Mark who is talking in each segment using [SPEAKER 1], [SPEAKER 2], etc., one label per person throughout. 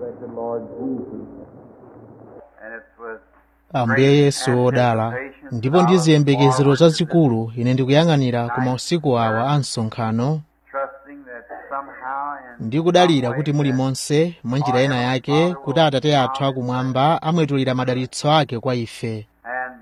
[SPEAKER 1] blessed Lord Jesus.
[SPEAKER 2] And it was
[SPEAKER 3] ambuye yesu wodala ndipo ndi ziyembekezero zazikulu ine ndikuyang'anira ku mausiku awa a msonkhano
[SPEAKER 2] trusting that somehow in
[SPEAKER 3] ndi kudalira kuti muli monse mwa njira ena yake kuti atate athu akumwamba amwetulira madalitso ake kwa ife
[SPEAKER 2] and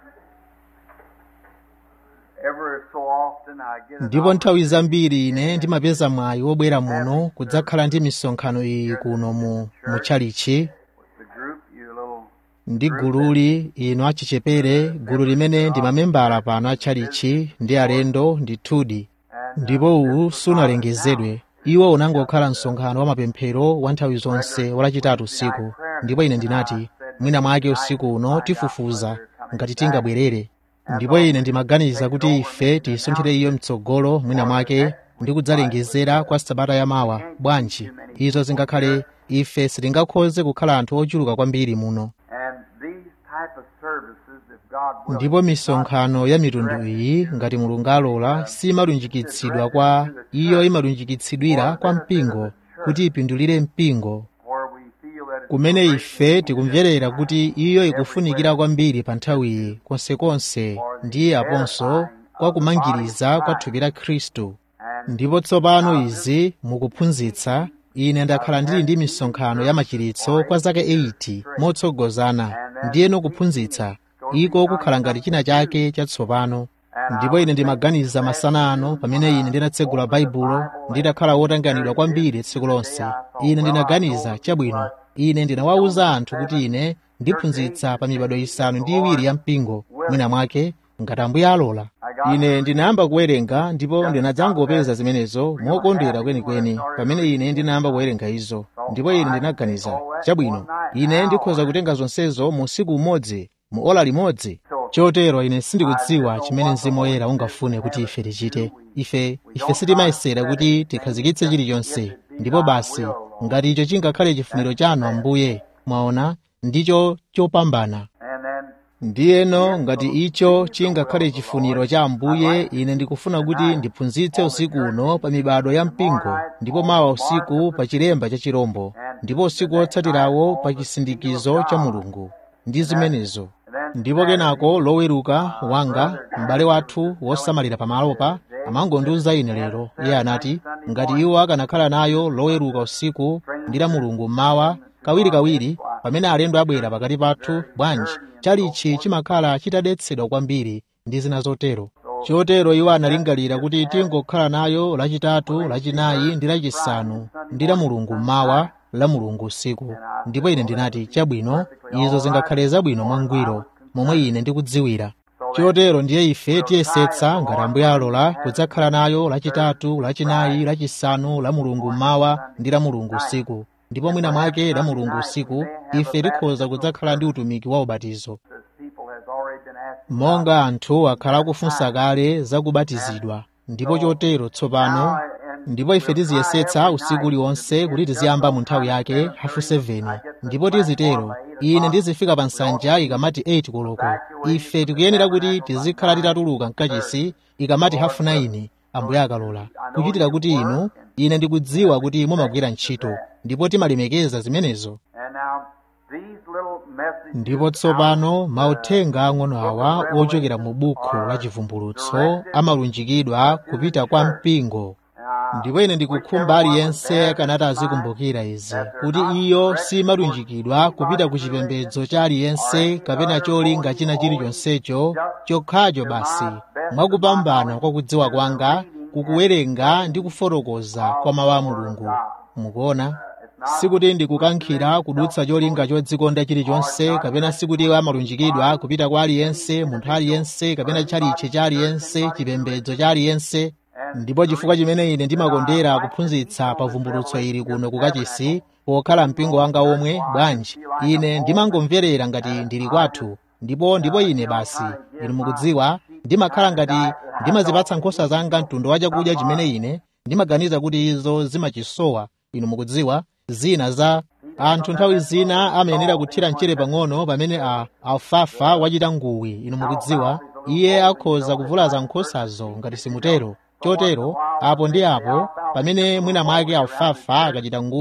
[SPEAKER 2] ever so often I get an
[SPEAKER 3] ndipo nthawi zambiri ine ndimapeza mwayi wobwera muno kudzakhala ndi misonkhano iyi kuno mu mutchalichi
[SPEAKER 2] with the group, you little
[SPEAKER 3] ndi gululi ino achichepere gulu limene ndi mamembala pano a tchalichi ndi alendo ndithudi ndipo uwu sunalengezedwe iwo unangokhala msonkhano wa mapemphero wa nthawi zonse walachitatu usiku ndipo ine ndinati mwina mwake usiku uno tifufuza ngati tingabwerere ndipo ine ndimaganiza kuti ife tiyisunthire iyo mtsogolo mwina mwake ndi kudzalengezera kwa sabata yamawa bwanji izo zingakhale ife sitingakhoze kukhala anthu ochuluka kwambiri muno
[SPEAKER 2] and these type of services, if God will,
[SPEAKER 3] ndipo misonkhano ya mitundu iyi ngati mulungu alola simalunjikitsidwa kwa iyo imalunjikitsidwira kwa mpingo kuti ipindulire mpingo
[SPEAKER 2] where we feel that it's
[SPEAKER 3] kumene ife tikumverera kuti iyo ikufunikira kwambiri pa nthawiyi konsekonse ndi aponso kwa kumangiriza kwa thupi la khristu ndipo tsopano izi mukuphunzitsa ine ndakhala ndili ndi misonkhano ya machiritso kwa zaka 80 motsogozana ndiyeno kuphunzitsa iko kukhala ngati china chake chatsopano ndipo ine ndimaganiza masana ano pamene ine ndinatsegula baibulo ndidakhala wotanganidwa kwambiri tsiku lonse ine ndinaganiza chabwino ine ndinawawuza anthu kuti ine ndiphunzitsa pa mibado isanu ndi iwiri ya mpingo mwina mwake ngati ambuye alola ine ndinayamba kuwerenga ndipo ndinadzangopeza zimenezo mokondwera kwenikweni pamene ine ndinayamba kuwerenga izo ndipo ine ndinaganiza chabwino ine ndikhoza kutenga zonsezo mu usiku umodzi mu ola limodzi chotero ine sindikudziwa chimene mzimu woyera ungafune kuti ife tichite ife ife sitimayesera kuti tikhazikitse chilichonse ndipo basi ngati icho chingakhale chifuniro chanu ambuye mwaona ndicho chopambana
[SPEAKER 2] and then
[SPEAKER 3] ndiyeno ngati icho chingakhale chifuniro cha ambuye ine ndikufuna kuti ndiphunzitse usiku uno pa mibado ya mpingo ndipo mawa usiku pa chilemba cha chirombo ndipo usiku wotsatirawo pa chisindikizo cha mulungu ndi zimenezo ndipo kenako loweruka wanga m'bale wathu wosamalira pamalopa amangondiuza ine lero iye anati ngati iwo akanakhala nayo loweruka usiku ndi la mulungu mmawa kawirikawiri pamene alendo abwera pakati pathu bwanji chalichi chimakhala chitadetsedwa kwambiri ndi zina zotero chotero iwo analingalira kuti tingokhala nayo lachitatu lachinayi ndi lachisanu ndi la mulungu mmawa la mulungu usiku ndipo ine ndinati chabwino izo zingakhale zabwino mwangwiro momwe ine ndikudziwira chotero ndiye ife tiyesetsa ngati ambuye alola kudzakhala nayo lachitatu lachinayi lachisanu la mulungu mmawa ndi la mulungu usiku ndipo mwina mwake la mulungu usiku ife tikhoza kudzakhala ndi utumiki wa ubatizo
[SPEAKER 2] as people has already been asking
[SPEAKER 3] monga anthu akhala akufunsa kale za kubatizidwa ndipo chotero tsopano ndipo ife tiziyesetsa usiku uliwonse kuti tiziyamba mu nthawi yake hafu 7 ndipo tizitero ine ndizifika pa nsanja ikamati 8 koloko ife tikuyenera kuti tizikhala titatuluka mkachisi ikamati hafu 9 ambuye akalola kuchitira kuti inu ine ndikudziwa kuti mumagwira ntchito ndipo timalemekeza zimenezo
[SPEAKER 2] and now these little messages
[SPEAKER 3] ndipo tsopano mauthenga ang'ono awa ochokera mu bukhu la chivumbulutso amalunjikidwa kupita kwa mpingo ndipo ine ndikukhumba aliyense akanati azikumbukira izi kuti iyo simalunjikidwa kupita ku chipembedzo cha aliyense kapena cholinga china chilichonsecho chokhacho basi mwakupambana kwa kudziwa kwanga kukuwerenga ndi kufotokoza kwa mawu a mulungu mukuona sikuti ndikukankhira kudutsa cholinga chodzikonda chilichonse kapena sikuti amalunjikidwa kupita kwa aliyense munthu aliyense kapena chalichi cha aliyense chipembedzo cha aliyense ndipo chifukwa chimene ine ndimakondera kuphunzitsa pa vumbulutso ili kuno kukachisi pokhala mpingo wanga omwe bwanji ine ndimangomverera ngati ndili kwathu ndipo ndipo ine basi inu mukudziwa ndimakhala ngati ndimazipatsa nkhosa zanga mtundu wa chakudya chimene ine ndimaganiza kuti izo zimachisowa inu mukudziwa zina za anthu nthawi zina amayenera kuthira mchere pang'ono pamene a alfafa wachita nguwi inu mukudziwa iye akhoza kuvulaza nkhosazo ngati simutero chotero apo ndi apo pamene mwina mwake alfafa akachita nguwi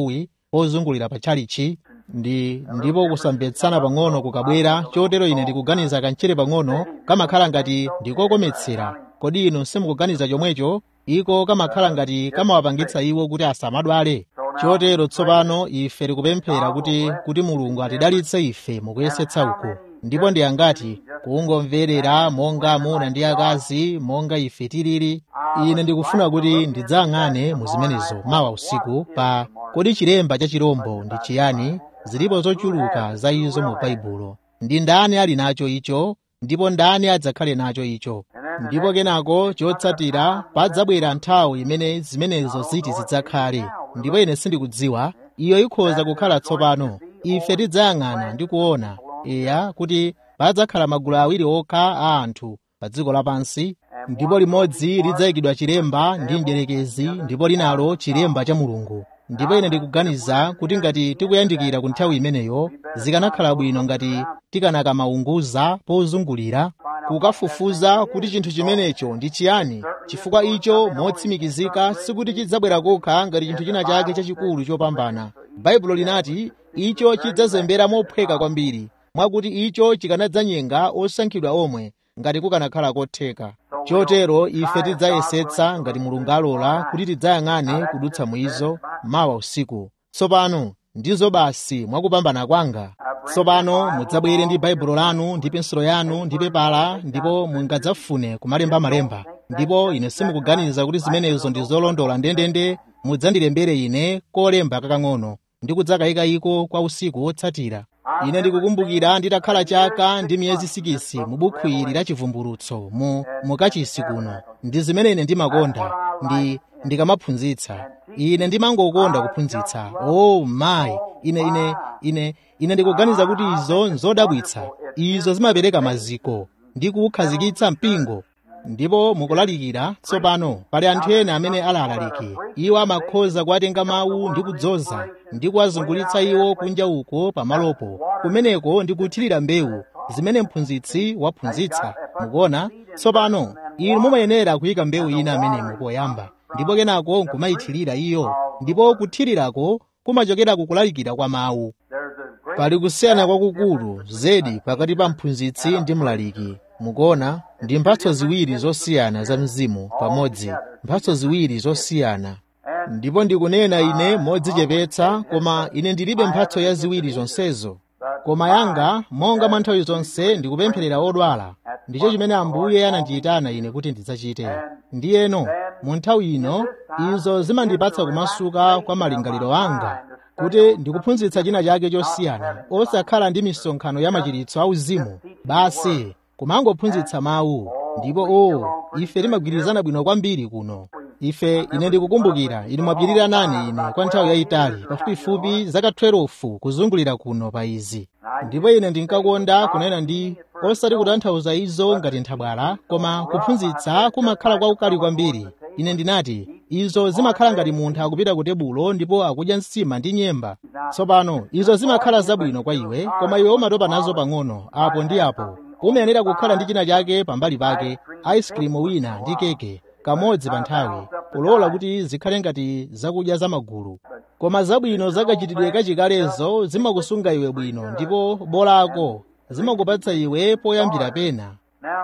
[SPEAKER 3] ozungulira pa tchalichi ndi ndipo kusamvetsana pang'ono kukabwera chotero ine ndikuganiza kantchire pang'ono kamakhala ngati ndikokometsera kodi inu simukuganiza chomwecho iko kamakhala ngati kamawapangitsa iwo kuti asamadwale chotero tsopano ife tikupemphera kuti kuti mulungu atidalitse ife mukuyesetsa uku ndipo ndi angati kungomverera monga amuna ndi akazi monga ife tilili ine ndikufuna kuti ndidzayang'ane mu zimenezo mawa usiku pa kodi chilemba cha chirombo ndi chiyani zilipo zochuluka za izo mu baibulo ndi ndani ali nacho icho ndipo ndani adzakhale nacho icho ndipo kenako chotsatira padzabwera nthawi imene zimenezo ziti zidzakhale ndipo ine sindikudziwa iyo ikhoza kukhala tsopano ife tidzayang'ana ndi kuona eya kuti padzakhala magulu awiri okha a anthu pa dziko lapansi ndipo limodzi lidzayikidwa chilemba ndi mdierekezi ndipo linalo chilemba cha mulungu ndipo ine ndikuganiza kuti ngati tikuyandikira ku nthawi imeneyo zikanakhala bwino ngati tikanakamaunguza pozungulira kukafufuza kuti chinthu chimenecho ndi chiyani chifukwa icho motsimikizika sikuti chidzabwera kokha ngati chinthu china chake chachikulu chopambana baibulo linati icho chidzazembera mophweka kwambiri mwakuti icho chikanadzanyenga osankhidwa omwe ngati kukanakhala kotheka chotero ife tidzayesetsa ngati mulungu alola kuti tidzayang'ane kudutsa muizo mawa usiku tsopano ndizo basi mwakupambana kwanga tsopano mudzabwere ndi baibulo lanu ndi pensulo yanu ndi pepala ndipo mungadzafune kumalemba-malemba ndipo ine simukuganiza kuti zimenezo ndi zolondola ndendende mudzandilembere ine kolemba kakang'ono ndi kudzakayika iko kwa usiku wotsatira ine ndikukumbukira nditakhala chaka ndi miyezi sikisi mu bukhu ili la chivumbulutso mu mukachisi kuno ndi zimene ine ndimakonda ndi ndikamaphunzitsa ine ndimangokonda kuphunzitsa oh mayi ine ine ine ine ndikuganiza kuti izo nzodabwitsa izo zimapereka maziko ndi kukhazikitsa mpingo ndipo mukulalikira tsopano pali anthu ena amene alalaliki iwo amakhoza kuwatenga mawu ndi kudzoza ndi kuwazungulitsa iwo kunja uko pamalopo kumeneko ndi kuthirira mbewu zimene mphunzitsi waphunzitsa mukuona tsopano inu mumayenera kuyika mbewu ina amenemo poyamba ndipo kenako nkumayithirira iyo ndipo kuthirirako kumachokera kukulalikira kwa mawu pali kusiyana kwakukulu zedi pakati pa mphunzitsi ndi mlaliki mukuona ndi mphatso ziwiri zosiyana za mzimu pamodzi mphatso ziwiri zosiyana ndipo ndikunena ine modzichepetsa koma ine ndilibe mphatso ya ziwiri zonsezo koma yanga monga mwa nthawi zonse ndikupempherera odwala ndicho chimene ambuye anandiyitana ine kuti ndidzachite ndiyeno mu nthawi ino izo zimandipatsa kumasuka kwa malingaliro anga kuti ndikuphunzitsa china chake chosiyana osakhala ndi misonkhano ya machiritso auzimu basi kumangophunzitsa mawu ndipo o ife timagwirizana bwino kwambiri kuno ife ine ndikukumbukira inu mwapirira nane ine kwa nthawi yayitali pafupifupi zaka 12 kuzungulira kuno pa izi ndipo ine ndinkakonda kunena ndi osati kutanthauza izo ngati nthabwala koma kuphunzitsa kumakhala kwaukali kwambiri ine ndinati izo zimakhala ngati munthu akupita ku tebulo ndipo akudya nsima ndi nyemba tsopano izo zimakhala zabwino kwa iwe koma iwe umatopa nazo pang'ono apo ndi apo umayenera kukhala ndi china chake pambali pake ice cream wina ndi keke kamodzi pa nthawi kulola kuti zikhale ngati zakudya zamagulu koma zabwino zakachitidwe kachikalezo zimakusunga iwe bwino ndipo bolako zimakupatsa iwe poyambira pena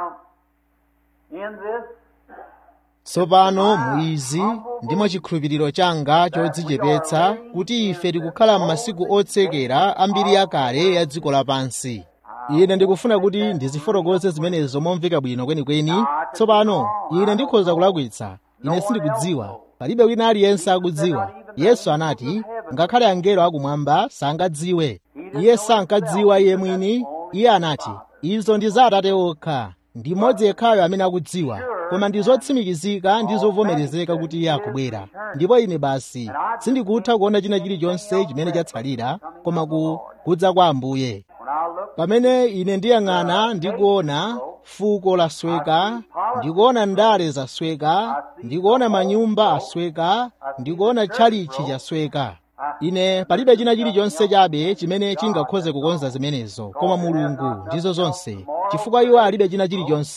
[SPEAKER 3] tsopano muizi ndimo chikhulupiriro changa chodzichepetsa kuti ife tikukhala m'masiku otsekera ambiri yakale ya dziko lapansi ine ndikufuna kuti ndizifotokoze zimenezo momveka bwino kwenikweni tsopano ine ndikhoza kulakwitsa ine sindikudziwa palibe wina aliyense akudziwa yesu anati ngakhale angelo akumwamba sangadziwe iye sankadziwa iye mwini iye anati izo ndi za atate okha ndi mmodzi yekhayo amene akudziwa koma ndi zotsimikizika ndi zovomerezeka kuti iye akubwera ndipo ine basi sindikutha kuona china chilichonse chimene chatsalira koma kudza kwa ambuye pamene ine ndiyang'ana ndikuona fuko lasweka ndikuona ndale zasweka ndikuona manyumba asweka ndikuona tchalichi chasweka ine palibe china chilichonse chabe chimene chingakhoze kukonza zimenezo koma mulungu ndizo zonse chifukwa iwo alibe china chilichonse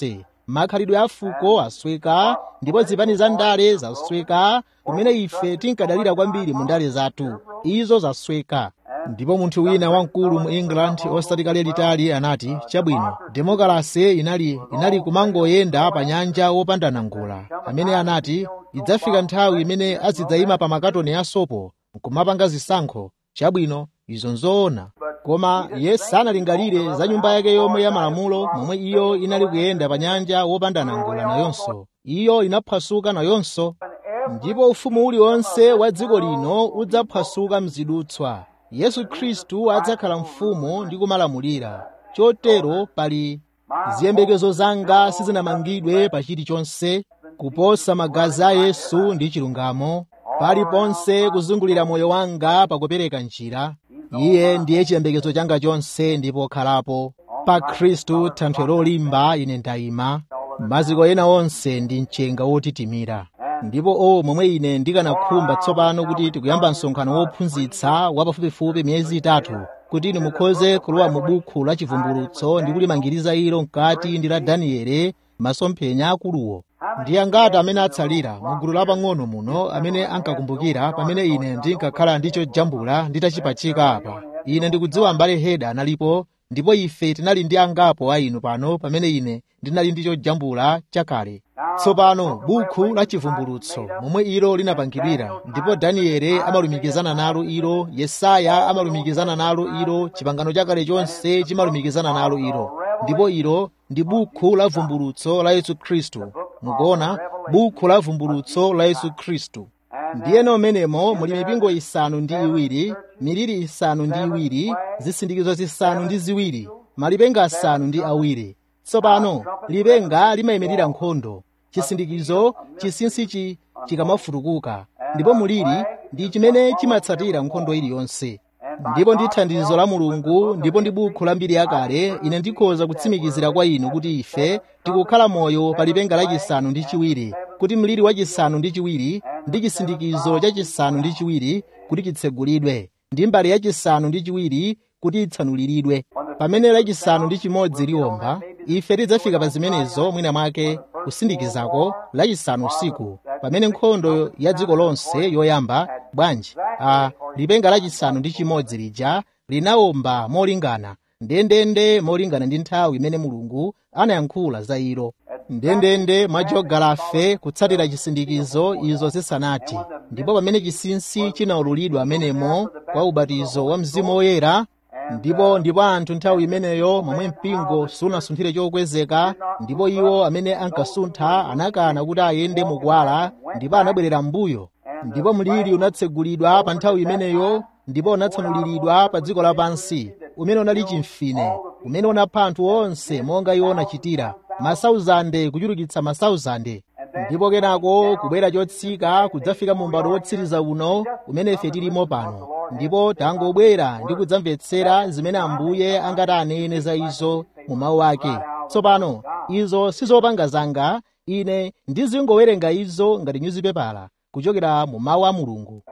[SPEAKER 3] makhalidwe a fuko asweka ndipo zipani za ndale zasweka kumene ife tinkadalira kwambiri mu ndale zathu izo zasweka ndipo munthu wina wamkulu mu england osati kale litali anati chabwino demokrasi inali inali kumangoyenda pa nyanja wopanda nangula amene anati idzafika nthawi imene azidzayima pa makatoni a sopo nkumapanga zisankho chabwino izo nzoona koma iye sanalingalire za nyumba yake yomwe ya malamulo momwe iyo inali kuyenda pa nyanja wopanda nangula nayonso iyo inaphwasuka nayonso ndipo ufumu uliwonse wa dziko lino udzaphwasuka mzidutswa yesu khristu adzakhala mfumu ndi kumalamulira chotero pali ziyembekezo zanga sizinamangidwe pa chilichonse kuposa magazi a yesu ndi chilungamo paliponse kuzungulira moyo wanga pakupereka njira iye ndiye chiyembekezo changa chonse ndipo khalapo pa khristu thanthwe lolimba ine ndayima maziko ena onse ndi mchenga wotitimira ndipo o momwe ine ndikanakhumba tsopano kuti tikuyamba msonkhano wophunzitsa wapafupifupi miyezi itatu kuti inu mukhoze kulowa mu bukhu la chivumbulutso ndi kulimangiriza ilo mkati ndi la daniele masomphenya akuluwo ndi angati amene atsalira mu gulu lapang'ono muno amene ankakumbukira pamene ine ndinkakhala ndicho jambula nditachipachika apa ine ndikudziwa mbale heda analipo ndipo ife tinali ndi angapo a inu pano pamene ine ndinali ndicho jambula chakale tsopano bukhu la chivumbulutso momwe ilo linapangidwira ndipo daniele amalumikizana nalo ilo yesaya amalumikizana nalo ilo chipangano chakale chonse chimalumikizana nalo ilo ndipo ilo ndi bukhu la vumbulutso la yesu khristu mukuona bukhu la vumbulutso la yesu khristu ndiyeno umenemo muli mipingo isanu ndi iwiri miliri isanu ndi iwiri zisindikizo zisanu ndi ziwiri malipenga asanu ndi awiri tsopano lipenga limayimirira nkhondo chisindikizo chinsinsichi chikamafutukuka ndipo muliri ndi chimene chimatsatira nkhondo iliyonse ndipo ndi thandizo la mulungu ndipo ndi bukhu la mbiri yakale ine ndikhoza kutsimikizira kwa inu kuti ife tikukhala moyo pa lipenga lachisanu ndi chiwiri kuti mliri wachisanu ndi chiwiri ndi chisindikizo chachisanu ndi chiwiri kuti chitsegulidwe ndi mbali yachisanu ndi chiwiri kuti itsanuliridwe pamene lachisanu ndi chimodzi liwomba ife tidzafika pa zimenezo mwina mwake kusindikizako lachisanu usiku pamene nkhondo ya dziko lonse yoyamba bwanji a lipenga lachisanu ndi chimodzi lija linawomba molingana ndendende molingana ndi nthawi imene mulungu anayankhula za ilo ndendende mwa jogalafe kutsatira chisindikizo izo zisanati ndipo pamene chinsinsi chinaululidwa amenemo kwa ubatizo wa mzimu woyera ndipo ndipo anthu nthawi imeneyo momwe mpingo sunasunthire chokwezeka ndipo iwo amene ankasuntha anakana kuti ayende mukwala ndipo anabwerera m'mbuyo ndipo mliri unatsegulidwa pa nthawi imeneyo ndipo unatsanuliridwa pa dziko lapansi umene unali chimfine umene unapha anthu onse monga iwo unachitira masauzande kuchulukitsa masauzande ndipo kenako kubwera chotsika kudzafika mu m'bado wotsiriza uno umene ife tilimo pano ndipo tangobwera ndi kudzamvetsera zimene ambuye angati anene za izo mu mawu ake tsopano izo sizopanga zanga ine ndizingowerenga izo ngati nyuzipepala kuchokera mu mawu a mulungu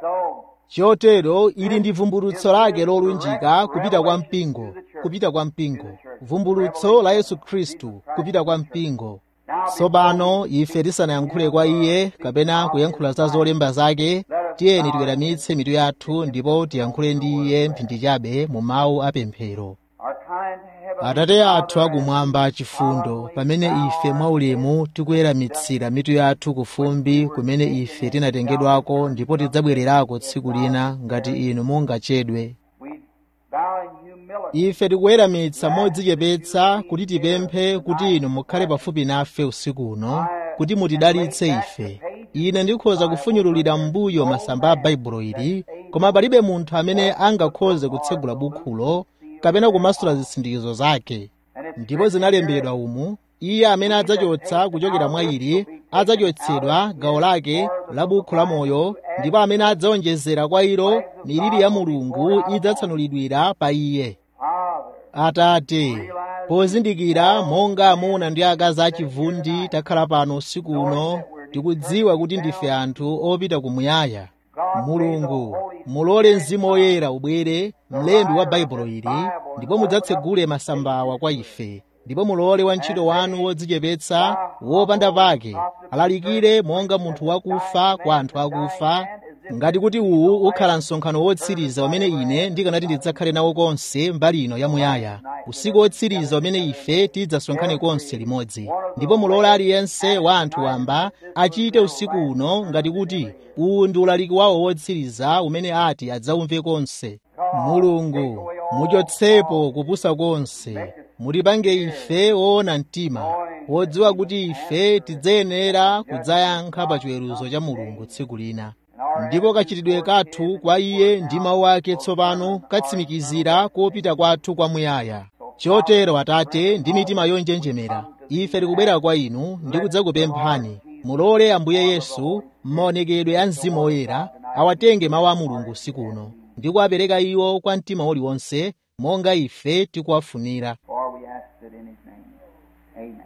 [SPEAKER 3] chotero ili ndi vumbulutso lake lolunjika kupita kwa mpingo kupita kwa mpingo vumbulutso la yesu khristu kupita kwa mpingo tsopano ife tisanayankhule kwa iye kapena kuyankhula za zolemba zake tiyeni tiweramitse mitu yathu ndipo tiyankhule ndi iye mphindi chabe mu mawu apemphero atate athu akumwamba chifundo pamene ife mwaulemu tikuweramitsira mitu yathu kufumbi kumene ife tinatengedwako ndipo tidzabwererako tsiku lina ngati inu mungachedwe ife tikuweramitsa modzichepetsa kuti tipemphe kuti inu mukhale pafupi nafe usiku uno kuti mutidalitse ife ine ndikhoza kufunyululira m'mbuyo masamba a baibulo ili koma palibe munthu amene angakhoze kutsegula bukhulo kapena kumasula zisindikizo zake ndipo zinalembedwa umu iye amene adzachotsa kuchokera mwa ili adzachotsedwa gawo lake la bukhu la moyo ndipo amene adzaonjezera kwa ilo miliri ya mulungu idzatsanulidwira pa iye atate pozindikira monga amuna ndi akazi achivundi takhala pano usiku uno tikudziwa kuti ndife anthu opita kumuyaya mulungu mulole mzimu woyera ubwere mlembi wa baibulo ili ndipo mudzatsegule masambawa kwa ife ndipo mulole wantchito wanu wodzichepetsa wopanda pake alalikire monga munthu wakufa kwa anthu akufa ngati kuti uwu ukhala msonkhano wotsiriza umene ine ndikanati ndidzakhale nawo konse mbali ino yamuyaya usiku wotsiriza umene ife tidzasonkhane konse limodzi ndipo mulole aliyense wa anthu wamba achite usiku uno ngati kuti uwu ndi ulaliki wawo wotsiriza umene ati adzaumve konse mulungu muchotsepo kupusa konse mutipange ife woona mtima wodziwa kuti ife tidzayenera kudzayankha pa chiweruzo cha mulungu tsiku lina ndipo kachitidwe kathu kwa iye ndi mawu ake tsopano katsimikizira kopita kwathu kwamuyaya chotero atate ndi mitima yonjenjemera ife tikubwera kwa inu ndi kudzakupemphani mulole ambuye yesu m'maonekedwe a mzimu woyera awatenge mawu a mulungu usiku uno ndi kuwapereka iwo kwa mtima uliwonse monga ife tikuwafunira
[SPEAKER 2] For we ask it in his name. Amen.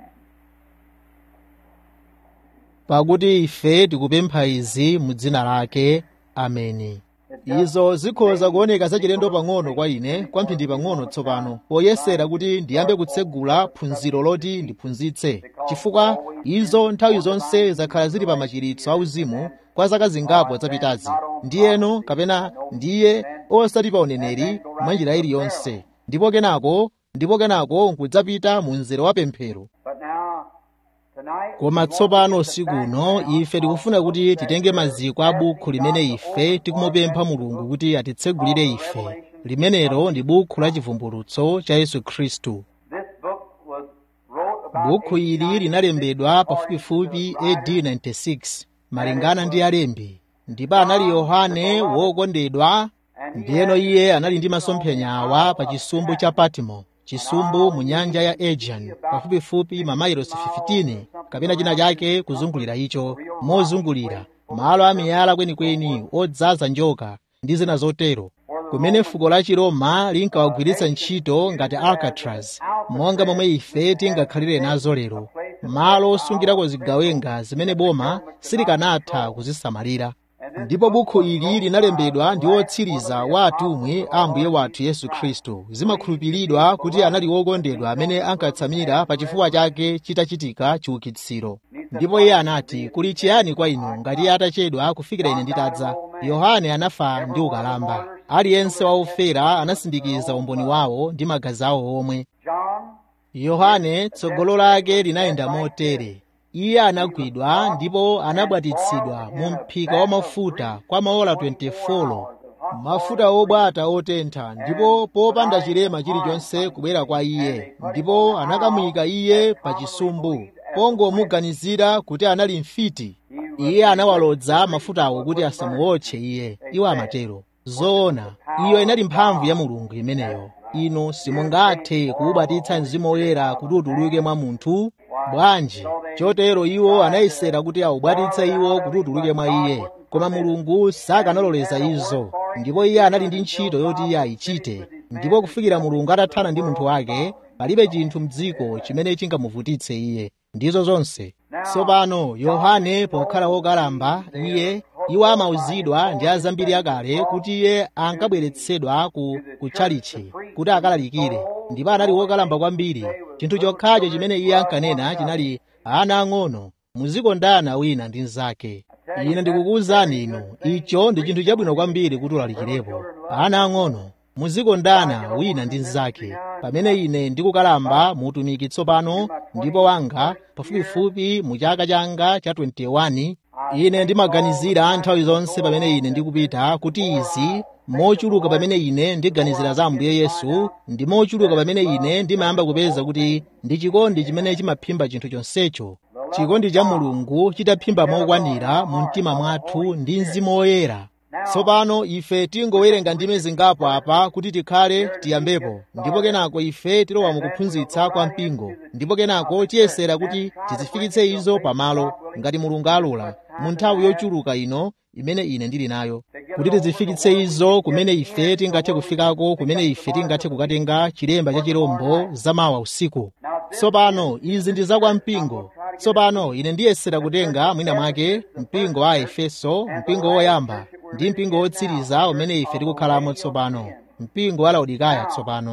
[SPEAKER 3] pakuti ife tikupempha izi mu dzina lake ameni izo zikhoza kuoneka zachilendo pang'ono kwa ine kwamphindi pang'ono tsopano poyesera kuti ndiyambe kutsegula phunziro loti ndiphunzitse chifukwa izo nthawi zonse zakhala zili pa machiritso auzimu kwa zaka zingapo zapitazi ndiyeno kapena ndiye osati pa uneneri mwa njira iliyonse ndipo kenako ndipo kenako nkudzapita mu mzere wa pemphero
[SPEAKER 2] But now, tonight,
[SPEAKER 3] koma tsopano usiku uno ife tikufuna kuti titenge maziko a bukhu limene ife tikumupempha mulungu kuti atitsegulire ife limenelo ndi bukhu la chivumbulutso cha yesu khristu
[SPEAKER 2] this book was wrote about
[SPEAKER 3] bukhu ili linalembedwa pafupifupi AD 96 malingana ndi alembi ndipo anali yohane wokondedwa ndiyeno iye anali ndi masomphenya awa pa chisumbu cha patimo chisumbu mu nyanja ya aegean pafupifupi mamailosi 15 kapena china chake kuzungulira icho mozungulira malo a miyala kwenikweni odzaza njoka ndi zina zotero kumene fuko la chiroma linkawagwiritsa ntchito ngati alcatraz monga momwe ife tingakhalire nazo lero malo osungirako zigawenga zimene boma silikanatha kuzisamalira ndipo bukhu ili linalembedwa ndi wotsiriza wa atumwi a ambuye wathu yesu khristu zimakhulupiridwa kuti anali wokondedwa amene ankatsamira pa chifuwa chake chitachitika chiukitsiro ndipo iye anati kuli chiyani kwa inu ngati atachedwa kufikira ine nditadza yohane anafa ndi ukalamba aliyense wa ofera anasindikiza umboni wawo ndi magazi awo omwe
[SPEAKER 2] John,
[SPEAKER 3] yohane tsogolo lake linayenda motere iye anagwidwa ndipo anabwatitsidwa mu mphika wa mafuta kwa maola 24 mafuta obwata otentha ndipo popanda chilema chilichonse kubwera kwa iye ndipo anakamuyika iye pa chisumbu pongomuganizira kuti anali mfiti iye anawalodza mafutawo kuti asamuotche iye iwo amatero zoona iyo inali mphamvu ya mulungu imeneyo inu simungathe kuwubatitsa mzimu woyera kuti utuluke mwa munthu bwanji chotero iwo anayesera kuti awubwatitse iwo kuti utuluke mwa iye koma mulungu sakanaloleza izo ndipo iye anali ndi ntchito yoti iye ayichite ndipo kufikira mulungu atathana ndi munthu wake palibe chinthu mdziko chimene chingamuvutitse iye ndizo zonse tsopano yohane pokhala wokalamba iye iwo amauzidwa ndi azambiri akale kuti iye ankabweretsedwa ku kutchalichi kuti akalalikire ndipo anali wokalamba kwambiri chinthu chokhacho chimene iye ankanena chinali ana ang'ono muzikondana wina ndi mnzake ine ndikukuwuzani inu icho ndi chinthu chabwino kwambiri kuti ulalikirepo ana ang'ono muzikondana wina ndi mnzake pamene ine ndikukalamba muutumiki tsopano ndipo wanga pafupifupi mu chaka changa cha 21 ine ndimaganizira nthawi zonse pamene ine ndikupita kuti izi mochuluka pamene ine ndiganizira za ambuye yesu ndi mochuluka pamene ine ndimayamba kupeza kuti ndi chikondi chimene chimaphimba chinthu chonsecho chikondi cha mulungu chitaphimba mokwanira mu mtima mwathu ndi mzimu woyera tsopano ife tingowerenga ndime zingapo apa kuti tikhale tiyambepo ndipo kenako ife tilowa mukuphunzitsa kwa mpingo ndipo kenako tiyesera kuti tizifikitse izo pamalo ngati mulungu alola mu nthawi yochuluka ino imene ine ndili nayo kuti tizifikitse izo kumene ife tingathe kufikako kumene ife tingathe kukatenga chilemba cha chirombo zamawa usiku tsopano izi ndi zakwa mpingo tsopano ine ndiyesera kutenga mwina mwake mpingo wa efeso mpingo woyamba ndi mpingo wotsiriza umene ife tikukhalamo tsopano mpingo wa laodikaya tsopano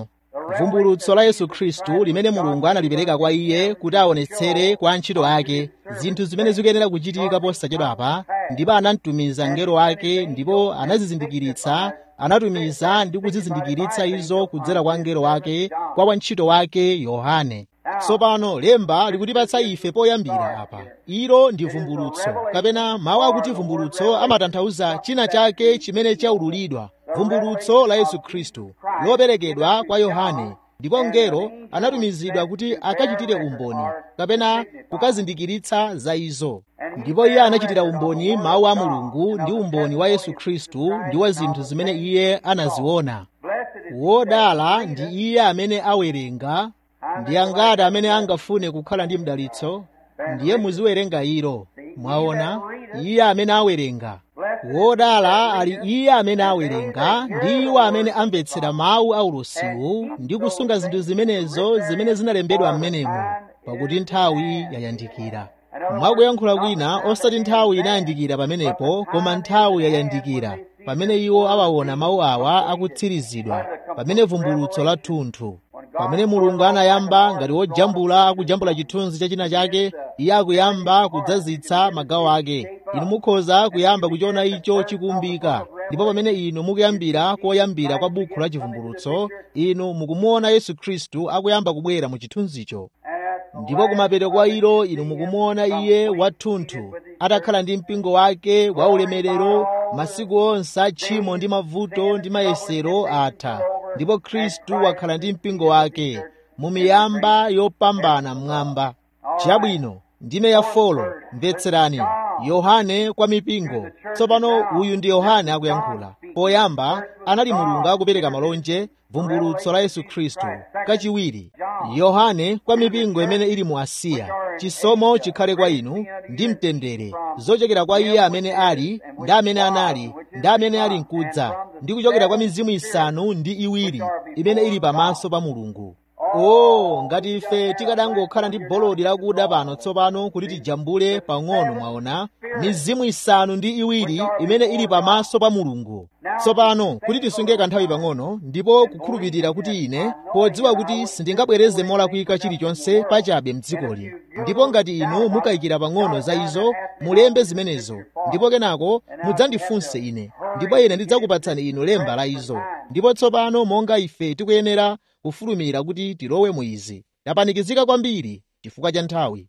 [SPEAKER 3] vumbulutso la yesu khristu limene mulungu analipereka kwa iye kuti aonetsere kwa antchito ake zinthu zimene zikuyenera kuchitika posachedwapa ndipo anamtumiza mngelo wake ndipo anazizindikiritsa anatumiza ndi kuzizindikiritsa izo kudzera kwa mngelo wake kwa wantchito wake yohane tsopano lemba likutipatsa ife poyambira apa ilo ndi vumbulutso kapena mawu akuti vumbulutso amatanthauza china chake chimene chaululidwa vumbulutso la yesu khristu loperekedwa kwa yohane ndipo mngelo anatumizidwa kuti akachitire umboni kapena kukazindikiritsa za izo ndipo iye anachitira umboni mawu a mulungu ndi umboni wa yesu khristu ndi wa zinthu zimene iye anaziona wodala ndi iye amene awerenga ndi angati amene angafune kukhala ndi mdalitso ndiye muziwerenga ilo mwaona iye amene awerenga wodala ali iye amene awerenga ndi iwo amene amvetsera mawu a ulusiwu ndi kusunga zinthu zimenezo zimene zinalembedwa m'menemo pakuti nthawi yayandikira mwakuyankhula kwina osati nthawi inayandikira pamenepo koma nthawi yayandikira pamene iwo awaona mawu awa akutsirizidwa pamene vumbulutso la thunthu pamene mulungu anayamba ngati wojambula akujambula chithunzi cha china chake iye akuyamba kudzazitsa magawo ake inu mukhoza kuyamba kuchiona icho chikumbika ndipo pamene inu mukuyambira koyambira kwa bukhu la chivumbulutso inu mukumuona yesu khristu akuyamba kubwera mu chithunzicho ndipo kumapeto kwa ilo inu mukumuona iye wathunthu atakhala ndi mpingo wake wa ulemerero masiku onse a tchimo ndi mavuto ndi mayesero atha ndipo khristu wakhala ndi mpingo wake mu miyamba yopambana mmwamba chabwino ndime ya folo mvetserani yohane kwa mipingo tsopano uyu ndi yohane akuyankhula poyamba anali mulungu akupereka malonje vumbulutso la yesu khristu kachiwiri yohane kwa mipingo imene ili mu asiya chisomo chikhale kwa inu ndi mtendere zochokera kwa iye amene ali ndi amene anali ndi amene ali mkudza ndi kuchokera kwa mizimu isanu ndi iwiri imene ili pamaso pa mulungu o ngati ife tikadangokhala ndi bolodi lakuda pano tsopano kuti tijambule pang'ono mwaona mizimu isanu ndi iwiri imene ili pamaso pa mulungu tsopano kuti tisunge kanthawi pang'ono ndipo kukhulupirira kuti ine podziwa kuti sindingabwereze molakwika chilichonse pachabe mdzikoli ndipo ngati inu mukayikira pang'ono za izo mulembe zimenezo ndipo kenako mudzandifunse ine ndipo ine ndidzakupatsani inu lemba la izo ndipo tsopano monga ife tikuyenera kufulumira kuti tilowe mu izi tapanikizika kwambiri chifukwa cha nthawi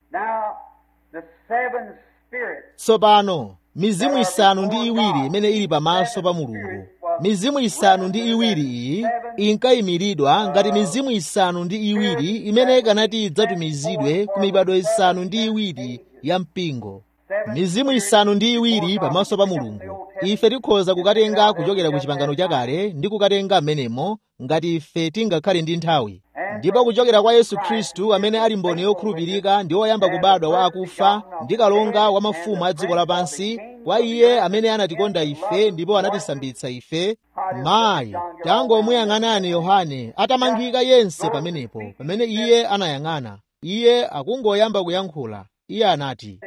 [SPEAKER 3] tsopano mizimu isanu ndi iwiri imene ili pamaso pa mulungu mizimu isanu ndi iwiri iyi inkayimiridwa ngati mizimu isanu ndi iwiri imene ikanati idzatumizidwe ku mibado isanu ndi iwiri ya mpingo mizimu isanu ndi iwiri pamaso pa mulungu ife tikhoza kukatenga kuchokera ku chipangano chakale ndi kukatenga m'menemo ngati ife tingakhale ndi nthawi ndipo kuchokera kwa yesu khristu amene ali mboni yokhulupirika ndi woyamba kubadwa wa akufa ndi kalonga wa mafumu a dziko lapansi kwa iye amene anatikonda ife ndipo anatisambitsa ife mayi tangomuyang'anani yohane atamangika yense pamenepo pamene iye anayang'ana iye akungoyamba kuyankhula iye anati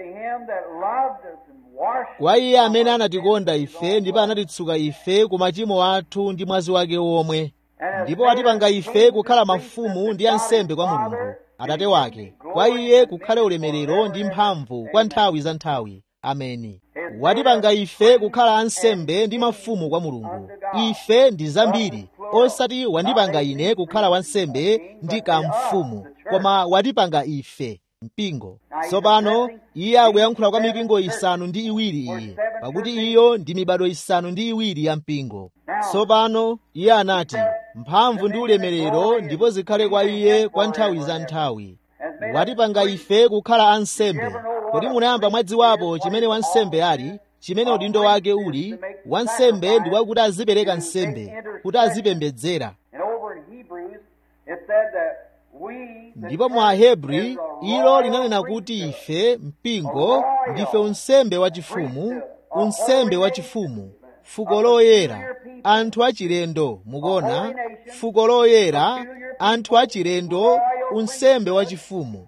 [SPEAKER 3] kwa iye amene anatikonda ife ndipo anatitsuka ife ku machimo athu ndi mwazi wake womwe ndipo atipanga ife kukhala mafumu ndi ansembe kwa mulungu atate wake kwa iye kukhale ulemerero ndi mphamvu kwa nthawi za nthawi ameni watipanga ife kukhala ansembe ndi mafumu kwa mulungu ife ndi zambiri osati wandipanga ine kukhala wansembe ndi kamfumu koma watipanga ife mpingo tsopano iye akuyankhula kwa mipingo isanu ndi iwiri iyi pakuti iyo ndi mibado isanu ndi iwiri ya mpingo tsopano iye anati mphamvu ndi ulemerero ndipo zikhale kwa iye kwa nthawi za nthawi watipanga ife kukhala ansembe kodi munayamba mwadziwapo chimene wansembe ali chimene udindo wake uli wansembe ndi wakuti azipereka nsembe kuti azipembedzera ndipo mu ahebri ilo linanena kuti ife mpingo ndife unsembe wachifumu unsembe wachifumu fuko loyera anthu achilendo mukuona fuko loyera anthu achilendo unsembe wachifumu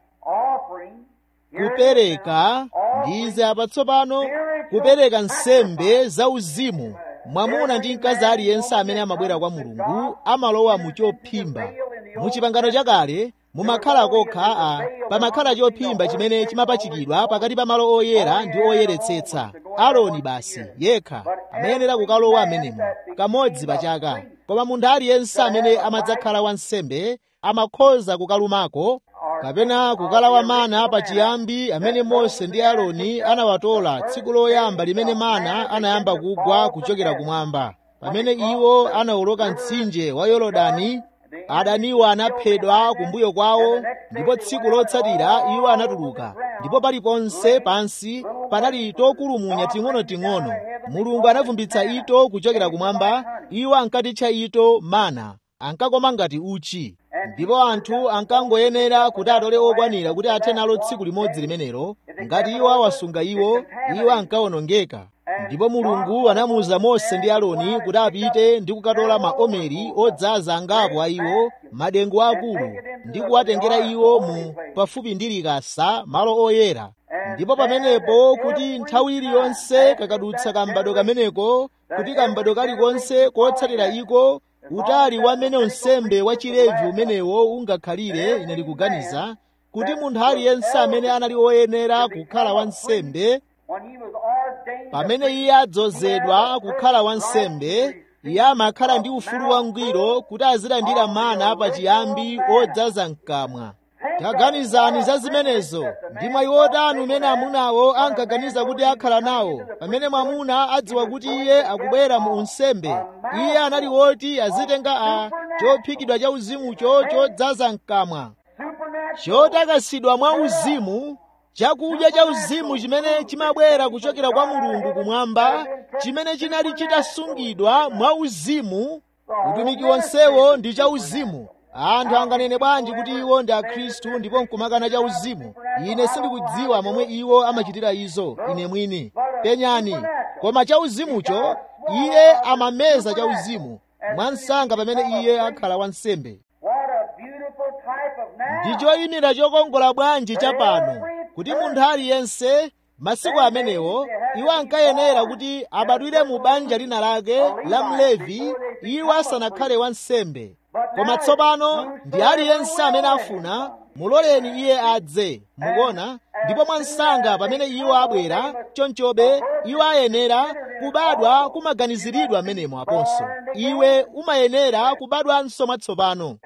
[SPEAKER 3] kupereka ndize apatsopano kupereka nsembe zauzimu mwamuna ndi mkazi aliyense amene amabwera kwa mulungu amalowa mu chophimba mu chipangano chakale mumakhala kokha a pamakhala chophimba chimene chimapachikidwa pakati pa malo oyera ndi oyeretsetsa aloni basi yekha amayenera kukalowa amenemo kamodzi pa chaka koma munthu aliyense amene amadzakhala wansembe amakhoza kukalumako kapena kukalawa mana pachiyambi amene mose ndi aaroni anawatola tsiku loyamba limene mana anayamba kugwa kuchokera kumwamba pamene iwo anawoloka mtsinje wa yorodani adaniwo anaphedwa kumbuyo kwawo ndipo tsiku lotsatira iwo anatuluka ndipo paliponse pansi panali tokulumunya ting'onoting'ono mulungu anavumbitsa ito kuchokera kumwamba iwo ankatitcha ito mana ankakoma ngati uchi ndipo anthu ankangoyenera kuti atole okwanira kuti athe nalo tsiku limodzi limenelo ngati iwo awasunga iwo iwo ankawonongeka ndipo mulungu anamuwuza mose ndi aaroni kuti apite ndi kukatola maomeri odzaza angapo a iwo madengu akulu ndi kuwatengera iwo mu pafupi ndi likasa malo oyera ndipo pamenepo kuti nthawi iliyonse kakadutsa kambado kameneko kuti kambado kalikonse kotsatira iko utali wamene unsembe wa chilevi umenewo ungakhalire ine ndikuganiza kuti munthu aliyense amene anali woyenera kukhala wansembe pamene iye adzozedwa kukhala wansembe iye amakhala ndi ufulu wangwiro kuti azilandira mana pachiyambi odzaza mkamwa taganizani za zimenezo ndi mwayi wotani umene amunawo ankaganiza kuti akhala nawo pamene mwamuna adziwa kuti iye akubwera mu unsembe iye anali woti azitenga a chophikidwa cha uzimucho chodzaza mkamwa chotakasidwa mwa uzimu chakudya cha uzimu chimene chimabwera kuchokera kwa mulungu kumwamba chimene chinali chitasungidwa mwa uzimu utumiki wonsewo ndi cha uzimu anthu anganene bwanji kuti iwo ndi akhristu ndipo nkumakana cha uzimu ine sindikudziwa momwe iwo amachitira izo ine mwini penyani koma cha uzimucho iye amameza cha uzimu mwansanga pamene iye akhala wansembe ndi choyimira chokongola bwanji chapano kuti munthu aliyense masiku amenewo iwo ankayenera kuti abadwire mu banja lina lake la mlevi iwo asanakhale wansembe koma tsopano ndi aliyense amene afuna muloleni iye adze mukuona ndipo mwansanga pamene iwo abwera chonchobe iwo ayenera kubadwa kumaganiziridwa amenemo aponso iwe umayenera kubadwanso mwatsopano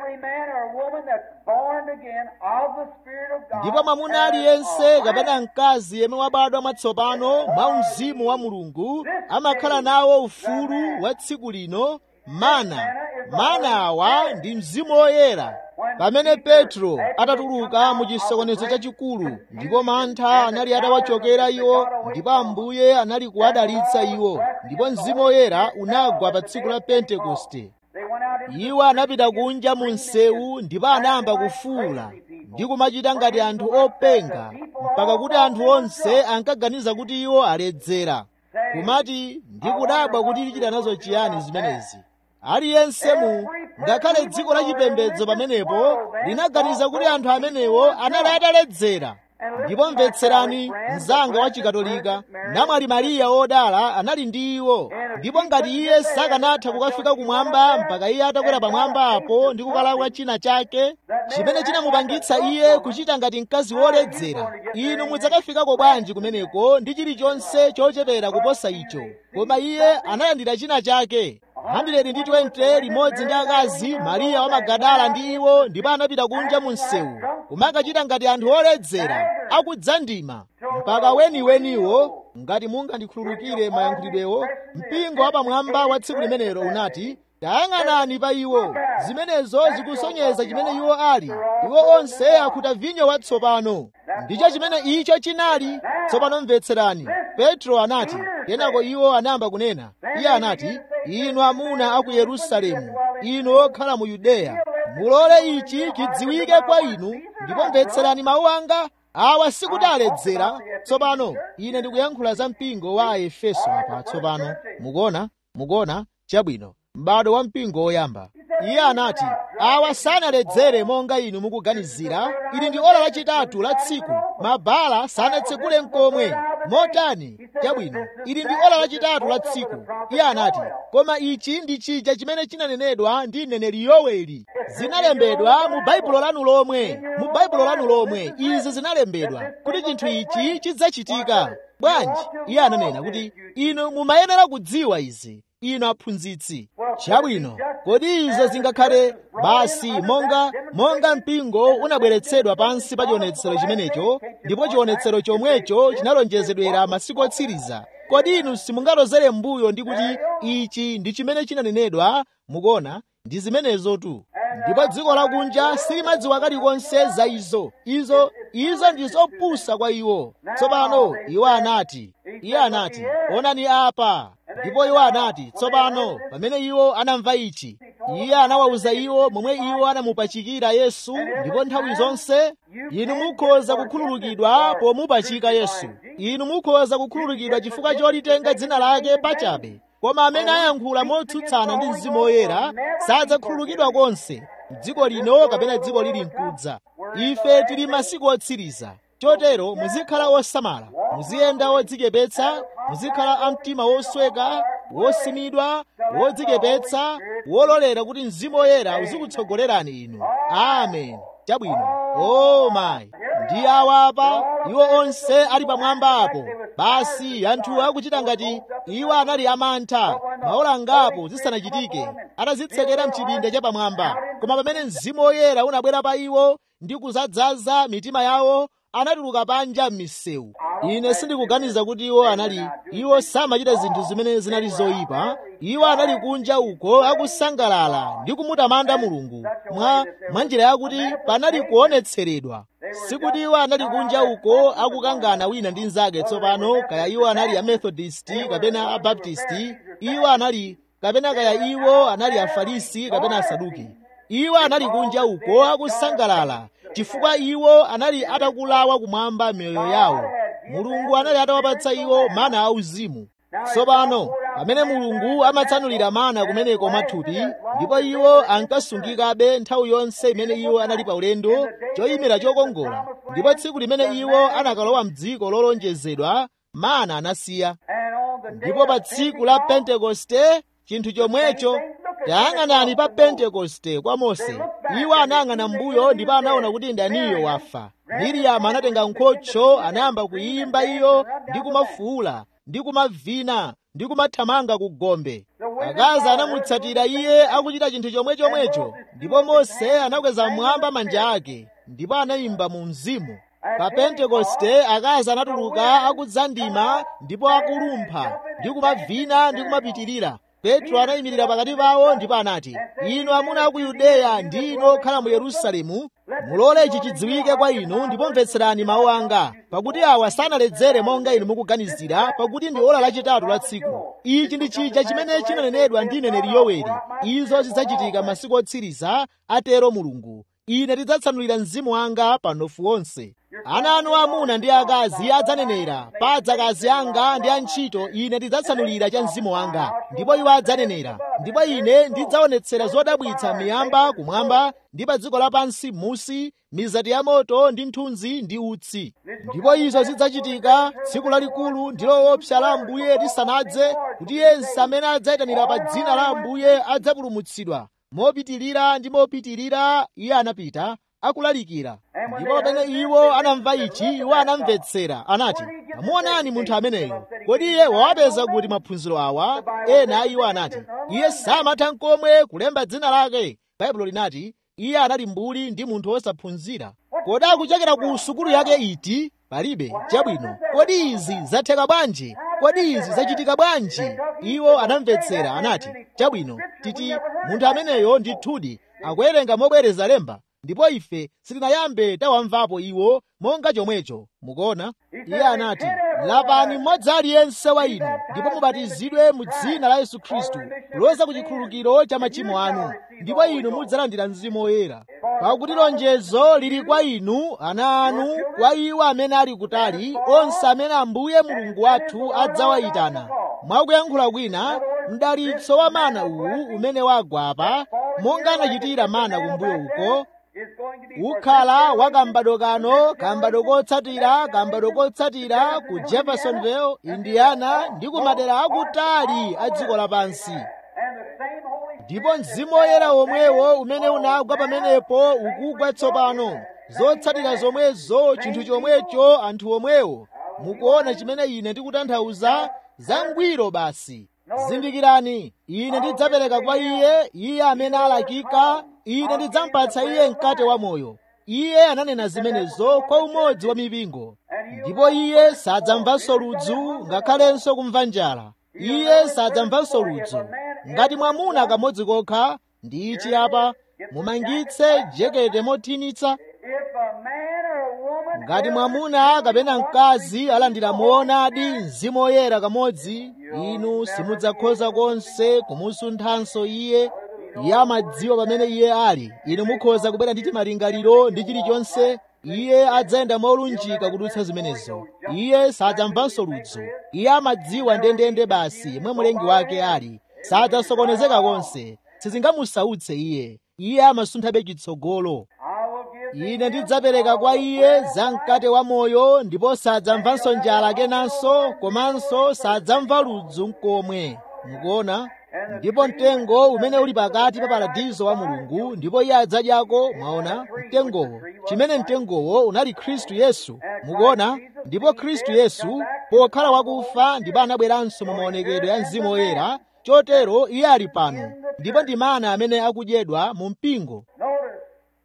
[SPEAKER 3] ndipo mwamuna aliyense kapena mkazi yemwe wabadwa mwatsopano mwa mzimu wa mulungu amakhala nawo ufulu wa tsiku lino mana mana awa ndi mzimu woyera pamene petro atatuluka mu chisokonezo chachikulu ndipo mantha anali atawachokera iwo ndipo ambuye anali kuwadalitsa iwo ndipo mzimu woyera unagwa pa tsiku la pentekoste iwo anapita kunja mu msewu ndipo anayamba kufuwula ndi kumachita ngati anthu openga mpaka kuti anthu onse ankaganiza kuti iwo aledzera kumati ndikudabwa kuti tichita nazo chiyani zimenezi aliyense mu ngakhale dziko la chipembedzo pamenepo linaganiza kuti anthu amenewo anali ataledzera ndipo mvetserani mnzanga wa chikatolika namwali mariya wodala anali ndi iwo ndipo ngati iye sakanatha kukafika kumwamba mpaka iye atakwera pamwamba apo ndi kukalakwa china chake chimene chinamupangitsa iye kuchita ngati mkazi woledzera inu mudzakafikako bwanji kumeneko ndi chilichonse chochepera kuposa icho koma iye analandira china chake 120 limodzi ndi akazi mariya wa magadala ndi iwo ndipo anapita kunja mu msewu kumakachita ngati anthu oledzera akudzandima mpaka weniweniwo ngati mungandikhululukire mayankhulidwewo mpingo wapamwamba wa tsiku limenelo unati tayang'anani pa iwo zimenezo zikusonyeza chimene iwo ali iwo onse akhuta vinyo watsopano ndicho chimene icho chinali tsopano mvetserani petro anati kenako iwo anayamba kunena iye anati inu amuna a ku yerusalemu inu okhala mu yudeya mulole ichi chidziwike kwa inu ndipo mvetserani mawu anga awa sikuti aledzera tsopano ine ndikuyankhula za mpingo wa aefeso apa tsopano mukuona mukuona chabwino m'bado wa mpingo woyamba iye anati awa sanaledzere monga inu mukuganizira ili ndi ola lachitatu la tsiku mabala sanatsekule mkomwe motani chabwino ili ndi ola lachitatu la tsiku iye anati koma ichi ndi chija chimene chinanenedwa ndi mneneri yoweli zinalembedwa mu baibulo lanu lomwe mu baibulo lanu lomwe izi zinalembedwa kuti chinthu ichi chidzachitika bwanji iye ananena kuti inu mumayenera kudziwa izi inu aphunzitsi chabwino kodi izo zingakhale basi monga monga mpingo unabweretsedwa pansi pa chionetsero chimenecho ndipo chionetsero chomwecho chinalonjezedwera masiku otsiriza kodi inu simungalozere m'mbuyo ndi kuti ichi ndi chimene chinanenedwa mukuona ndi zimenezo tu ndipo dziko lakunja silimadziwa kalikonse za izo izo izo ndi zopusa kwa iwo tsopano iwo anati iye anati onani apa ndipo iwo anati tsopano pamene iwo anamva ichi iye anawawuza iwo momwe iwo anamupachikira yesu ndipo nthawi zonse inu mukhoza kukhululukidwa pomupachika yesu inu mukhoza kukhululukidwa chifukwa cholitenga dzina lake pachabe koma amene ayankhula motsutsana ndi mzimu woyera sadzakhululukidwa konse dziko lino kapena dziko lili mkudza ife tili masiku otsiriza chotero muzikhala osamala muziyenda odzichepetsa muzikhala amtima wosweka wosimidwa wodzichepetsa wololera kuti mzimu woyera uzikutsogolerani inu amen chabwino o mayi ndi awa apa iwo onse ali pamwamba apo basi anthu akuchita ngati iwo anali amantha maola angapo zisanachitike atazitsekera mchipinda cha pamwamba koma pamene mzimu woyera unabwera pa iwo ndi kuzadzaza mitima yawo anatuluka panja m'misewu ine sindikuganiza kuti iwo anali iwo samachita zinthu zimene zinali zoyipa iwo anali kunja uko akusangalala ndi kumutamanda mulungu mwa mwa njira yakuti panali kuonetseredwa sikuti iwo anali kunja uko akukangana wina ndi mnzake tsopano kaya iwo anali amethodisti kapena abaptisti iwo anali kapena kaya iwo anali afarisi kapena asaduki iwo anali kunja uko akusangalala chifukwa iwo anali atakulawa kumwamba miyoyo yawo mulungu anali atawapatsa iwo mana auzimu tsopano pamene mulungu amatsanulira mana kumeneko mathupi ndipo iwo ankasungikabe nthawi yonse imene iwo anali pa ulendo choyimira chokongola ndipo tsiku limene iwo anakalowa mdziko lolonjezedwa mana anasiya ndipo pa tsiku la pentekoste chinthu chomwecho tayang'anani pa pentekoste kwa mose iwo anayang'ana mbuyo ndipo anaona kuti ndaniyo wafa miriyamu anatenga nkhocho anayamba kuyimba iyo ndi kumafuula ndi kumavina ndi kumathamanga ku gombe akazi anamutsatira iye akuchita chinthu chomwechomwecho ndipo mose anakweza mmwamba manja ake ndipo anayimba mu mzimu pa pentekoste akazi anatuluka akudzandima ndipo akulumpha ndi kumavina ndi kumapitirira petro anayimirira pakati pawo ndipo anati inu amuna a ku yudeya ndi inu okhala mu yerusalemu mulole ichi chidziwike kwa inu ndipo mvetserani mawu anga pakuti awa sanaledzere monga inu mukuganizira pakuti ndi ola lachitatu la tsiku ichi ndi chija chimene chinanenedwa ndi mneneri yoweli izo zidzachitika masiku otsiriza atero mulungu ine ndidzatsanulira mzimu wanga pa mnofu wonse ana anu amuna ndi akazi adzanenera pa adzakazi anga ndi antchito ine ndidzatsanulira cha mzimu wanga ndipo iwo adzanenera ndipo ine ndidzaonetsera zodabwitsa miyamba kumwamba ndi pa dziko lapansi musi mizati ya moto ndi nthunzi ndi utsi ndipo izo zidzachitika tsiku lalikulu ndi loopsa la ambuye lisanadze kuti yense amene adzayitanira pa dzina la ambuye adzapulumutsidwa mopitirira ndi mopitirira iye anapita akulalikira ndipo pamene iwo anamva ichi iwo anamvetsera anati amuonani munthu ameneyo kodi iye wawapeza kuti maphunziro awa ena a iwo anati iye samatha n'komwe kulemba dzina lake baibulo linati iye anali mbuli ndi munthu wosaphunzira kodi akuchokera ku sukulu yake iti palibe chabwino kodi izi zatheka bwanji kodi izi zachitika bwanji iwo anamvetsera anati chabwino titi munthu ameneyo ndithudi akuwerenga mobwereza lemba ndipo ife sitinayambe tawamvapo iwo monga chomwecho mukuona iye anati lapani mmodzi aliyense wa inu ndipo mubatizidwe mu dzina la yesu khristu kuloza ku chikhululukiro cha machimo anu ndipo inu mudzalandira mzimu woyera pakuti lonjezo lili kwa inu ana anu kwa iwo amene ali kutali onse amene ambuye mulungu wathu adzawayitana mwakuyankhula kwina mdalitso wa mana uwu umene wagwa apa monga anachitira mana kumbuyo uko ukhala wa kambado kano kambado kotsatira kambado kotsatira ku jeffersonville indiana ndi ku madera akutali a dziko lapansi ndipo mzimu woyera womwewo umene unagwa pamenepo ukugwa tsopano zotsatira zomwezo chinthu chomwecho anthu omwewo mukuona chimene ine ndikutanthauza zangwiro basi zindikirani ine ndidzapereka kwa iye iye amene alakika ine ndidzampatsa iye mkate wa moyo iye ananena zimenezo kwa umodzi wa mipingo ndipo iye sadzamvanso ludzu ngakhalenso kumva njala iye sadzamvanso ludzu ngati mwamuna kamodzi kokha ndi ichi apa mumangitse jekete mothinitsa
[SPEAKER 2] If a man or a woman
[SPEAKER 3] ngati mwamuna kapena mkazi alandira moonadi mzimu woyera kamodzi inu simudzakhoza konse kumusunthanso iye iye amadziwa pamene iye ali inu mukhoza kubwera ndi malingaliro ndi chilichonse iye adzayenda molunjika kudutsa zimenezo iye sadzamvanso ludzu iye amadziwa ndendende basi yemwe mlengi wake ali sadzasokonezeka konse sizingamusautse iye iye amasunthabe chitsogolo
[SPEAKER 2] I will give
[SPEAKER 3] ine ndidzapereka kwa iye za mkate wa moyo ndipo sadzamvanso njala kenanso komanso sadzamva ludzu mkomwe mukuona ndipo mtengo umene uli pakati pa paradizo wa mulungu ndipo iye adzadyako mwaona mtengowo chimene mtengowo unali khristu yesu mukuona ndipo khristu yesu pokhala wakufa ndipo anabweranso mu maonekedwe ya mzimu woyera chotero iye ali pano ndipo ndi mana amene akudyedwa mu mpingo
[SPEAKER 2] Notice,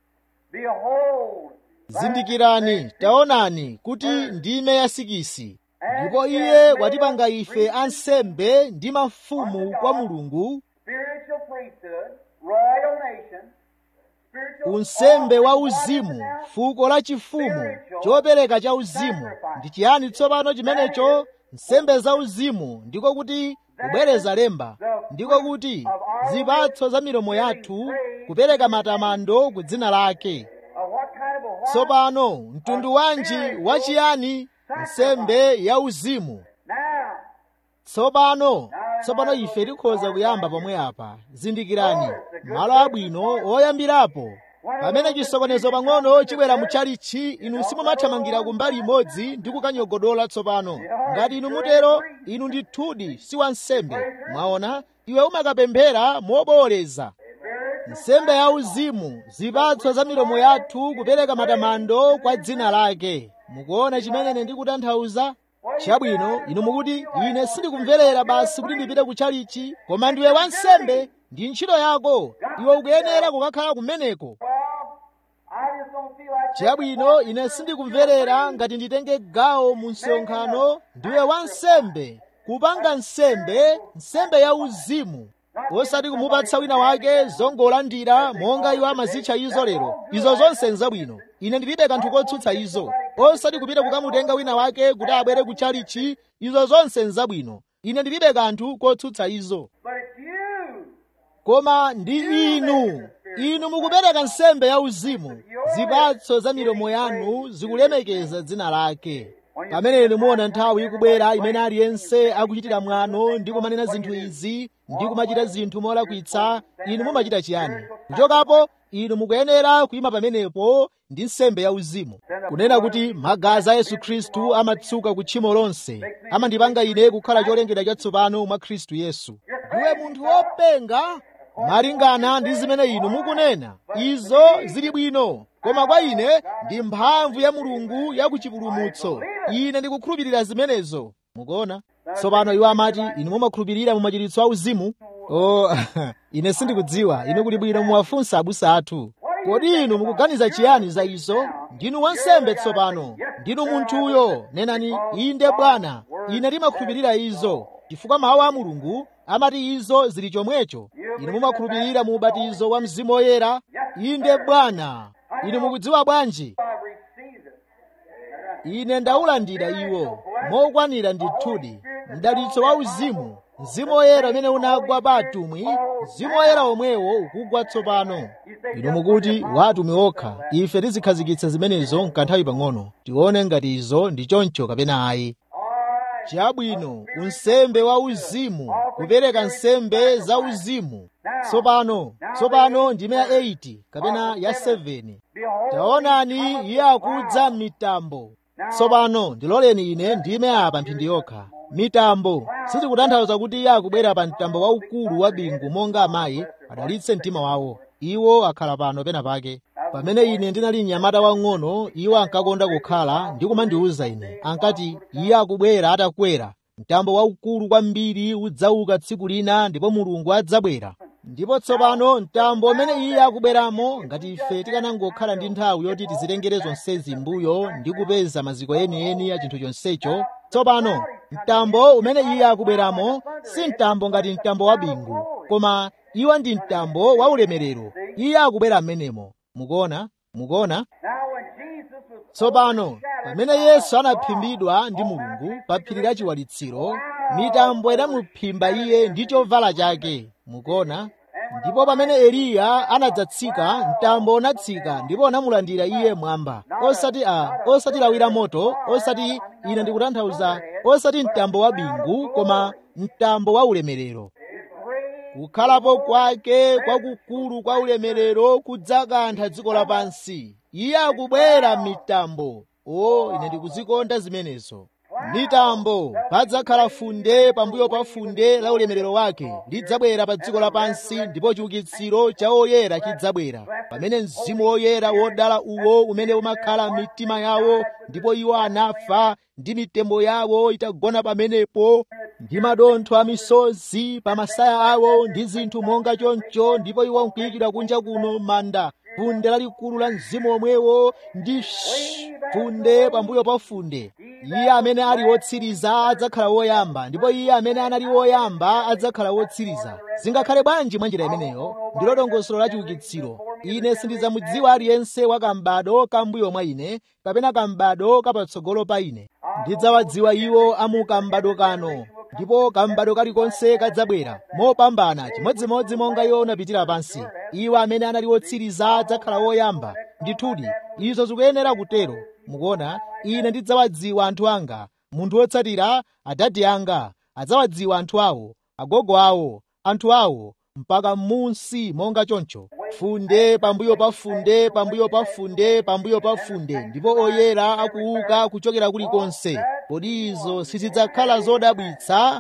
[SPEAKER 2] behold,
[SPEAKER 3] zindikirani taonani kuti ndime ya sikisi ndipo iye watipanga ife ansembe ndi mafumu kwa mulungu
[SPEAKER 2] spiritual priesthood, royal nation, spiritual
[SPEAKER 3] unsembe wa uzimu fuko la chifumu chopereka cha uzimu ndi chiyani tsopano chimenecho nsembe za uzimu ndiko kuti kubwereza lemba ndiko kuti zipatso za milomo yathu kupereka matamando ku dzina lake
[SPEAKER 2] of what kind of a what?
[SPEAKER 3] tsopano mtundu wanji wachiyani nsembe ya uzimu
[SPEAKER 2] Now,
[SPEAKER 3] tsopano tsopano ife tikhoza kuyamba pomwe apa zindikirani malo abwino oyambirapo pamene chisokonezo pang'ono chibwera mu chalichi inu simumathamangira kumbali imodzi ndi kukanyogodola tsopano ngati inu mutero inu ndithudi si wansembe mwaona iwe umakapemphera mobowoleza nsembe ya uzimu zipatso za milomo yathu kupereka matamando kwa dzina lake mukuona chimene ine ndikutanthauza chabwino inu mukuti ine sindikumverera basi kuti ndipite ku chalichi koma ndiwe wansembe ndi ntchito yako iwe ukuyenera kukakhala kumeneko
[SPEAKER 2] well, I just don't feel like
[SPEAKER 3] chabwino ine sindikumverera ngati nditenge gawo mu msonkhano ndiwe wansembe kupanga nsembe nsembe ya uzimu osati kumupatsa wina wake zongolandira monga iwo amazitcha izo lero izo zonse nzabwino ine ndilibe kanthu kotsutsa izo osati kupita kukamutenga wina wake kuti abwere ku chalichi izo zonse nzabwino ine ndilibe kanthu kotsutsa izo
[SPEAKER 2] But it's you.
[SPEAKER 3] koma ndi inu inu mukupereka nsembe ya uzimu zipatso za milomo yanu zikulemekeza dzina lake pamene inu muona nthawi ikubwera imene aliyense akuchitira mwano ndi kumanena zinthu izi ndi kumachita zinthu molakwitsa inu mumachita chiyani kuchokapo inu mukuyenera kuyima pamenepo ndi nsembe ya uzimu kunena kuti magazi a yesu khristu amatsuka ku tchimo lonse amandipanga ine kukhala cholengedwa chatsopano mwa khristu yesu ndiwe munthu wopenga malingana ndi zimene inu mukunena izo zili bwino koma kwa ine ndi mphamvu ya mulungu ya kuchipulumutso ine ndikukhulupirira zimenezo mukuona tsopano iwo amati inu mumakhulupirira mu machiritso a uzimu o ine sindikudziwa inu kuli bwino muwafunsa abusa athu kodi inu mukuganiza chiyani za izo ndinu wansembe tsopano ndinu munthuyo nenani inde bwana ine ndimakhulupirira izo chifukwa mawu a mulungu amati izo zili chomwecho inu mumakhulupirira mu ubatizo wa mzimu woyera inde bwana inu mukudziwa bwanji
[SPEAKER 2] I received it.
[SPEAKER 3] ine ndaulandira iwo mokwanira ndithudi mdalitso wa uzimu mzimu woyera umene unagwa pa atumwi mzimu woyera omwewo ukugwa tsopano inu mukuti wa atumwi okha ife tizikhazikitsa zimenezo mkanthawi pang'ono tione ngati izo ndi choncho kapena ayi chabwino unsembe wa uzimu kupereka nsembe za uzimu tsopano tsopano ndime ya 8 kapena ya 7 taonani iye akudza m'mitambo tsopano ndiloleni ine ndime apa mphindi yokha mitambo sizikutanthauza kuti iye akubwera pa mtambo waukulu wa bingu monga amayi adalitse mtima wawo iwo akhala pano pena pake pamene ine ndinali mnyamata wang'ono iwo ankakonda kukhala ndi kumandiwuza ine ankati iye akubwera atakwera mtambo waukulu kwambiri udzauka tsiku lina ndipo mulungu adzabwera ndipo tsopano mtambo umene iye akubweramo ngati ife tikanangokhala ndi nthawi yoti tizitengere zonsezi mbuyo ndi kupeza maziko enieni a chinthu chonsecho tsopano mtambo umene iye akubweramo si mtambo ngati mtambo wa bingu koma iwo ndi mtambo wa ulemerero iye akubwera m'menemo mukuona mukuona tsopano pamene yesu anaphimbidwa ndi mulungu pa phiri la chiwalitsiro mitambo inamuphimba iye ndi chovala chake mukuona ndipo pamene eliya anadzatsika mtambo unatsika ndipo unamulandira iye mwamba osati a osati lawi la moto osati ine ndikutanthauza osati mtambo wa bingu koma mtambo wa ulemerero kukhalapo kwake kwakukulu kwa ulemerero kudzakantha dziko lapansi iye akubwera mitambo o ine ndikuzikonda zimenezo mitambo padzakhala funde pambuyo pa funde la ulemerero wake lidzabwera pa dziko lapansi ndipo chiukitsiro cha oyera chidzabwera pamene mzimu woyera wodala uwo umene umakhala m'mitima yawo ndipo iwo anafa ndi mitembo yawo itagona pamenepo ndi madontho a misozi pa masaya awo ndi zinthu monga choncho ndipo iwo nkuyikidwa kunja kuno manda funde lalikulu la mzimu omwewo ndi funde pambuyo pa funde iye amene ali wotsiriza adzakhala woyamba ndipo iye amene anali woyamba adzakhala wotsiriza zingakhale bwanji mwa njira imeneyo ndilo dongosolo la chiukitsiro ine sindidzamudziwa aliyense wa kambado kambuyo mwa ine kapena kambado kapatsogolo pa ine ndidzawadziwa iwo amu kambado kano ndipo kambado kalikonse kadzabwera mopambana chimodzimodzi monga iwo unapitira pansi iwo amene anali wotsiriza adzakhala woyamba ndithudi izo zikuyenera kutero mukuona ine ndidzawadziwa anthu anga munthu wotsatira adadi anga adzawadziwa anthu awo agogo awo anthu awo mpaka munsi monga choncho funde pambuyo pa funde pambuyo pa funde pambuyo pa funde ndipo oyera akuuka kuchokera kulikonse kodi izo sizidzakhala zodabwitsa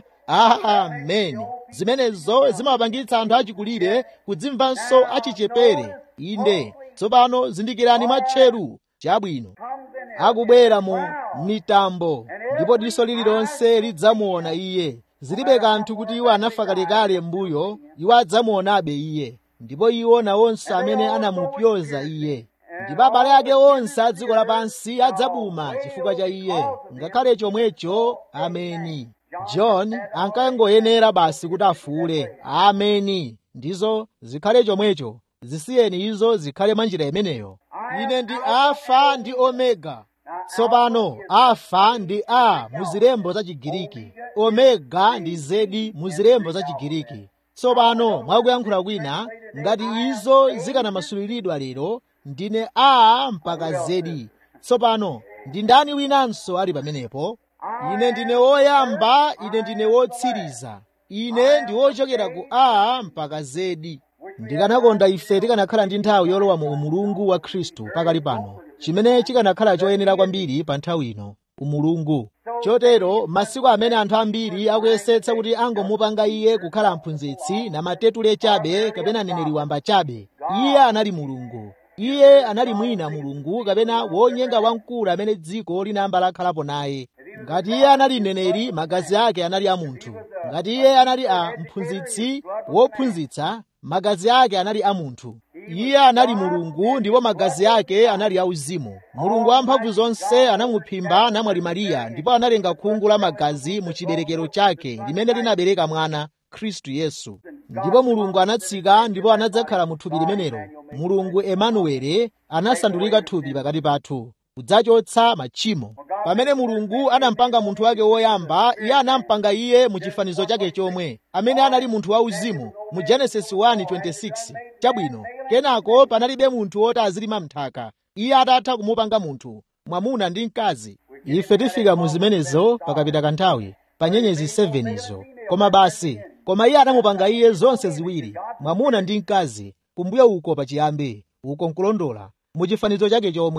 [SPEAKER 3] ameni zimenezo zimapangitsa anthu achikulire kudzimvanso achichepere inde tsopano zindikirani mwatcheru chabwino akubwera mu mitambo ndipo diso lililonse lidzamuona iye zilibe kanthu kuti iwo anafa kalekale m'mbuyo iwo adzamuonabe iye ndipo iwo nawonso amene anamupyoza iye ndipo abale ake onse a dziko lapansi adzabuma chifukwa cha iye ngakhale chomwecho ameni john ankangoyenera basi kuti afuule ameni ndizo zikhale chomwecho zisiyeni izo zikhale mwa njira imeneyo ine ndi alfa ndi omega tsopano alfa ndi a mu zilembo za chigiriki omega ndi zedi mu zilembo za chigiriki tsopano mwakuyankhula kwina ngati izo zikanamasuliridwa lero ndine a mpaka zedi tsopano ndi ndani winanso ali pamenepo ine ndine woyamba ine ndine wotsiriza ine ndi wochokera ku a mpaka zedi ndikanakonda ife tikanakhala ndi nthawi yolowa mu umulungu wa khristu pakali pano chimene chikanakhala choyenera kwambiri pa nthawi ino umulungu chotero masiku amene anthu ambiri akuyesetsa kuti angomupanga iye kukhala mphunzitsi na matetule chabe kapena neneri wamba chabe iye anali mulungu iye anali mwina mulungu kapena wonyenga wamkulu amene dziko linayamba lakhalapo naye ngati iye anali mneneri magazi ake anali a munthu ngati iye anali a mphunzitsi wophunzitsa magazi ake anali a munthu iye anali mulungu ndipo magazi ake anali auzimu mulungu wamphamvu zonse anamuphimba namwali mariya ndipo analenga khungu la magazi mu chiberekero chake limene linabereka mwana khristu yesu ndipo mulungu anatsika ndipo anadzakhala mu thupi limenelo mulungu emanuwele anasandulika thupi pakati pathu kudzachotsa machimo pamene mulungu anampanga munthu wake woyamba iye anampanga iye mu chifanizo chake chomwe amene anali munthu wauzimu mu genesis 1:26 chabwino kenako panalibe munthu woti azilima mnthaka iye atatha kumupanga munthu mwamuna ndi mkazi ife tifika mu zimenezo pakapita kanthawi pa nyenyezi 7 izo koma basi koma iye anamupanga iye zonse ziwiri mwamuna ndi mkazi kumbuyo uko pachiyambi uko nkulondola mu chifanizo chake chomwe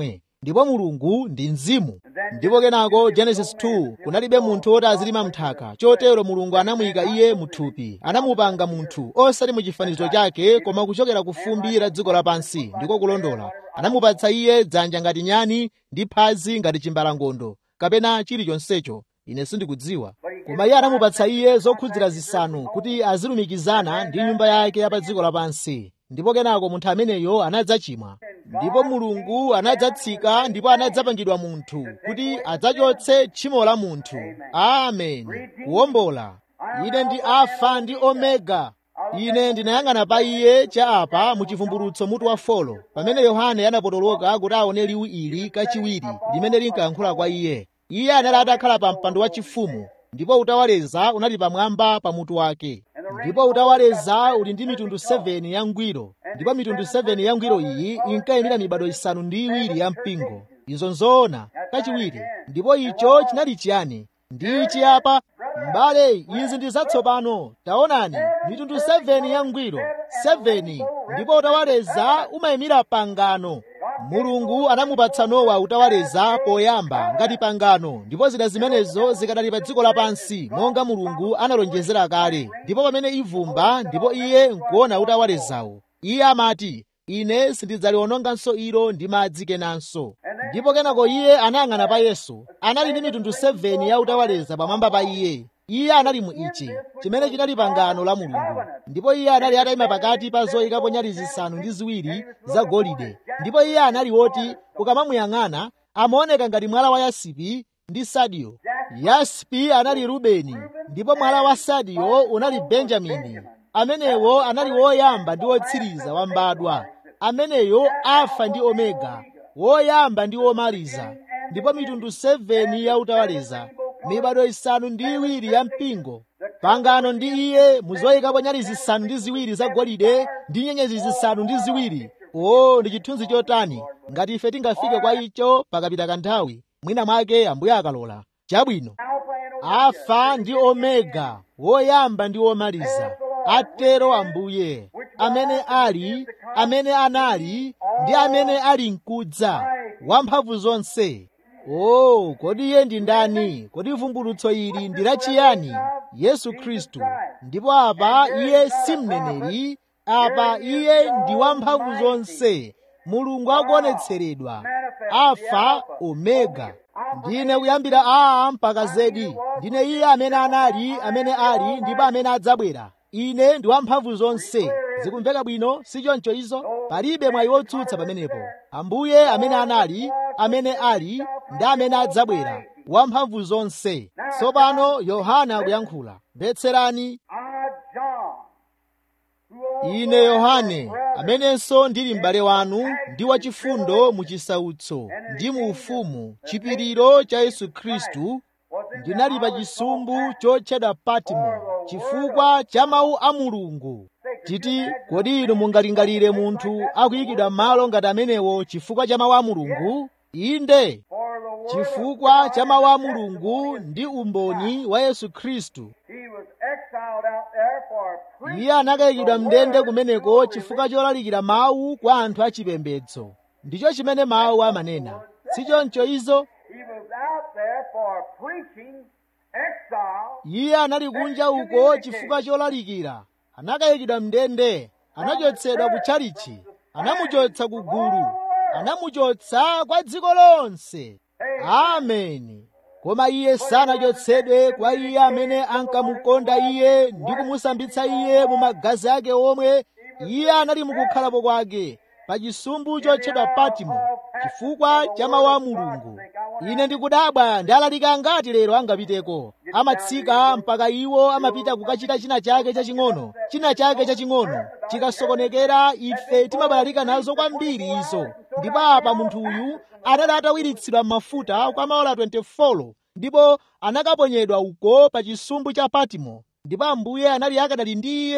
[SPEAKER 3] ndipo mulungu ndi mzimu ndipo kenako genesis 2 kunalibe munthu woti azilima mnthaka chotero mulungu anamuyika iye muthupi anamupanga munthu osati mu chifanizo chake koma kuchokera ku fumbi la dziko lapansi ndiko kulondola anamupatsa iye dzanja ngati nyani ndi phazi ngati chimbalangondo kapena chilichonsecho ine sindikudziwa koma iye anamupatsa iye zokhudzira zisanu kuti azilumikizana ndi nyumba yake ya pa dziko lapansi ndipo kenako munthu ameneyo anadzachimwa ndipo mulungu anadzatsika ndipo anadzapangidwa munthu kuti adzachotse tchimo la munthu amen kuwombola ine ndi alfa ndi omega ine ndinayang'ana pa iye cha apa mu chivumbulutso mutu wa folo pamene yohane anapotoloka kuti aone liwu ili kachiwiri limene linkayankhula kwa iye iye anali atakhala pa mpando wachifumu ndipo utawaleza unali pamwamba pa mutu wake ndipo utawaleza uli ndi mitundu 7 ya ngwiro ndipo mitundu 7 ya ngwiro iyi inkayimira mibado isanu ndi iwiri ya mpingo izo nzoona kachiwiri ndipo icho chinali chiyani ndi ichi apa m'bale izi ndi zatsopano taonani mitundu 7 ya ngwiro 7 ndipo utawaleza umayimira pangano mulungu anamupatsa nowa utawaleza poyamba ngati pangano ndipo zida zimenezo zikadali pa dziko lapansi monga mulungu analonjezera kale ndipo pamene ivumba ndipo iye nkuona utawalezawo iye amati ine sindidzaliwononganso ilo ndi madzi kenanso ndipo kenako iye anayang'ana pa yesu anali ndi mitundu 7 ya utawaleza pamwamba pa iye iye anali mu ichi chimene chinali pangano la mulungu ndipo iye anali atayima pakati pa zoyikapo nyali zisanu ndi ziwiri zagolide ndipo iye anali woti ukamamuyang'ana amaoneka ngati mwala wa yasipi ndi sadiyo yasipi anali rubeni ndipo mwala wa sadiyo unali benjamini amenewo anali woyamba ndi wotsiriza wa mbadwa ameneyo alfa ndi omega woyamba ndi womaliza ndipo mitundu 7 ya utawaleza mibado isanu ndi iwiri ya mpingo pangano ndi iye muzoyikapo nyali zisanu ndi ziwiri zagolide ndi nyenyezi zisanu ndi ziwiri o ndi chithunzi chotani ngati ife tingafike kwa icho pakapita kanthawi mwina mwake ambuye akalola chabwino alfa ndi omega woyamba ndi womaliza atero ambuye amene ali amene anali ndi amene ali mkudza wamphamvu zonse o kodi iye ndi ndani kodi vumbulutso ili ndi lachiyani yesu khristu ndipo apa iye si mneneri apa iye ndi wamphamvu zonse mulungu akuonetseredwa alfa omega ndine kuyambira a mpaka zedi ndine iye amene anali amene ali ndipo amene adzabwera ine ndi wamphamvu zonse zikumveka bwino si choncho izo palibe mwayi wotsutsa pamenepo ambuye amene anali amene ali ndi amene adzabwera wamphamvu zonse tsopano yohana akuyankhula mvetserani ine yohane amenenso ndili m'bale wanu ndi wachifundo mu chisautso ndi mu ufumu chipiriro cha yesu khristu ndinali pa chisumbu chotchedwa patimo chifukwa cha mawu a mulungu titi kodi inu mungalingalire munthu akuyikidwa m'malo ngati amenewo chifukwa cha mawu a mulungu inde chifukwa cha mawu a mulungu ndi umboni wa yesu khristu iye anakayikidwa mndende kumeneko chifukwa cholalikira mawu kwa anthu achipembedzo ndicho chimene mawu amanena si choncho izo iye anali kunja uko chifukwa cholalikira anakayikidwa mndende anachotsedwa ku tchalichi anamuchotsa ku gulu anamuchotsa kwa dziko lonse ameni koma iye sanachotsedwe kwa iye amene ankamukonda iye ndi kumusambitsa iye mu magazi ake omwe iye anali mukukhalapo kwake pa chisumbu chotchedwa patimo chifukwa cha mawu a mulungu ine ndikudabwa ndi alaliki angati lero angapiteko amatsika mpaka iwo amapita kukachita china chake chaching'ono china chake chaching'ono chikasokonekera ife timabalalika nazo kwambiri izo ndipo apa munthu uyu anali atawiritsidwa m'mafuta kwa maola 24 ndipo anakaponyedwa uko pa chisumbu cha patimo ndipo ambuye anali akadali ndi iye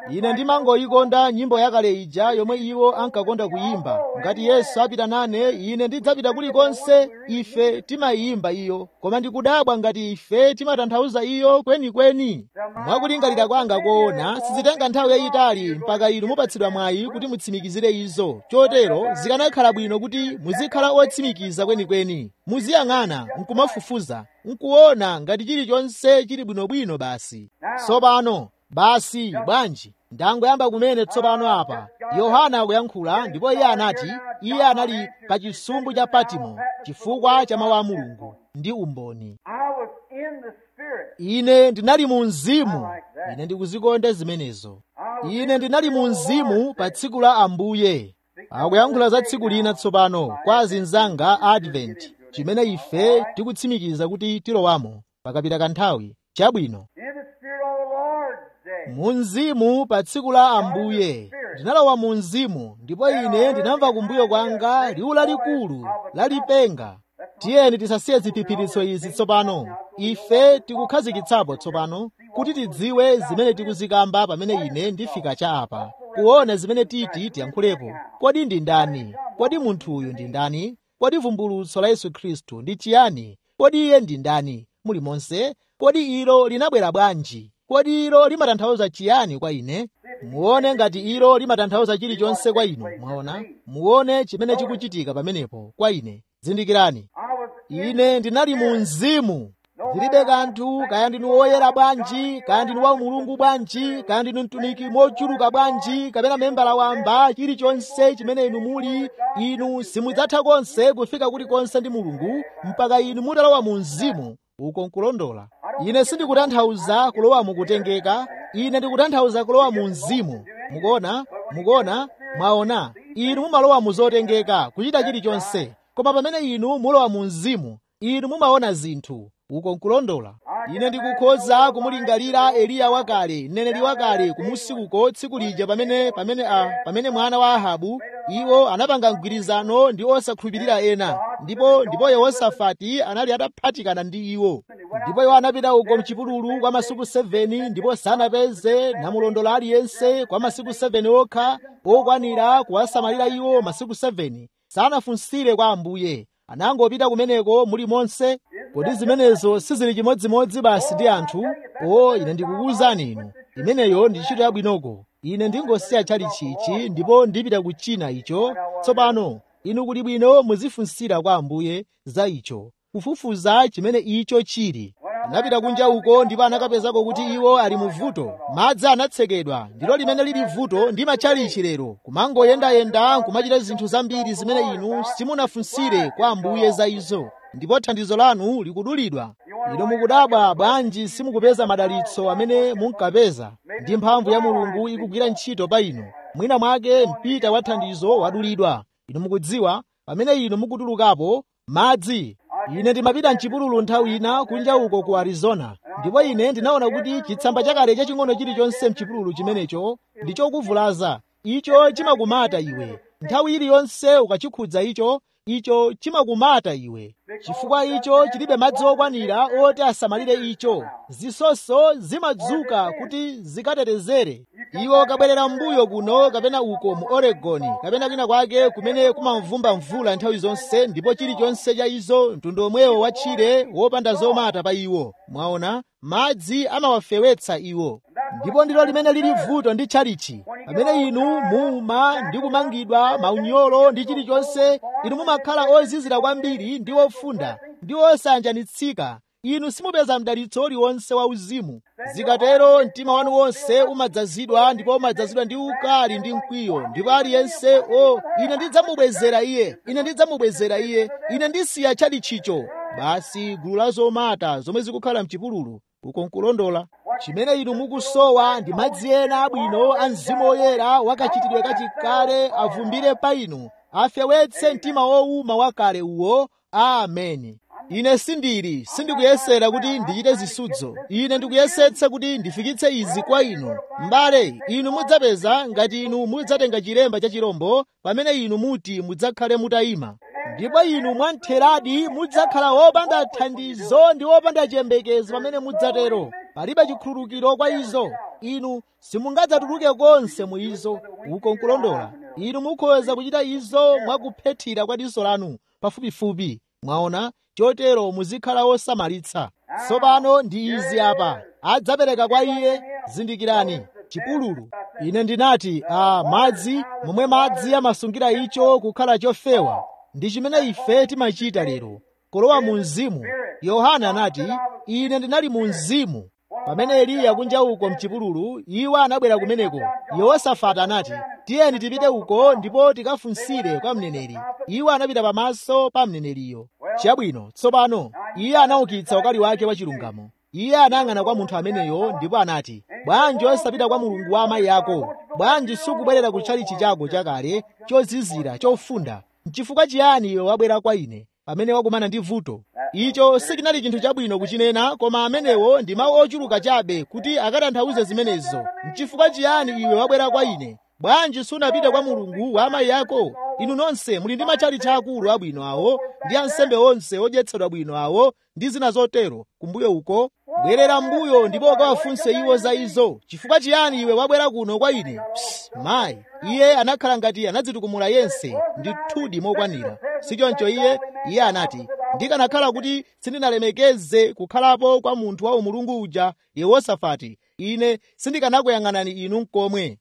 [SPEAKER 3] ine ndimangoyikonda nyimbo yakale ija yomwe iwo ankakonda kuyimba ngati yesu apita nane ine ndidzapita kulikonse ife timayimba iyo koma ndikudabwa ngati ife timatanthauza iyo kwenikweni mwakulingalira kwanga koona sizitenga nthawi yayitali mpaka inu mupatsidwa mwayi kuti mutsimikizire izo chotero zikanakhala bwino kuti muzikhala otsimikiza kwenikweni muziyang'ana nkumafufuza nkuona ngati chilichonse chili bwinobwino basi tsopano basi bwanji ndangoyamba kumene tsopano apa yohana akuyankhula ndipo iye anati iye anali pa chisumbu cha patimo chifukwa cha mawu a mulungu ndi umboni
[SPEAKER 2] I was in the Spirit.
[SPEAKER 3] ine ndinali mu mzimu ine ndikuzikonda zimenezo ine ndinali mu mzimu pa tsiku la ambuye akuyankhula za tsiku lina tsopano kwa azinzanga a advent chimene ife tikutsimikiza kuti tilowamo pakapita kanthawi chabwino
[SPEAKER 2] In the Spirit on the Lord's day.
[SPEAKER 3] mu mzimu pa tsiku la ambuye ndinalowa mu mzimu ndipo ine ndinamva kumbuyo kwanga liwu lalikulu lalipenga tiyeni tisasiye ziphiphiritso izi tsopano ife tikukhazikitsapo tsopano kuti tidziwe zimene tikuzikamba pamene ine ndifika cha apa kuona zimene titi tiyankhulepo kodi ndi ndani kodi munthuyu ndi ndani kodi vumbulutso la yesu khristu ndi chiyani kodi iye ndi ndani muli monse kodi ilo linabwera bwanji kodi ilo limatanthauza chiyani kwa ine muone ngati ilo limatanthauza chilichonse kwa inu mwaona muone chimene chikuchitika pamenepo kwa ine zindikirani
[SPEAKER 2] I was
[SPEAKER 3] ine ndinali mu mzimu zilibe kanthu kaya ndinu woyera bwanji kaya ndinu wa mulungu bwanji kaya ndinu mtumiki mochuluka bwanji kapena membala wamba chilichonse chimene inu muli inu simudzatha konse kufika kulikonse ndi mulungu mpaka inu mutalowa mu mzimu uko nkulondola ine sindikutanthauza kulowa mukutengeka ine ndikutanthauza kulowa mu mzimu mukuona mukuona mwaona inu mumalowa mu zotengeka kuchita chilichonse koma pamene inu mulowa mu mzimu inu mumaona zinthu uko nkulondola ine ndikukhoza kumulingalira eliya wakale mneneri wakale kumusi uko tsiku lija pamene pamene a pamene mwana wa ahabu iwo anapanga mgwirizano ndi osakhulupirira ena ndipo ndipo yehosafati anali ataphatikana ndi iwo ndipo iwo anapita uko mchipululu kwa masiku 7 ndipo sanapeze namulondola aliyense kwa masiku 7 okha okwanira kuwasamalira iwo masiku 7 sanafunsire kwa ambuye anangopita kumeneko muli monse kodi zimenezo sizili chimodzimodzi basi ndi anthu o ine ndikukuwuzani inu imeneyo ndi ntchito yabwinoko ine ndingosiya chalichichi ndipo ndipita ku china icho tsopano inu kuli bwino muzifunsira kwa ambuye za icho kufufuza chimene icho chili anapita kunja uko ndipo anakapezako kuti iwo ali mu vuto madzi anatsekedwa ndilo limene lili vuto ndi matchalichi lero kumangoyendayenda nkumachita zinthu zambiri zimene inu simunafunsire kwa ambuye za izo ndipo thandizo lanu likudulidwa ino mukudabwa bwanji simukupeza madalitso amene munkapeza ndi mphamvu ya mulungu ikugwira ntchito pa inu mwina mwake mpita wa thandizo wadulidwa inu mukudziwa pamene inu mukutulukapo madzi ine ndimapita mchipululu nthawi ina kunja uko ku arizona ndipo ine ndinaona kuti chitsamba chakale chaching'ono chilichonse mchipululu chimenecho ndi chokuvulaza icho chimakumata iwe nthawi iliyonse ukachikhudza icho icho chimakumata iwe chifukwa icho chilibe madzi okwanira oti asamalire icho zisonso zimadzuka kuti zikatetezere iwo kabwerera mbuyo kuno kapena uko mu oregoni kapena kwina kwake kumene kumamvumba mvula nthawi zonse ndipo chilichonse cha izo mtundu omwewo wa tchire wopanda zomata pa iwo mwaona madzi amawafewetsa iwo ndipo ndilo limene lili vuto ndi tchalichi pamene inu muma ndi kumangidwa maunyolo ndi chilichonse inu mumakhala ozizira kwambiri ndi ofunda ndi osanjanitsika inu simupeza mdalitso uliwonse wa uzimu zikatero mtima wanu wonse umadzazidwa ndipo umadzazidwa ndi ukali ndi mkwiyo ndipo aliyense o ine ndidzamubwezera iye ine ndidzamubwezera iye ine ndisiya tchalichicho basi gulu la zomata zomwe zikukhala mchipululu uko nkulondola chimene inu mukusowa ndi madzi ena abwino a mzimu woyera wakachitidwe kachikale avumbire pa inu afewetse mtima wowuma wakale uwo ameni ine sindili sindikuyesera kuti ndichite zisudzo ine ndikuyesetsa kuti ndifikitse izi kwa inu m'bale inu mudzapeza ngati inu mudzatenga chilemba cha chirombo pamene inu muti mudzakhale mutayima ndipo inu mwamtheradi mudzakhala wopanda thandizo ndi wopanda chiyembekezo pamene mudzatero palibe chikhululukiro kwa izo inu simungadzatuluke konse mu izo uko nkulondola inu mukhoza kuchita izo mwakuphethira kwa diso lanu pafupifupi mwaona chotero muzikhala wosamalitsa tsopano ndi izi apa adzapereka kwa iye zindikirani chipululu ine ndinati a madzi momwe madzi amasungira icho kukhala chofewa ndi chimene ife timachita lero kulowa mu mzimu yohana anati ine ndinali mu mzimu pamene eliya kunja uko mchipululu iwo anabwera kumeneko yehosafati anati tiyeni tipite uko ndipo tikafunsire kwa mneneri iwo anapita pamaso pa mneneriyo chabwino tsopano iye anaukitsa ukali wake wa chilungamo iye anayang'ana kwa munthu ameneyo ndipo anati bwanji osapita kwa mulungu wa amayi ako bwanji sukubwerera ku tchalichi chako chakale chozizira chofunda n'chifukwa chiyani iwe wabwera kwa ine pamene wakumana ndi vuto icho sichinali chinthu chabwino kuchinena koma amenewo ndi mawu ochuluka chabe kuti akatanthauze zimenezo n'chifukwa chiyani iwe wabwera kwa ine bwanji sunapite kwa mulungu wa amayi ako inu nonse muli ndi matchalichi akulu abwino awo ndi ansembe onse odyetsedwa bwino awo ndi zina zotero kumbuyo uko bwerera mbuyo ndipo ukawafunse iwo za izo chifukwa chiyani iwe wabwera kuno kwa ine Psst, mayi iye anakhala ngati anadzitukumula yense ndithudi mokwanira sichoncho iye iye anati ndikanakhala kuti sindinalemekeze kukhalapo kwa munthu wa umulungu uja yehosafati ine sindikanakuyang'anani inu nkomwe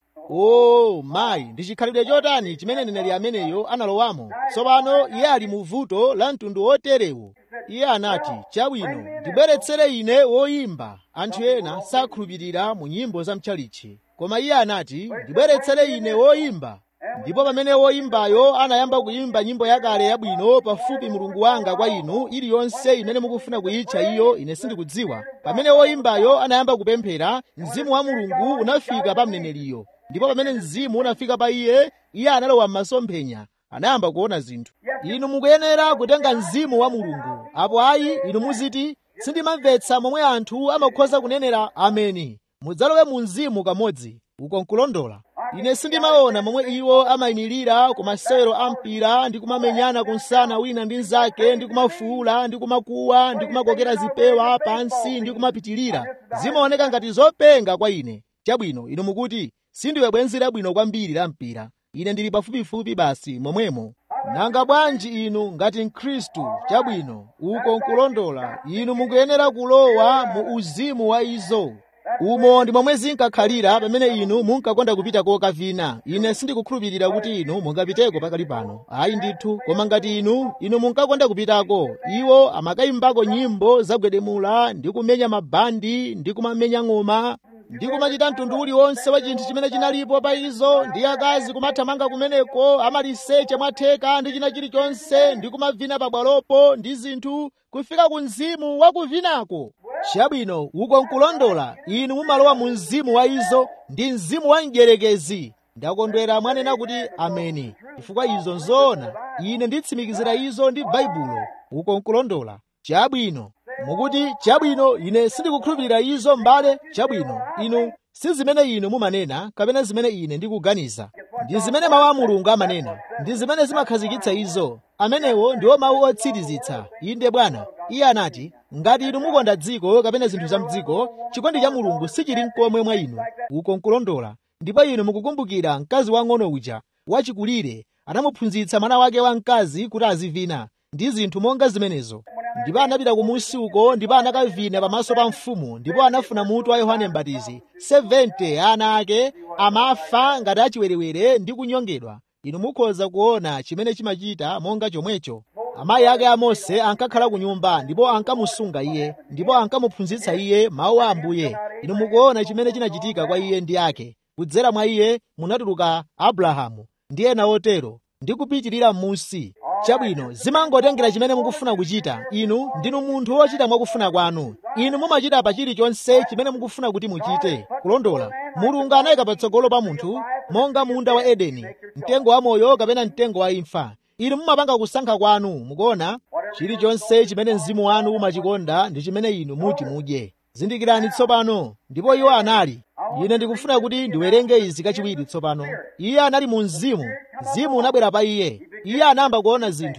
[SPEAKER 3] o mayi ndi chikhalidwe chotani chimene mneneri ameneyo analowamo tsopano iye ali mu vuto la mtundu woterewu iye anati chabwino ndibweretsere ine woyimba anthu ena sakhulupirira mu nyimbo za mchalichi koma iye anati ndibweretsere ine woyimba ndipo pamene woyimbayo anayamba kuyimba nyimbo yakale yabwino pafupi mulungu wanga kwa inu iliyonse imene mukufuna kuyitcha iyo ine sindikudziwa pamene woyimbayo anayamba kupemphera mzimu wa mulungu unafika pa mneneriyo ndipo pamene mzimu unafika pa iye iye analowa m'masomphenya anayamba kuona zinthu inu mukuyenera kutenga mzimu wa mulungu apo ayi inu muziti sindimamvetsa momwe anthu amakhoza kunenera ameni mudzalowe mu mzimu kamodzi uko nkulondola ine sindimaona momwe iwo amayimirira ku masewero a mpira ndi kumamenyana kunsana wina ndi mnzake ndi kumafuula ndi kumakuwa ndi kumakokera zipewa pansi ndi kumapitirira zimaoneka ngati zopenga kwa ine chabwino inu mukuti sindiwe bwenzi labwino kwambiri la mpira ine ndili pafupifupi basi momwemo nanga bwanji inu ngati mkhristu chabwino uko nkulondola inu mukuyenera kulowa mu uzimu wa izo umo ndi momwe zinkakhalira pamene inu munkakonda kupita kokavina ine sindikukhulupirira kuti inu mungapiteko pakali pano ayi ndithu koma ngati inu inu munkakonda kupitako iwo amakayimbako nyimbo zagwedemula ndi kumenya mabandi ndi kumamenya ng'oma ndi kumachita mtundu uliwonse wa chinthu chimene chinalipo pa izo ndi akazi kumathamanga kumeneko amaliseche mwatheka ndi china chilichonse ndi kumavina pabwalopo ndi zinthu kufika ku mzimu wa kuvinako chabwino uko nkulondola inu mumalowa mu mzimu wa izo ndi mzimu wa mdierekezi ndakondwera mwanena kuti ameni chifukwa izo nzoona ine nditsimikizira izo ndi baibulo uko nkulondola chabwino mukuti chabwino ine sindikukhulupirira izo m'bale chabwino inu si zimene inu mumanena kapena zimene ine ndikuganiza ndi zimene mawu a mulungu amanena ndi zimene zimakhazikitsa izo amenewo ndiwo mawu otsirizitsa inde bwana iye anati ngati inu mukonda dziko kapena zinthu za mdziko chikondi cha mulungu sichili mkomwe mwa inu uko nkulondola ndipo inu mukukumbukira mkazi wang'ono uja wachikulire anamuphunzitsa mwana wake wamkazi kuti azivina ndi zinthu monga zimenezo ndipo anapita kumusi uko ndipo anakavina pamaso pa mfumu ndipo anafuna mutu wa yohane mbatizi 70 ana ake amafa ngati achiwerewere ndi kunyongedwa inu mukhoza kuona chimene chimachita monga chomwecho amayi ake a mose ankakhala ku nyumba ndipo ankamusunga iye ndipo ankamuphunzitsa iye mawu a ambuye inu mukuona chimene chinachitika kwa iye ndi ake kudzera mwa iye munatuluka abrahamu ndi ena otero ndi kupitirira m'munsi chabwino zimangotengera chimene mukufuna kuchita inu ndinu munthu wochita mwakufuna kwanu inu mumachita pa chilichonse chimene mukufuna kuti muchite kulondola mulungu anayika patsogolo pa munthu monga munda wa edeni mtengo wa moyo kapena mtengo wa imfa inu mumapanga kusankha kwanu mukuona chilichonse chimene mzimu wanu umachikonda ndi chimene inu muti mudye zindikirani tsopano ndipo iwo anali ine ndikufuna kuti ndiwerenge izi kachiwiri tsopano iye anali mu mzimu mzimu unabwera pa iye iye anayamba kuona zinthu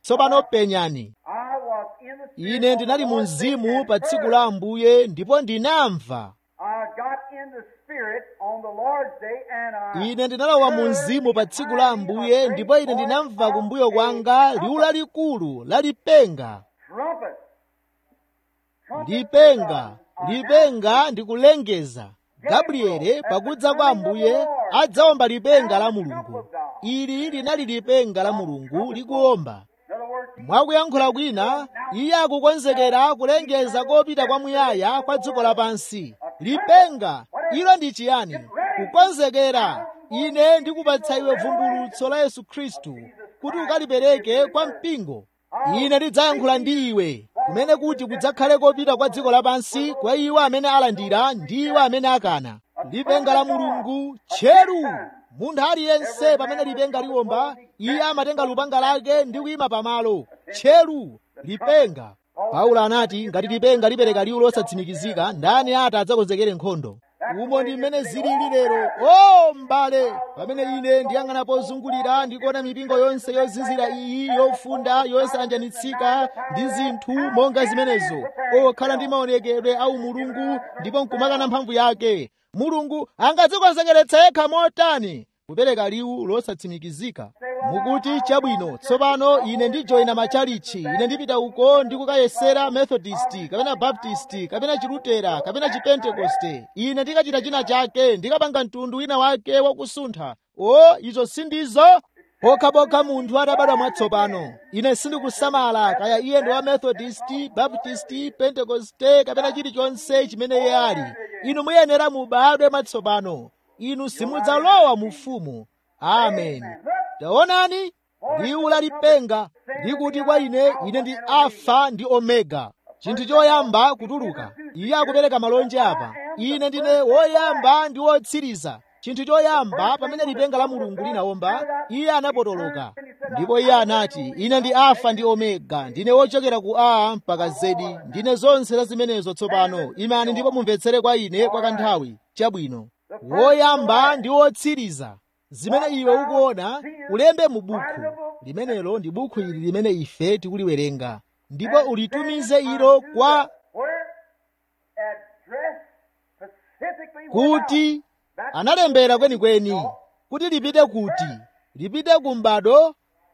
[SPEAKER 3] tsopano penyani
[SPEAKER 2] I was in the spirit
[SPEAKER 3] ine
[SPEAKER 2] on
[SPEAKER 3] ndinali
[SPEAKER 2] the
[SPEAKER 3] mu
[SPEAKER 2] Lord's day
[SPEAKER 3] mzimu
[SPEAKER 2] and
[SPEAKER 3] pa tsiku
[SPEAKER 2] heard.
[SPEAKER 3] la ambuye ndipo ndinamva
[SPEAKER 2] I got in the spirit on the Lord's day and I
[SPEAKER 3] ine ndinalowa mu
[SPEAKER 2] heard
[SPEAKER 3] mzimu pa tsiku la
[SPEAKER 2] behind me a
[SPEAKER 3] ambuye
[SPEAKER 2] great
[SPEAKER 3] ndipo ine
[SPEAKER 2] voice
[SPEAKER 3] ndinamva
[SPEAKER 2] of
[SPEAKER 3] kumbuyo
[SPEAKER 2] a
[SPEAKER 3] kwanga liwu
[SPEAKER 2] trumpet.
[SPEAKER 3] lalikulu lalipenga
[SPEAKER 2] Trumpet. Trumpet
[SPEAKER 3] lipenga
[SPEAKER 2] is a-
[SPEAKER 3] lipenga ndi kulengeza gabriele pakudza kwa ambuye adzawomba lipenga la mulungu ili linali lipenga la mulungu likuwomba
[SPEAKER 2] In other words,
[SPEAKER 3] mwakuyankhula kwina iye akukonzekera kulengeza kopita kwamuyaya kwa dziko lapansi lipenga ilo ndi chiyani kukonzekera ine ndikupatsa iwe vumbulutso la yesu khristu kuti ukalipereke kwa mpingo ine ndidzayankhula ndi iwe kumene kuti kudzakhale kopita kwa dziko lapansi kwa iwo amene alandira ndi iwo amene akana lipenga la mulungu tcheru munthu aliyense pamene lipenga liwomba iye amatenga lupanga lake ndi kuyima pamalo tcheru lipenga paulo anati ngati lipenga lipereka liwu losatsimikizika ndani ati adzakonzekere nkhondo umo ndi mmene zilili lero o m'bale pamene ine ndiyang'ana pozungulira ndikuona mipingo yonse yozizira iyi yofunda yosanjanitsika ndi zinthu monga zimenezo okhala ndi maonekedwe a umulungu ndipo nkumakana mphamvu yake mulungu angadzikonzekeretsa yekha motani kupereka liwu losatsimikizika mukuti chabwino tsopano ine ndijoyina machalichi ine ndipita uko ndikukayesera methodist kapena baptist kapena chilutera kapena chipentekoste ine ndikachita china chake ndikapanga mtundu wina wake wakusuntha o izo sindizo pokhapokha munthu atabadwa mwatsopano ine sindikusamala kaya iye ndi wa methodist baptist pentekoste kapena chilichonse chimene iye ali inu muyenera mubadwe mwatsopano inu simudzalowa mu ufumu amen taonani liwu lalipenga likuti kwa ine ine ndi alfa ndi omega chinthu choyamba kutuluka iye akupereka malonje apa ine ndine woyamba ndi wotsiriza chinthu choyamba pamene lipenga la mulungu linawomba iye anapotoloka ndipo iye anati ine ndi alfa ndi omega ndine wochokera ku a mpaka zedi ndine zonse za zimenezo tsopano imani ndipo mumvetsere kwa ine kwa kanthawi chabwino woyamba ndi wotsiriza zimene iwe ukuona ulembe mu buku limenelo ndi buku ili limene ife tikuliwerenga ndipo ulitumize ilo kwa
[SPEAKER 2] where addressed specifically
[SPEAKER 3] kuti analembera kwenikweni kuti lipite kuti lipite ku m'bado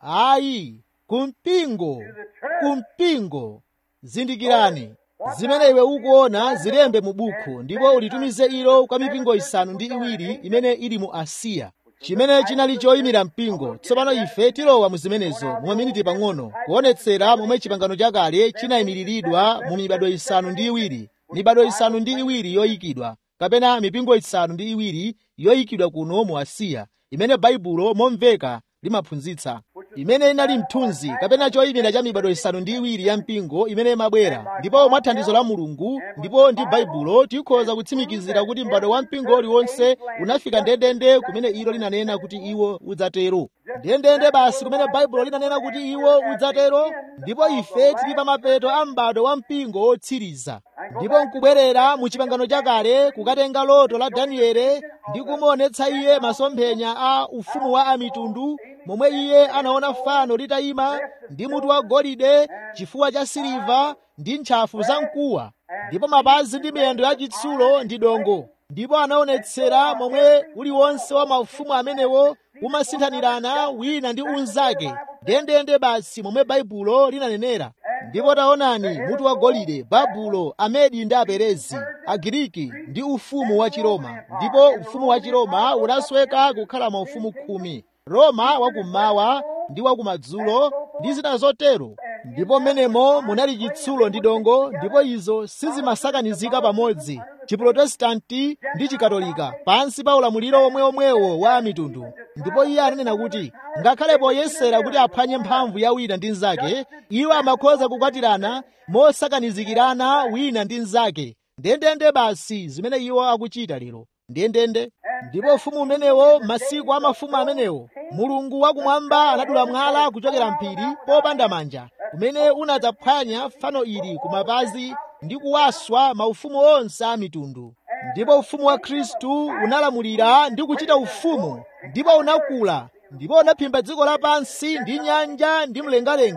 [SPEAKER 3] ayi ku mpingo ku mpingo zindikirani zimene iwe ukuona zilembe mu buku ndipo ulitumize ilo kwa mipingo isanu ndi iwiri imene ili mu asiya chimene chinali choyimira mpingo tsopano ife tilowa mu zimenezo mu maminiti pang'ono kuonetsera momwe chipangano chakale chinayimiriridwa mu mibado isanu ndi iwiri mibado isanu ndi iwiri yoyikidwa kapena mipingo isanu ndi iwiri yoyikidwa kuno mu asiya imene baibulo momveka limaphunzitsa imene inali mthunzi kapena choyimira cha mibado isanu ndi iwiri ya mpingo imene imabwera ndipo mwa thandizo la mulungu ndipo ndi baibulo tikhoza kutsimikizira kuti m'bado wa mpingo uliwonse unafika ndendende kumene ilo linanena kuti iwo udzatero ndendende basi kumene baibulo linanena kuti iwo udzatero ndipo ife tili pa mapeto a m'bado wa mpingo wotsiriza ndipo nkubwerera mu chipangano chakale kukatenga loto la daniele ndi kumuonetsa iye masomphenya a ufumu wa amitundu momwe iye anaona fano litayima ndi mutu wa golide chifuwa cha siliva ndi ntchafu za mkuwa ndipo mapazi ndi miyendo ya chitsulo ndi dongo ndipo anaonetsera momwe uliwonse wa maufumu amenewo umasinthanirana wina ndi unzake ndendende basi momwe baibulo linanenera ndipo taonani mutu wa golide babulo amedi ndi aperezi agiriki ndi ufumu wa chiroma ndipo ufumu wa chiroma unasweka kukhala maufumu khumi roma wakummawa ndi wakumadzulo ndi zina zotero ndipo mmenemo munali chitsulo ndi dongo ndipo izo sizimasakanizika pamodzi chiprotestanti ndi chikatolika pansi pa ulamuliro omweomwewo wa mitundu ndipo iye ananena kuti ngakhale poyesera kuti aphwanye mphamvu ya wina ndi mnzake iwo amakhoza kukwatirana mosakanizikirana wina ndi mnzake ndendende basi zimene iwo akuchita lero ndendende ndipo ufumu umenewo masiku a mafumu amenewo mulungu wakumwamba anadula mwala kuchokera mphiri popanda manja kumene unadzaphwanya fano ili ku mapazi ndi kuwaswa maufumu onse a mitundu ndipo ufumu wa khristu unalamulira ndi kuchita ufumu ndipo unakula ndipo unaphimba dziko lapansi ndi nyanja ndi mlengalenga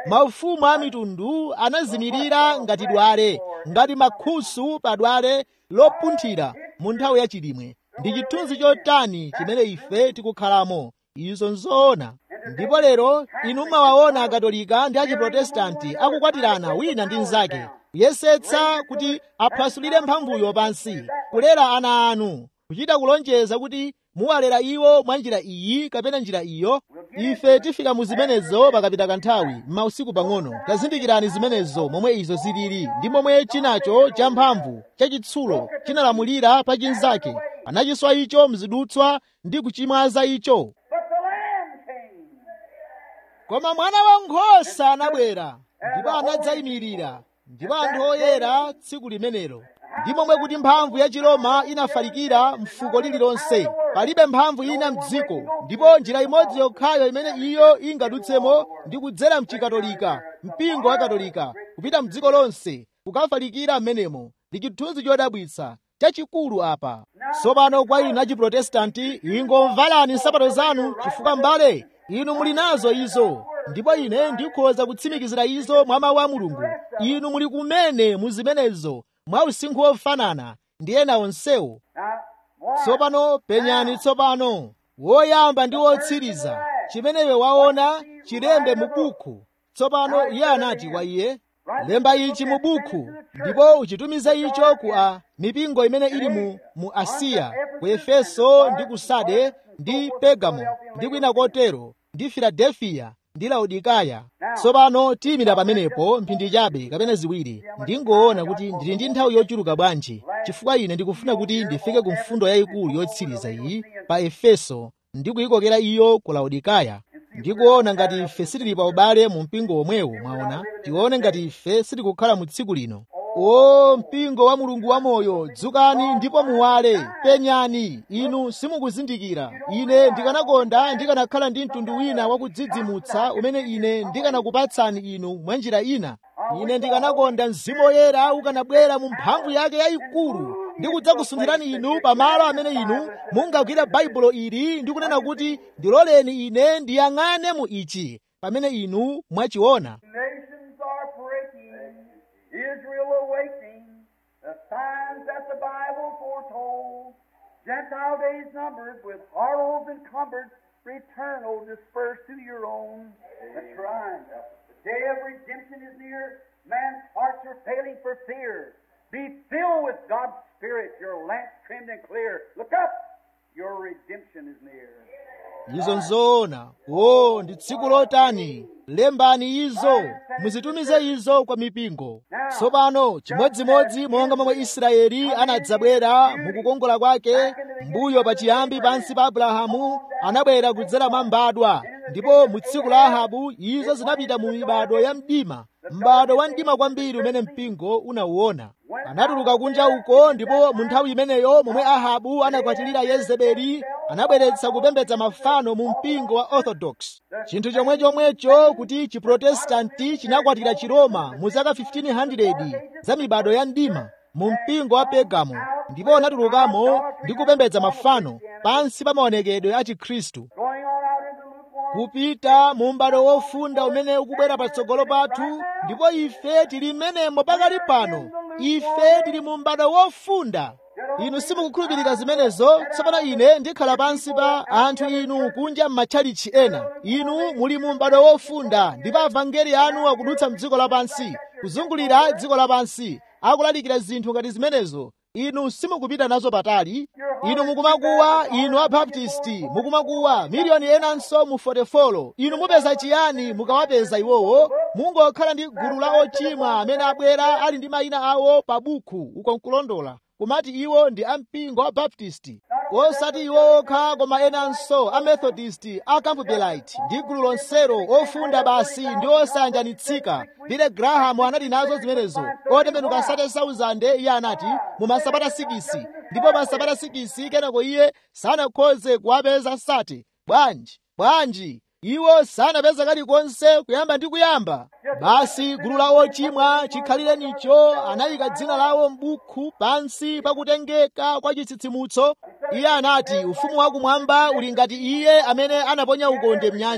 [SPEAKER 3] maufumu a mitundu anazimirira ngati dwale ngati makhusu pa dwale lopunthira mu nthawi yachilimwe ndi chithunzi chotani chimene ife tikukhalamo izo nzoona ndipo lero inu mumawaona akatolika ndi achiprotestanti akukwatirana wina ndi mnzake kuyesetsa kuti aphwasulire mphamvuyo pansi kulera ana anu kuchita kulonjeza kuti muwalera iwo mwa njira iyi kapena njira iyo ife tifika mu zimenezo pakapita kanthawi m'mausiku pang'ono tazindikirani zimenezo momwe izo zilili ndi momwe chinacho cha mphamvu chachitsulo chinalamulira pa chinzake anachiswa icho mzidutswa ndi kuchimwaza icho koma mwana wankhosa anabwera ndipo anadzayimirira ndipo anthu oyera tsiku limenelo ndi momwe kuti mphamvu ya chiroma inafalikira mfuko lililonse palibe mphamvu ina mdziko ndipo njira imodzi yokhayo imene iyo ingadutsemo ndi kudzera mchikatolika mpingo wa katolika kupita mdziko lonse kukafalikira m'menemo ndi chithunzi chodabwitsa chachikulu apa tsopano kwa inu achiprotestanti ingomvalani nsapato zanu chifukwa mbale inu muli nazo izo ndipo ine ndikhoza kutsimikizira izo mwa mawu a mulungu inu muli kumene mu zimenezo mwa usinkhu wofanana ndi ena onsewo tsopano penyani tsopano woyamba ndi wotsiriza chimene iwe waona chilembe mu buku tsopano iye anati kwa iye lemba ichi mu buku ndipo uchitumize icho ku a mipingo imene ili mu, mu asiya ku efeso ndi ku sade ndi pegamo ndi kwina kotero ndi filadelfiya ndi laodikaya tsopano tiyimira pamenepo mphindi chabe kapena ziwiri ndingoona kuti ndili ndi nthawi yochuluka bwanji chifukwa ine ndikufuna kuti ndifike ku mfundo yayikulu yotsiriza iyi pa efeso ndi kuyikokera iyo ku laodikaya ndikuona ngati ife sitili pa ubale mu mpingo womwewo mwaona tione ngati ife sitikukhala mu tsiku lino o mpingo wa mulungu wamoyo dzukani ndipo muwale penyani inu simukuzindikira ine ndikanakonda ndikanakhala ndi mtundu wina wakudzidzimutsa umene ine ndikanakupatsani inu mwa njira ina ine ndikanakonda mzimu woyera ukanabwera mu mphamvu yake yayikulu ndi kudzakusunthirani inu pamalo amene inu mungagwira baibulo ili ndi kunena kuti ndiloleni ine ndiyang'ane mu ichi pamene inu mwachiona
[SPEAKER 2] Nations are breaking, Israel awakening, the signs that the Bible foretold. Gentile days numbered, with horrors encumbered, return, O dispersed to your own. That's right. The day of redemption is near. Man's hearts are failing for fear. Be filled with God's Spirit, your lamps trimmed and clear. Look up, your redemption is near.
[SPEAKER 3] izo nzoona o ndi tsiku lotani lembani izo muzitumize izo kwa mipingo tsopano chimodzimodzi monga momwe israeli anadzabwera mukukongola kwake mbuyo pachiyambi pansi pa abrahamu anabwera kudzera mwa mbadwa ndipo mu tsiku la ahabu izo zinapita mu mibado ya mdima m'bado wa mdima kwambiri umene mpingo unauona anatuluka kunja uko ndipo mu nthawi imeneyo momwe ahabu anakwatirira yezebeli anabweretsa kupembedza mafano mu mpingo wa orthodox chinthu chomwe chomwecho kuti chiprotestanti chinakwatira chiroma mu zaka 1500 za mibado ya mdima mu mpingo wa pegamo ndipo anatulukamo ndi kupembedza mafano pansi pa maonekedwe a chikhristu
[SPEAKER 2] Going on out into lukewarm.
[SPEAKER 3] kupita mu m'bado wofunda umene ukubwera patsogolo pathu ndipo ife tili mmenemo pakali pano ife tili mu m'bado wofunda inu simukukhulupirira zimenezo tsopano ine ndikhala pansi pa anthu inu kunja m'matchalichi ena inu muli mu m'bado wofunda ndipo avangeli anu akudutsa mdziko lapansi kuzungulira dziko lapansi akulalikira zinthu ngati zimenezo inu simukupita nazo patali inu mukumakuwa inu abaptisti mukumakuwa miliyoni enanso mu 44 inu mupeza chiyani mukawapeza iwowo mungokhala ndi gulu la ochimwa amene abwera ali ndi mayina awo pa buku uko nkulondola kumati iwo ndi ampingo wa baptisti osati iwo okha koma enanso amethodisti acampbellite ndi gulu lonselo ofunda basi ndi osayanjanitsika bile grahamu anali nazo zimenezo otembenuka sate 1000 iye anati mu masabata 6 ndipo masabata 6 kenako iye sanakhoze kuwapeza sate bwanji bwanji iwo sanapeza kalikonse kuyamba ndi kuyamba basi gulu la ochimwa chikhalirenicho anayika dzina lawo m'buku pansi pakutengeka kwa chitsitsimutso iye anati ufumu wakumwamba uli ngati iye amene anaponya ukonde mnyanja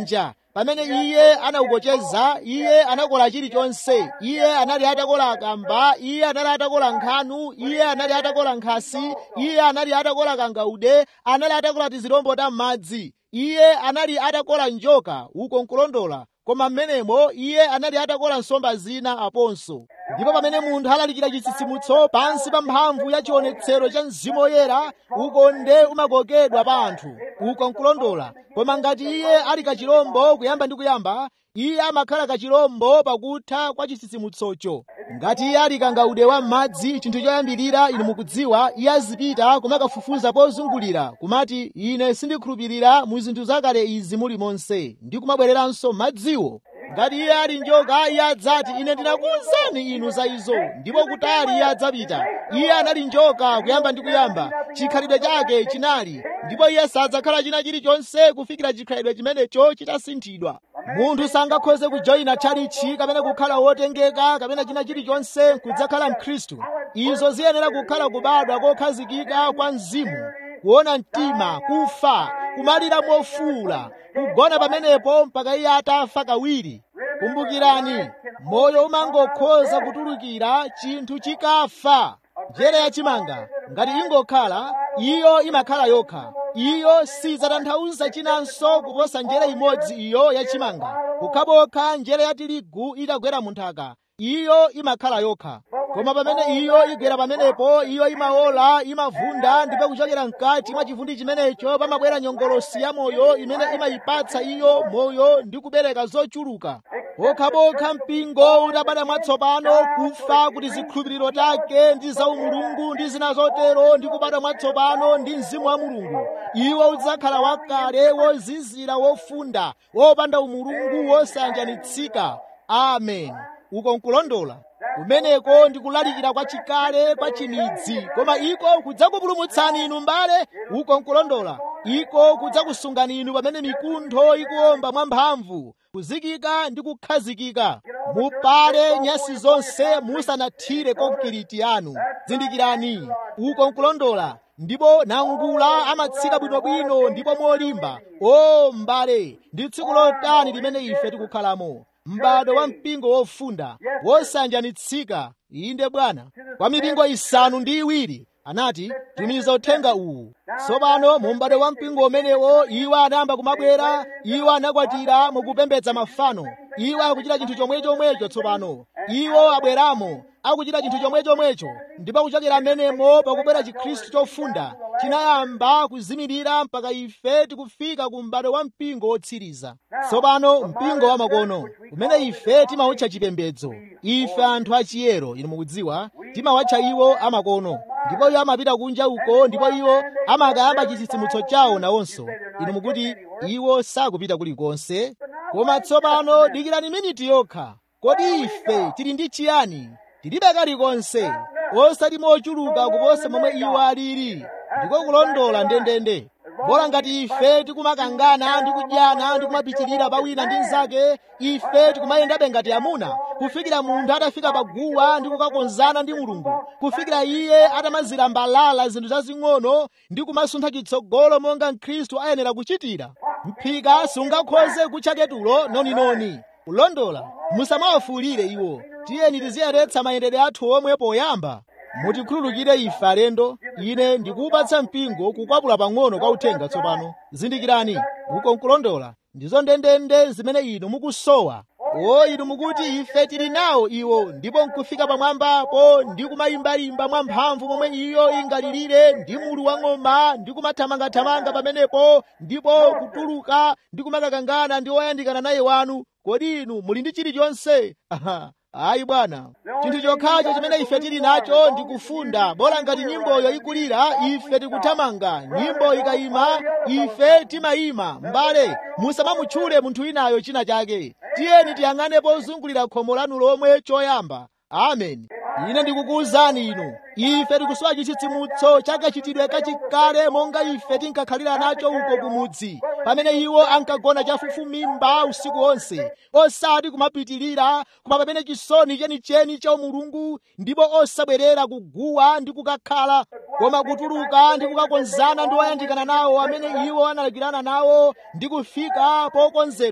[SPEAKER 3] pamene iye anaukocheza iye anakola chilichonse iye anali atakola akamba iye anali atakola nkhanu iye anali atakola nkhasi iye anali atakola kangaude anali atakola tizirombo ta m'madzi iye anali atakola njoka uko nkulondola koma mmenemo iye anali atakola nsomba zina aponso ndipo pamene munthu alalikira chitsitsimutso pansi pa mphamvu ya chionetsero cha mzimu woyera ukonde umakokedwa pa anthu uko nkulondola koma ngati iye ali kachilombo kuyamba ndi kuyamba iye amakhala kachilombo pakutha kwa chitsitsimutsocho ngati iye ali kangaude wa m'madzi chinthu choyambirira inu mukudziwa iye azipita kumakafufuza pozungulira kumati ine sindikhulupirira mu zinthu zakale izi muli monse ndi kumabwereranso madziwo ngati iye ali njoka iye adzati ine ndinakuwuzani inu za izo ndipo kutali iye adzapita iye anali njoka kuyamba ndi kuyamba chikhalidwe chake chinali ndipo iye sadzakhala china chilichonse kufikira chikhalidwe chimenecho chitasinthidwa munthu sangakhoze kujoyina tchalichi kapena kukhala wotengeka kapena china chilichonse kudzakhala mkhristu izo ziyenera kukhala kubadwa kokhazikika kwa mzimu kuona mtima kufa kumalira mofuwula kugona pamenepo mpaka iye atafa kawiri kumbukirani moyo umangokhoza kutulukira chinthu chikafa njere yachimanga ngati ingokhala iyo imakhala yokha iyo sidzatanthauza chinanso kuposa njere imodzi iyo yachimanga kukhapokha njere ya tirigu itagwera mu nthaka iyo imakhala yokha koma pamene iyo igwera pamenepo iyo imaola imavunda ndipo kuchokera mkati mwa chivundi chimenecho pamabwera nyongolosi ya moyo imene imayipatsa iyo moyo ndi kubereka zochuluka pokhapokha mpingo utabada mwatsopano kufa kuti zikhulupiriro take ndi za umulungu ndi zina zotero ndi kubada mwatsopano ndi mzimu wa mulungu iwo udzakhala wakale wozizira wofunda wopanda umulungu wosayanjanitsika amen uko nkulondola kumeneko ndi kulalikira kwa chikale kwa chimidzi koma iko kudzakupulumutsani inu mbale uko nkulondola iko kudzakusungani inu pamene mikuntho ikuwomba mwamphamvu kuzikika ndi kukhazikika mupale nyasi zonse musanathire konkiriti yanu zindikirani uko nkulondola ndipo nangula amatsika bwinobwino ndipo molimba o mbale ndi tsiku lotani limene ife tikukhalamo m'bado wa mpingo wofunda wosanjanitsika inde bwana kwa mipingo isanu ndi iwiri anati tumiza uthenga uwu tsopano mu m'bado wa mpingo umenewo iwo anayamba kumabwera iwo anakwatira mukupembedza mafano iwo akuchita chinthu chomwechomwecho tsopano iwo abweramo akuchita chinthu chomwechomwecho ndipo kuchokera m'menemo pakubwera chikhristu chofunda chinayamba kuzimirira mpaka ife tikufika ku m'bado wa mpingo wotsiriza tsopano mpingo wa makono umene ife timawutcha chipembedzo ife anthu achiyero inu mukudziwa timawatcha iwo amakono ndipo iwo amapita kunja uko ndipo iwo amakayamba chitsitsimutso chawo nawonso inu mukuti iwo sakupita kulikonse koma tsopano dikirani miniti yokha kodi ife tili ndi chiyani tilibe kalikonse osati mochuluka kuposa momwe iwo alili ndiko kulondola ndendende bola ngati ife tikumakangana ndi kudyana ndi kumapitirira pawina ndi mnzake ife tikumayendabe ngati amuna kufikira munthu atafika paguwa ndi kukakonzana ndi mulungu kufikira iye atamazira mbalala zinthu zazing'ono ndi kumasuntha chitsogolo monga mkhristu ayenera kuchitira mphika sungakhoze kutchaketulo noninoni kulondola musamawafuulire iwo tiyeni tiziyeretsa mayendedwe athu omwe poyamba mutikhululukire ife alendo ine ndikuwupatsa mpingo kukwapula pang'ono kwa uthenga tsopano zindikirani uko nkulondola ndizo ndendende zimene inu mukusowa o inu mukuti ife tili nawo iwo ndipo nkufika pamwambapo ndi kumayimbayimba mwamphamvu momwe iyo ingalilire ndi mulu wa ng'oma ndi kumathamangathamanga pamenepo ndipo kutuluka ndi kumakakangana ndi oyandikana naye wanu kodi inu muli ndi chilichonse aha ayi bwana chinthu chokhacho chimene ife tili nacho ndi kufunda bola ngati nyimboyo ikulira ife tikuthamanga nyimbo ikayima ife timayima mbale musamamutchule munthu winayo china chake tiyeni tiyang'ane pozungulira khomo lanu lomwe choyamba amen ine ndikukuwuzani inu ife tikusowa chitsitsimutso chakachitidwe kachikale monga ife tinkakhalira nacho uko kumudzi pamene iwo ankagona chafufumimba usiku wonse osati kumapitirira koma pamene chisoni chenicheni cha umulungu ndipo osabwerera kuguwa ndi kukakhala koma kutuluka ndi kukakonzana ndi oyandikana nawo amene iwo analagirana nawo ndi kufika pokonzedwa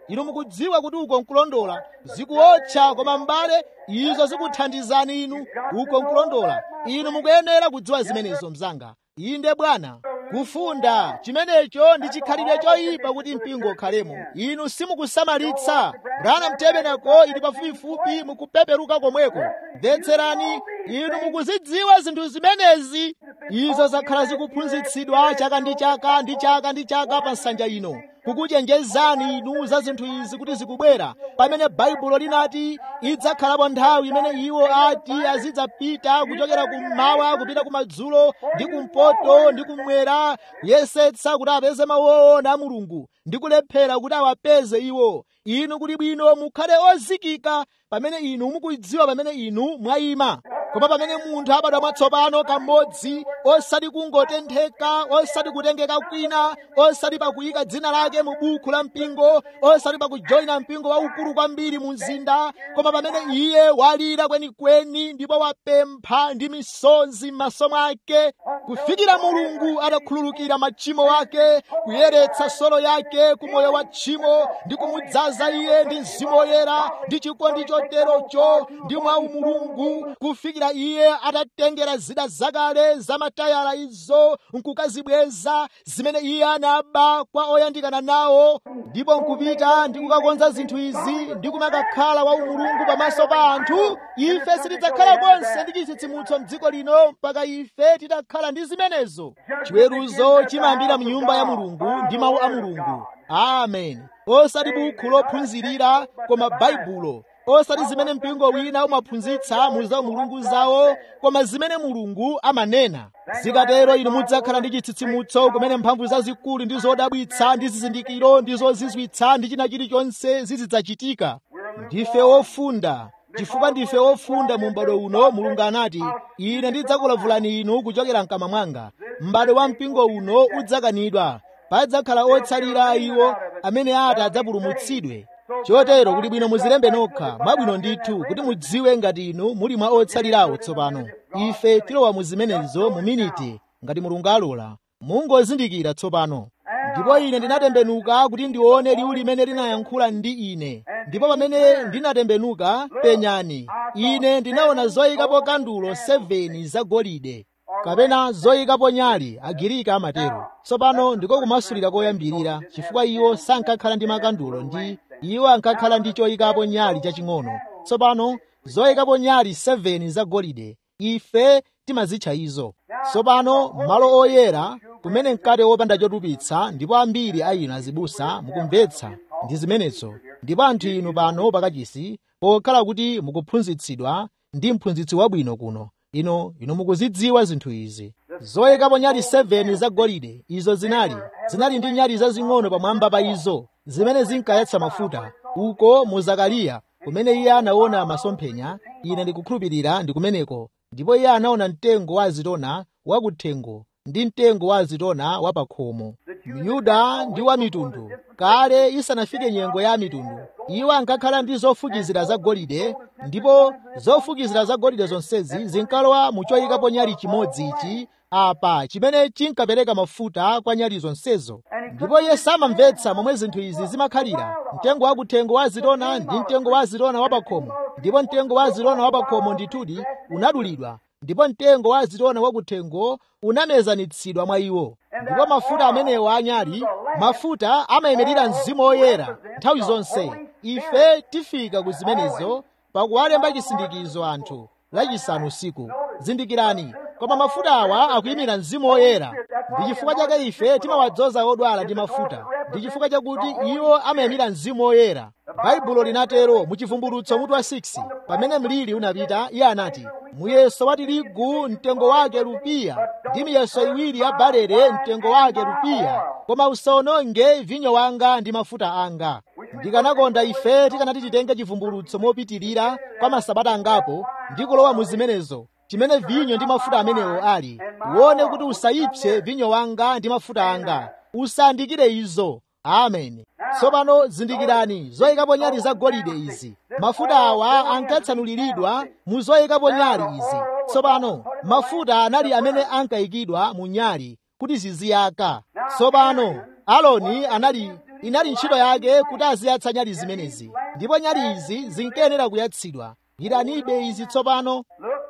[SPEAKER 3] inu mukudziwa kuti uko nkulondola zikuotcha koma m'bale izo zikuthandizani inu uko nkulondola inu mukuyenera kudziwa zimenezo mzanga inde bwana kufunda chimenecho ndi chikhalidwe choyipa kuti mpingo ukhalemo inu simukusamalitsa brana mtebeneko ili pafupifupi mukupeperuka komweko mvetserani inu mukuzidziwa zinthu zimenezi izo zakhala zikuphunzitsidwa chaka ndi chaka ndi chaka ndi chaka pa nsanja ino kukuchenjezani inu za zinthu izi kuti zikubwera pamene baibulo linati idzakhalapo nthawi imene iwo ati azidzapita kuchokera kummawa kupita kumadzulo ndi kumpoto ndi kumwera kuyesetsa kuti apeze mawu owona a mulungu ndi kulephera kuti awapeze iwo inu kuti bwino mukhale ozikika pamene inu mukudziwa pamene inu mwayima koma pamene munthu abadwa mwatsopano kamodzi osati kungotentheka osati kutengeka kwina osati pakuyika dzina lake mu buku la mpingo osati pakujoyina mpingo waukulu kwambiri mu mzinda koma pamene iye walira kwenikweni ndipo wapempha ndi misonzi m'maso mwake kufikira mulungu atakhululukira machimo ake kuyeretsa solo yake ku moyo wa tchimo ndi kumudzaza iye ndi mzimu woyera ndi chikondi choterocho ndi mwa mulungu kufikira iye atatengera zida zakale za matayala izo nkukazibweza zimene iye anaba kwa oyandikana nawo ndipo nkupita ndi kukakonza zinthu izi ndi kumakakhala wa umulungu pamaso pa anthu ife sitidzakhala konse ndi chitsitsimutso m'dziko lino mpaka ife titakhala ndi zimenezo chiweruzo chimayambira mnyumba ya mulungu ndi mawu a mulungu amen osati bukhu lophunzirira koma baibulo osati zimene mpingo wina umaphunzitsa mu za mulungu zawo koma zimene mulungu amanena zikatero inu mudzakhala ndi chitsitsimutso kumene mphamvu zazikulu ndi zodabwitsa ndi zizindikiro ndi zozizwitsa ndi china chilichonse zizidzachitika ndife ofunda chifukwa ndife ofunda mu m'bado uno mulungu anati ine ndidzakulavulani inu kuchokera mkamwa mwanga m'bado wa mpingo uno udzakanidwa padzakhala otsalira iwo amene ati adzapulumutsidwe chotero kuti bwino muzilembe nokha mwabwino ndithu kuti mudziwe ngati inu muli mwa otsalirawo tsopano ife tilowa mu zimenezo mu miniti ngati mulungu alola mungozindikira tsopano ndipo ine ndinatembenuka kuti ndione liwu limene linayankhula ndi ine ndipo pamene ndinatembenuka penyani ine ndinaona zoyikapo kandulo 7 zagolide kapena zoyikapo nyali agirika amatero tsopano ndiko kumasulira koyambirira chifukwa iwo sankakhala ndi makandulo ndi iwo ankakhala ndi choyikapo nyali chaching'ono tsopano zoyikapo nyali 7 zagolide ife timazitcha izo tsopano malo oyera kumene mkate wopanda chotupitsa ndipo ambiri a inu azibusa mukumvetsa ndi zimenezo ndipo anthu inu pano pakachisi pokhala kuti mukuphunzitsidwa ndi mphunzitsi wabwino kuno ino inu mukuzidziwa zinthu izi zoyikapo nyali 7 zagolide izo zinali zinali ndi nyali zazing'ono pamwamba pa izo zimene zinkayatsa mafuta uko mu zakariya kumene iye anaona masomphenya ine ndikukhulupirira ndi kumeneko ndipo iye anaona mtengo wa azitona wakuthengo ndi mtengo wa azitona wa pakhomo myuda ndi wa mitundu kale isanafike nyengo ya mitundu iwo ankakhala ndi zofukizira zagolide ndipo zofukizira zagolide zonsezi zinkalowa mu choyikapo nyali chimodzi ichi apa chimene chinkapereka mafuta kwa nyali zonsezo ndipo iye samamvetsa momwe zinthu izi zimakhalira mtengo wakuthengo wa azitona ndi mtengo wa azitona wa pakhomo ndipo mtengo wa azitona wa pakhomo ndithudi unadulidwa ndipo mtengo wa azitona wakuthengo unamezanitsidwa mwa iwo ndipo mafuta amenewa anyali mafuta amayimirira mzimu woyera nthawi zonse ife tifika ku zimenezo pakuwalemba chisindikizo anthu lachisanu usiku zindikirani koma mafuta awa akuyimira mzimu woyera ndi chifukwa chake ife timawadzoza odwala ndi mafuta ndi chifukwa chakuti iwo amayimira mzimu woyera baibulo linatero mu chivumbulutso mutu wa 6 pamene mliri unapita iye anati muyeso wa tirigu mtengo wake rupiya ndi miyeso iwiri ya barele mtengo wake rupiya koma usawononge vinyo wanga ndi mafuta anga ndikanakonda ife tikanati titenge chivumbulutso mopitirira kwa masabata angapo ndi kulowa mu zimenezo chimene vinyo ndi mafuta amenewo ali uone kuti usayipse vinyo wanga ndi mafuta anga usandikire izo amen tsopano zindikirani zoyikapo nyali zagolide izi mafuta awa ankatsanuliridwa mu zoyikapo nyali izi tsopano mafuta anali amene ankayikidwa mu nyali kuti ziziyaka tsopano aloni anali inali ntchito yake kuti aziyatsa nyali zimenezi ndipo nyali izi zinkayenera kuyatsidwa gwiranibe izi tsopano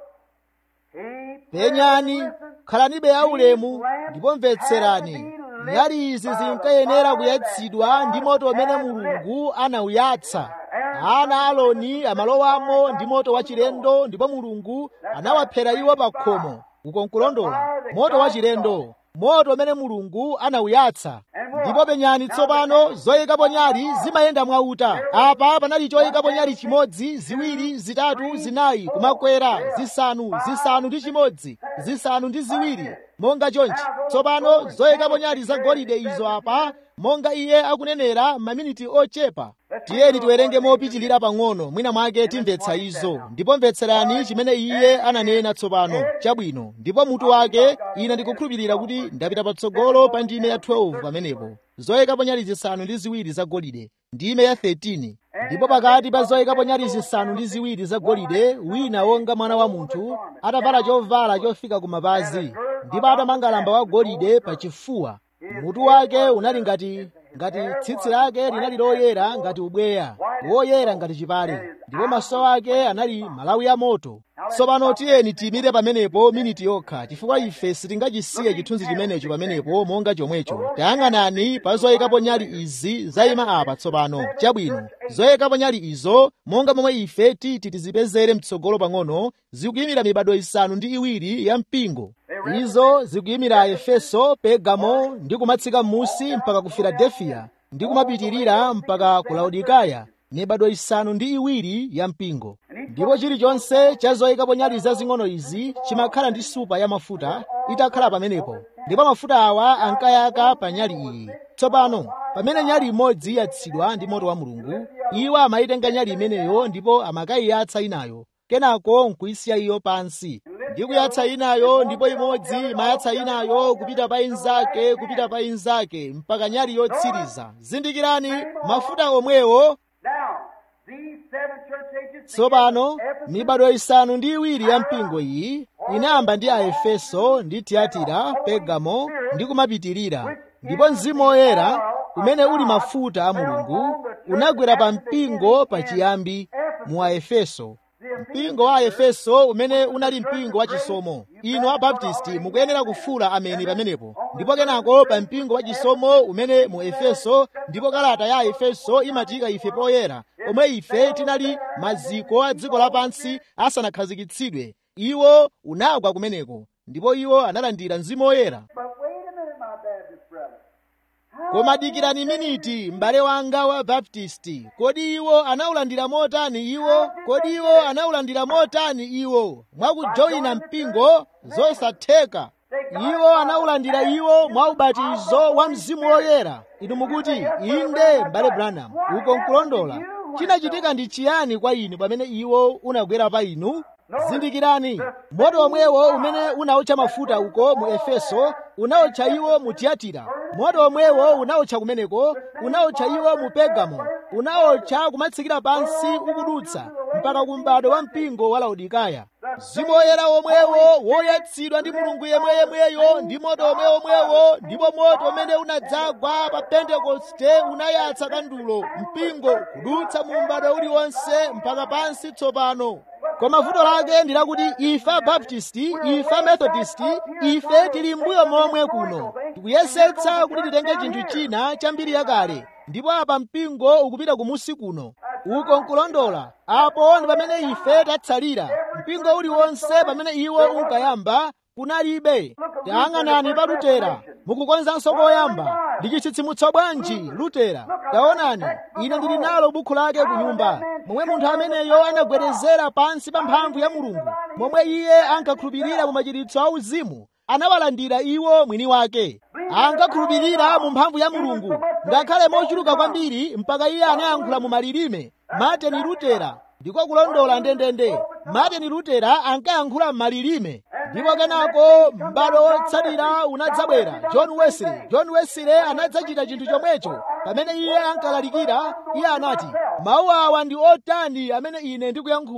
[SPEAKER 3] penyani khalanibe aulemu ndipo mvetserani nyali izi zinkayenera kuyatsidwa ndi moto umene mulungu anawuyatsa ana aloni amalowamo ndi moto wachilendo ndipo mulungu anawaphera iwo pa khomo ukonkulondola moto wachilendo moto umene mulungu anawuyatsa ndipo penyani tsopano zoyikapo nyali zimayenda mwauta apa panali choyikapo nyali chimodzi ziwiri zitatu zinayi kumakwera zisanu zisanu ndi chimodzi zisanu ndi ziwiri monga chonchi tsopano zoyikapo nyali zagolide izo apa monga iye akunenera maminiti ochepa tiyeni tiwerenge mopitilira pang'ono mwina mwake timvetsa izo ndipo mvetserani chimene iye ananena tsopano chabwino ndipo mutu wake ine ndikukhulupirira kuti ndapita patsogolo pa ndime ya 12 pamenepo zoyikapo nyali zisanu ndi ziwiri zagolide ndime ya 13 ndipo pakati pa zoyikapo nyali zisanu ndi ziwiri zagolide wina wonga mwana wa munthu atavala chovala chofika kumapazi ndipo atamanga lamba wagolide pa chifuwa mutu wake unali ngati ngati tsitsi lake linali loyera ngati ubweya woyera ngati chipale ndipo maso ake anali malawi ya moto tsopano tiyeni tiyimire pamenepo miniti yokha chifukwa ife sitingachisiye chithunzi chimenecho pamenepo monga chomwecho tayang'anani pa zoyikapo nyali izi zayima apa tsopano chabwino zoyikapo nyali izo monga momwe ife titi tizipezere mtsogolo pang'ono zikuyimira mibado isanu ndi iwiri ya mpingo izo zikuyimira efeso pegamo ndi kumatsika m'musi mpaka ku filadefiya ndi kumapitirira mpaka ku laodikaya mibado isanu ndi iwiri ya mpingo ndipo chilichonse cha zoyikapo nyali zazing'ono izi chimakhala ndi supa ya mafuta itakhala pamenepo ndipo mafuta awa ankayaka pa nyali iyi tsopano pamene nyali imodzi yatsidwa ndi moto wa mulungu iwo amayitenga nyali imeneyo ndipo amakayiyatsa inayo kenako nkuyisiya iyo pansi ndi kuyatsa inayo ndipo imodzi imayatsa inayo kupita pa inzake kupita pa inzake mpaka nyali yotsiriza zindikirani mafuta omwewo tsopano mibado isanu ndi iwiri ya mpingo iyi inayamba ndi aefeso ndi tiyatira pegamo ndi kumapitirira ndipo mzimu woyera umene uli mafuta a mulungu unagwera pa mpingo pachiyambi mu aefeso mpingo wa aefeso umene unali mpingo wachisomo inu abaptisti mukuyenera kufula ameni pamenepo ndipo kenako pa mpingo wachisomo umene mu efeso ndipo kalata ya efeso imatiyika ife poyera omwe ife tinali maziko a dziko lapansi asanakhazikitsidwe iwo unagwa kumeneko ndipo iwo analandira mzimu woyera koma dikirani miniti m'bale wanga wa baptisti kodi iwo anawulandira motani iwo kodi iwo anawulandira motani iwo mwakujoyina mpingo zosatheka iwo anawulandira iwo mwa ubatizo wa mzimu woyera inu mukuti inde m'bale branham uko nkulondola chinachitika ndi chiyani kwa inu pamene iwo unagwera pa inu zindikirani moto omwewo umene unawotcha mafuta uko mu efeso unawotcha iwo mu tiyatira moto omwewo unawotcha kumeneko unawotcha iwo mu pegamo unawotcha kumatsikira pansi ukudutsa mpaka ku m'bado wa mpingo wa laodikaya mzimu woyera omwewo woyatsidwa ndi mulungu yemweyemweyo ndi moto omweomwewo ndipo moto umene unadzagwa pa pentekoste unayatsa kandulo mpingo kudutsa mu m'bado uliwonse mpaka pansi tsopano koma vuto lake ndi lakuti ife abaptisti ife amethodisti ife tili mbuyo momwe kuno tikuyesetsa kuti titenge chinthu china cha mbiri yakale ndipo apa mpingo ukupita kumusi kuno uko nkulondola apo ndi pamene ife tatsalira mpingo uliwonse pamene iwo unkayamba kunalibe tayang'anani pa lutera mukukonzanso koyamba ndi chitsitsimutso bwanji lutera taonani ine ndili nalo bukhu lake ku nyumba momwe munthu ameneyo anagwerezera pansi pa mphamvu ya mulungu momwe iye ankakhulupirira mu machiritso auzimu anawalandira iwo mwini wake ankakhulupirira mu mphamvu ya mulungu ngakhale mochuluka kwambiri mpaka iye anayankhula mu malilime martin lutera ndiko kulondola ndendende martin lutera ankayankhula m'malilime ndipo kenako m'bado wotsatira unadzabwera john wesley john wesley anadzachita chinthu chomwecho pamene iye ankalalikira iye anati mawu awa ndi otani amene ine ndikuyankhula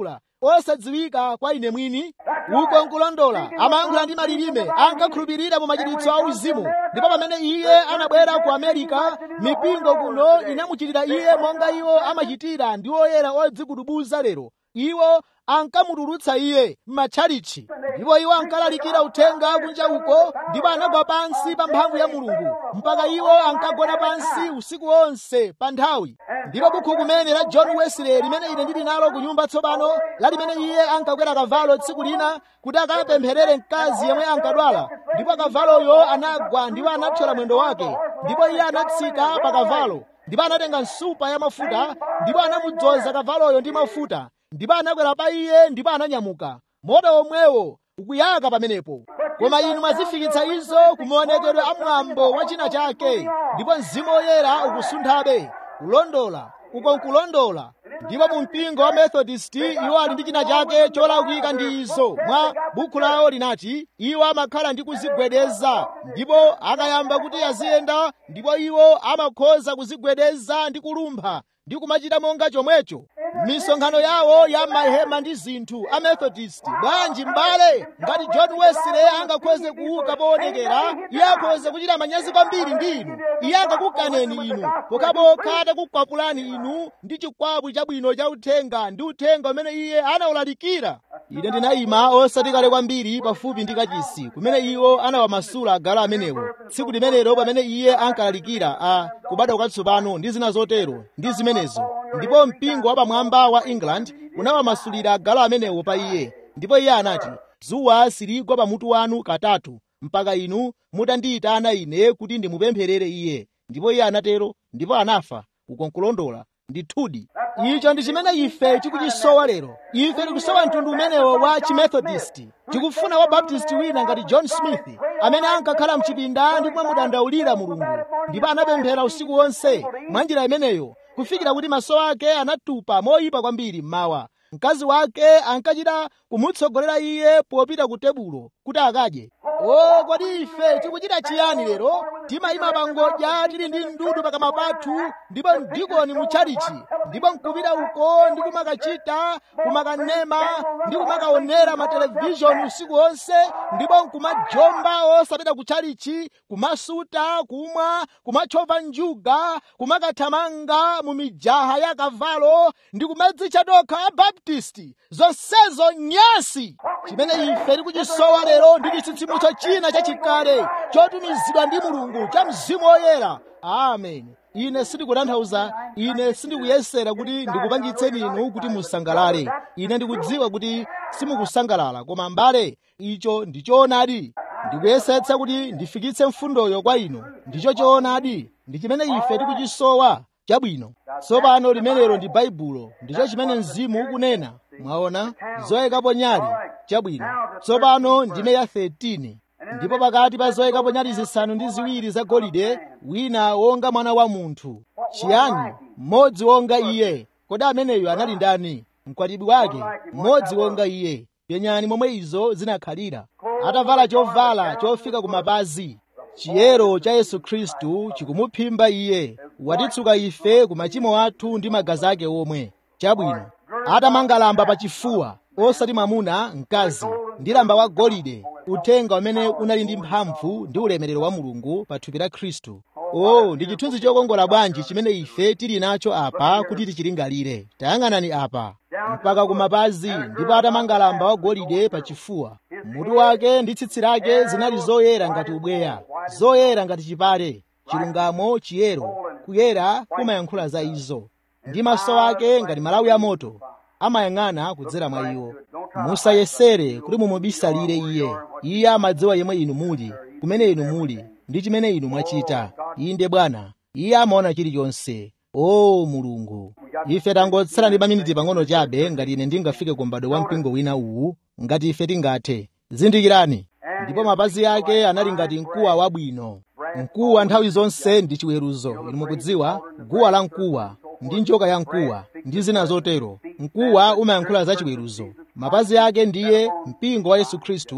[SPEAKER 3] osadziwika kwa ine mwini uko nkulondola amayankhula ndi malilime ankakhulupirira mu machiritso a uzimu ndipo pamene iye anabwera ku amerika mipingo kuno inamuchitira iye monga iwo amachitira ndi oyera odzigudubuza lero iwo ankamutulutsa iye m'matchalichi ndipo iwo ankalalikira uthenga kunja uko ndipo anagwa pansi pa mphamvu ya mulungu mpaka iwo ankagona pansi usiku wonse pa nthawi ndipo bukhu kumene la john wesley limene ine ndili nalo ku nyumba tsopano la limene iye ankakwera kavalo tsiku lina kuti akapempherere mkazi yemwe ankadwala ndipo kavaloyo anagwa ndipo anathyola mwendo wake ndipo iye anatsika pa kavalo ndipo anatenga nsupa ya mafuta ndipo anamudzoza kavaloyo ndi mafuta ndipo anakwera pa iye ndipo ananyamuka moto omwewo ukuyaka pamenepo koma inu mwazifikitsa izo kumaonekedwe a mwambo wa china chake ndipo mzimu woyera ukusunthabe kulondola uko nkulondola ndipo mu mpingo wa methodist iwo ali ndi china chake cholakwika ndi izo mwa bukhu lawo linati iwo amakhala ndi kuzigwedeza ndipo akayamba kuti aziyenda ndipo iwo amakhoza kuzigwedeza ndi kulumpha ndi kumachita monga chomwecho misonkhano yawo ya mahema ndi zinthu a methodist bwanji m'bale ngati john wesley angakhoze kuuka poonekera iye akhoze kuchita manyazi kwambiri ndi inu iye angakukaneni inu pokhapokha atakukwapulani inu ndi chikwapu chabwino cha uthenga ndi uthenga umene iye anawulalikira ine ndinayima osati kale kwambiri pafupi ndi kachisi kumene iwo anawamasula agalu amenewo tsiku limenelo pamene iye ankalalikira a kubadwa kwatsopano ndi zina zotero ndi zimenezo ndipo mpingo wa pamwamba wa england unawamasulira agalu amenewo pa iye ndipo iye anati dzuwa siligwa pamutu wanu katatu mpaka inu mutandiyitana ine kuti ndimupempherere iye ndipo iye anatero ndipo anafa uko nkulondola ndithudi icho ndi chimene ife tikuchisowa lero ife tikusowa mtundu umenewo wa chimethodist tikufuna wa baptist wina ngati john smith amene ankakhala mchipinda ndipo amudandaulira mulungu ndipo anapemphera usiku wonse mwa njira imeneyo kufikira kuti maso ake anatupa moyipa kwambiri mmawa mkazi wake ankachita kumutsogolera iye popita ku tebulo kuti akadye o kodi ife tikuchita chiyani lero timayima pangodya tili ndi ndudu pakamwa pathu ndipo mdikoni mutchalichi ndipo nkupita uko ndi kumakachita kumakanema ndi kumakaonera matelevishoni usiku wonse ndipo nkumajomba osapita kutchalichi kumasuta kumwa kumachova njuga kumakathamanga mu mijaha ya kavalo ndi kumadzitcha tokha abaptisti zonsezo nyasi chimene ife tikuchisowa lero ndi chitsitsimutso china chachikale chotumizidwa ndi mulungu cha mzimu woyera amen ine sindikutanthauza ine sindikuyesera kuti ndikupangitseni inu kuti musangalale ine ndikudziwa kuti simukusangalala koma mbale icho ndi choonadi ndikuyesetsa kuti ndifikitse mfundoyo kwa inu ndicho choonadi ndi chimene ife tikuchisowa chabwino tsopano limenelo ndi baibulo ndicho chimene mzimu ukunena mwaona zoyikapo nyali chabwino tsopano ndime ya 13 ndipo pakati pa zoyikapo nyali zisanu ndi ziwiri zagolide wina wonga mwana wa munthu chiyani mmodzi wonga iye kodi ameneyo anali ndani mkwatibwi wake mmodzi wonga iye penyani momwe izo zinakhalira atavala chovala chofika kumapazi chiyero cha yesu khristu chikumuphimba iye watitsuka ife ku machimo athu ndi magazi ake omwe chabwino atamanga lamba pachifuwa osati mwamuna mkazi ndi lamba wa golide uthenga umene unali ndi mphamvu ndi ulemerero wa mulungu pa thupi la khristu o ndi chithunzi chokongola bwanji chimene ife tili nacho apa kuti tichilingalire tayang'anani apa mpaka kumapazi ndipo atamanga lamba wa golide pachifuwa mutu wake ndi tsitsi lake zinali zoyera ngati ubweya zoyera ngati chipale chilungamo chiyero kuyera kumayankhula za izo ndi maso ake ngati malawi a moto amayang'ana kudzera mwa iwo musayesere kuti mumubisalire iye iye amadziwa yemwe inu muli kumene inu muli ndi chimene inu mwachita inde bwana iye amaona chilichonse o mulungu ife tangotsala ndi maminiti pang'ono chabe ngati ine ndingafike ku m'bado wa mpingo wina uwu ngati ife tingathe zindikirani ndipo mapazi ake anali ngati mkuwa wabwino mkuwa nthawi zonse ndi chiweruzo inu mukudziwa guwa la mkuwa ndi njoka ya mkuwa ndi zina zotero mkuwa umayankhula za chiweruzo mapazi ake ndiye mpingo wa yesu khristu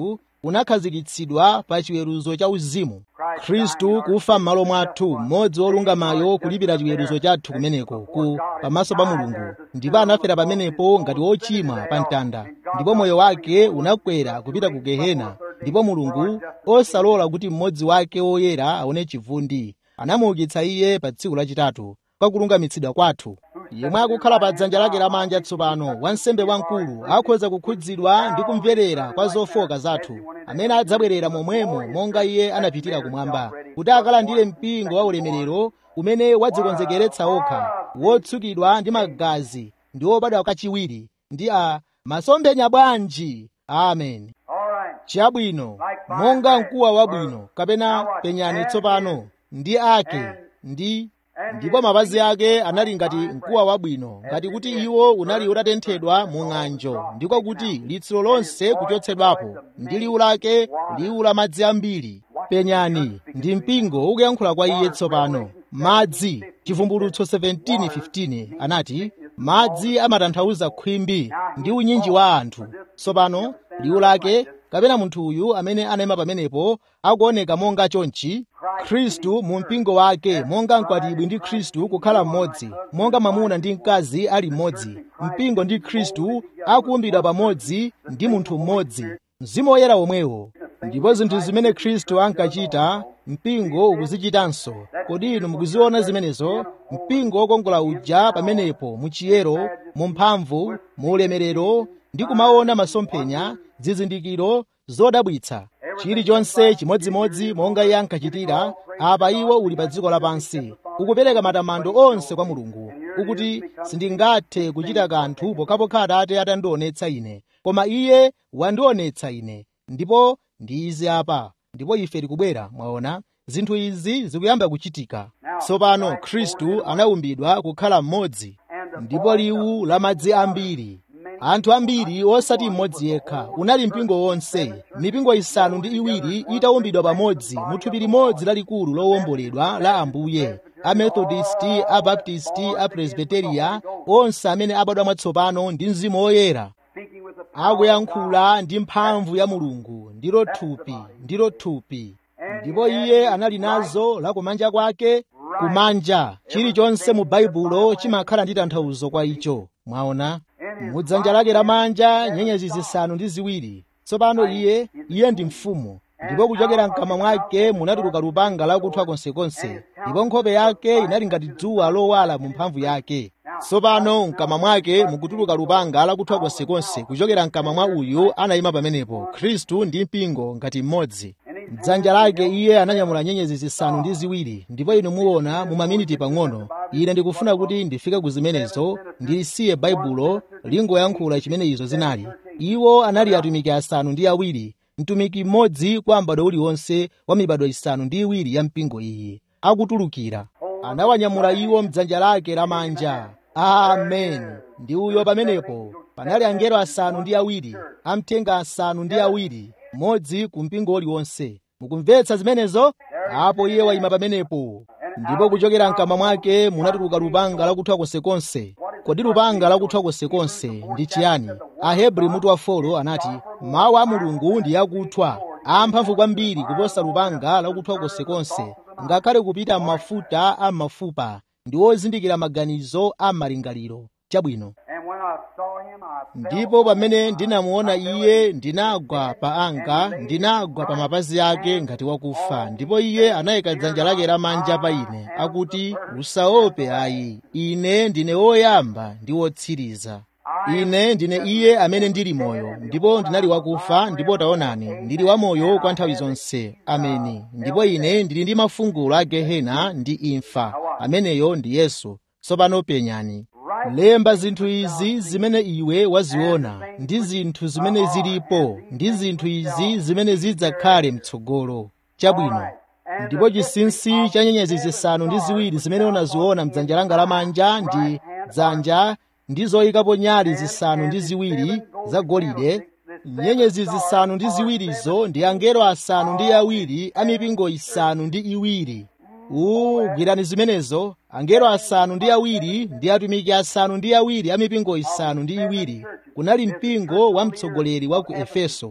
[SPEAKER 3] unakhazikitsidwa pa chiweruzo cha uzimu khristu kufa m'malo mwathu mmodzi wolungamayo kulipira chiweruzo chathu kumeneko ku pamaso pa mulungu ndipo anafera pamenepo ngati wochimwa pa mtanda ndipo moyo wake unakwera kupita ku gehena ndipo mulungu osalola kuti mmodzi wake woyera aone chivundi anamuukitsa iye pa tsiku lachitatu kwa kulungamitsidwa kwathu yemwe akukhala pa dzanja lake lamanja tsopano wansembe wamkulu akhoza kukhudzidwa ndi kumverera kwa zofoka zathu amene adzabwerera momwemo monga iye anapitira kumwamba kuti akalandire mpingo wa ulemerero umene wadzikonzekeretsa okha wotsukidwa ndi magazi ndi wobadwa kachiwiri ndi a masomphenya bwanji amen
[SPEAKER 2] All right.
[SPEAKER 3] chabwino monga mkuwa wabwino kapena penyani tsopano ndi ake ndi ndipo mapazi ake anali ngati mkuwa wabwino ngati kuti iwo unali utatenthedwa mu ng'anjo ndiko kuti litsiro lonse kuchotsedwapo ndi liwu lake liwu la madzi ambiri penyani ndi mpingo ukuyankhula kwa iye tsopano madzi chivumbulutso 17:15 anati madzi amatanthauza khwimbi ndi unyinji wa anthu tsopano liwu lake kapena munthu uyu amene anayima pamenepo akuoneka monga chonchi khristu mu mpingo wake monga mkwatibwi ndi khristu kukhala mmodzi monga mwamuna ndi mkazi ali mmodzi mpingo ndi khristu akuumbidwa pamodzi ndi munthu mmodzi mzimu woyera womwewo ndipo zinthu zimene khristu ankachita mpingo ukuzichitanso kodi inu mukuziona zimenezo mpingo wokongola uja pamenepo mu chiyero mu mphamvu mu ulemerero ndi kumaona masomphenya zizindikiro zodabwitsa chilichonse chimodzimodzi monga iye ankachitira apa iwo uli pa dziko lapansi ukupereka matamando onse kwa mulungu ukuti sindingathe kuchita kanthu pokhapokha atate atandionetsa ine koma iye wandionetsa ine ndipo ndi izi apa ndipo ife tikubwera mwaona zinthu izi zikuyamba kuchitika tsopano khristu anaumbidwa kukhala mmodzi ndipo liwu la madzi ambiri anthu ambiri osati mmodzi yekha unali mpingo wonse mipingo isanu ndi iwiri itaumbidwa pamodzi mu thupi limodzi lalikulu lowomboledwa la ambuye amethodisti abaptisti apresbiteriya onse amene abadwa mwatsopano ndi mzimu woyera
[SPEAKER 2] Speaking with the power of God.
[SPEAKER 3] akuyankhula ndi mphamvu ya mulungu ndilo thupi ndilo thupi ndipo iye anali nazo la kumanja kwake kumanja chilichonse mu baibulo chimakhala ndi tanthauzo kwa icho mwaona mudzanja lake lamanja nyenyezi zisanu ndi ziwiri tsopano iye iye ndi mfumu ndipo kuchokera mkamwa mwake munatuluka lupanga lakuthwa konsekonse ndipo nkhope yake inali ngati dzuwa lowala mu mphamvu yake tsopano mkamwa mwake mukutuluka lupanga lakuthwa konsekonse kuchokera mkamwa mwa uyu anayima pamenepo khristu ndi mpingo ngati mmodzi mdzanja lake iye ananyamula nyenyezi zisanu ndi ziwiri ndipo inu muona mu maminiti pang'ono ine ndikufuna kuti ndifike ku zimenezo ndisiye baibulo lingoyankhula chimene izo zinali iwo anali atumiki asanu ndi awiri mtumiki mmodzi kwa m'bado uliwonse wa mibado isanu ndi iwiri ya mpingo iyi akutulukira anawanyamula iwo mdzanja lake lamanja amen ndi uyo pamenepo panali angelo asanu ndi awiri amthenga asanu ndi awiri mmodzi ku mpingo uliwonse mukumvetsa zimenezo apo iye wayima pamenepo ndipo kuchokera mkamwa mwake munatuluka lupanga lakuthwa konsekonse kodi lupanga lakuthwa konsekonse ndi chiyani ahebri mutu wa folo anati mawu a mulungu ndi akuthwa amphamvu kwambiri kuposa lupanga lakuthwa konsekonse ngakhale kupita m'mafuta a mafupa ndi ozindikira maganizo a malingaliro chabwino
[SPEAKER 2] And when I saw him, I fell
[SPEAKER 3] ndipo pamene ndinamuona iye ndinagwa pa anga ndinagwa pa mapazi ake ngati wakufa ndipo iye anayika dzanja lake lamanja pa ine akuti usaope ayi ine ndine woyamba ndi wotsiriza ine ndine iye amene ndili moyo ndipo ndinali wakufa ndipo taonani ndili wamoyo kwa nthawi zonse ameni ndipo ine ndili ndi mafungulo a gehena ndi imfa ameneyo ndi yesu tsopano penyani lemba zinthu izi zimene iwe waziona ndi zinthu zimene zilipo ndi zinthu izi zimene zidzakhale mtsogolo chabwino ndipo chinsinsi cha nyenyezi zisanu ndi ziwiri zimene unaziona mdzanja langa lamanja ndi dzanja ndi zoyikapo nyali zisanu ndi ziwiri zagolide nyenyezi zisanu ndi ziwirizo ndi angelo asanu ndi awiri a mipingo isanu ndi iwiri uwu gwirani zimenezo angelo asanu ndi awiri ndi atumiki asanu ndi awiri a mipingo isanu ndi iwiri kunali mpingo wa mtsogoleri wa ku efeso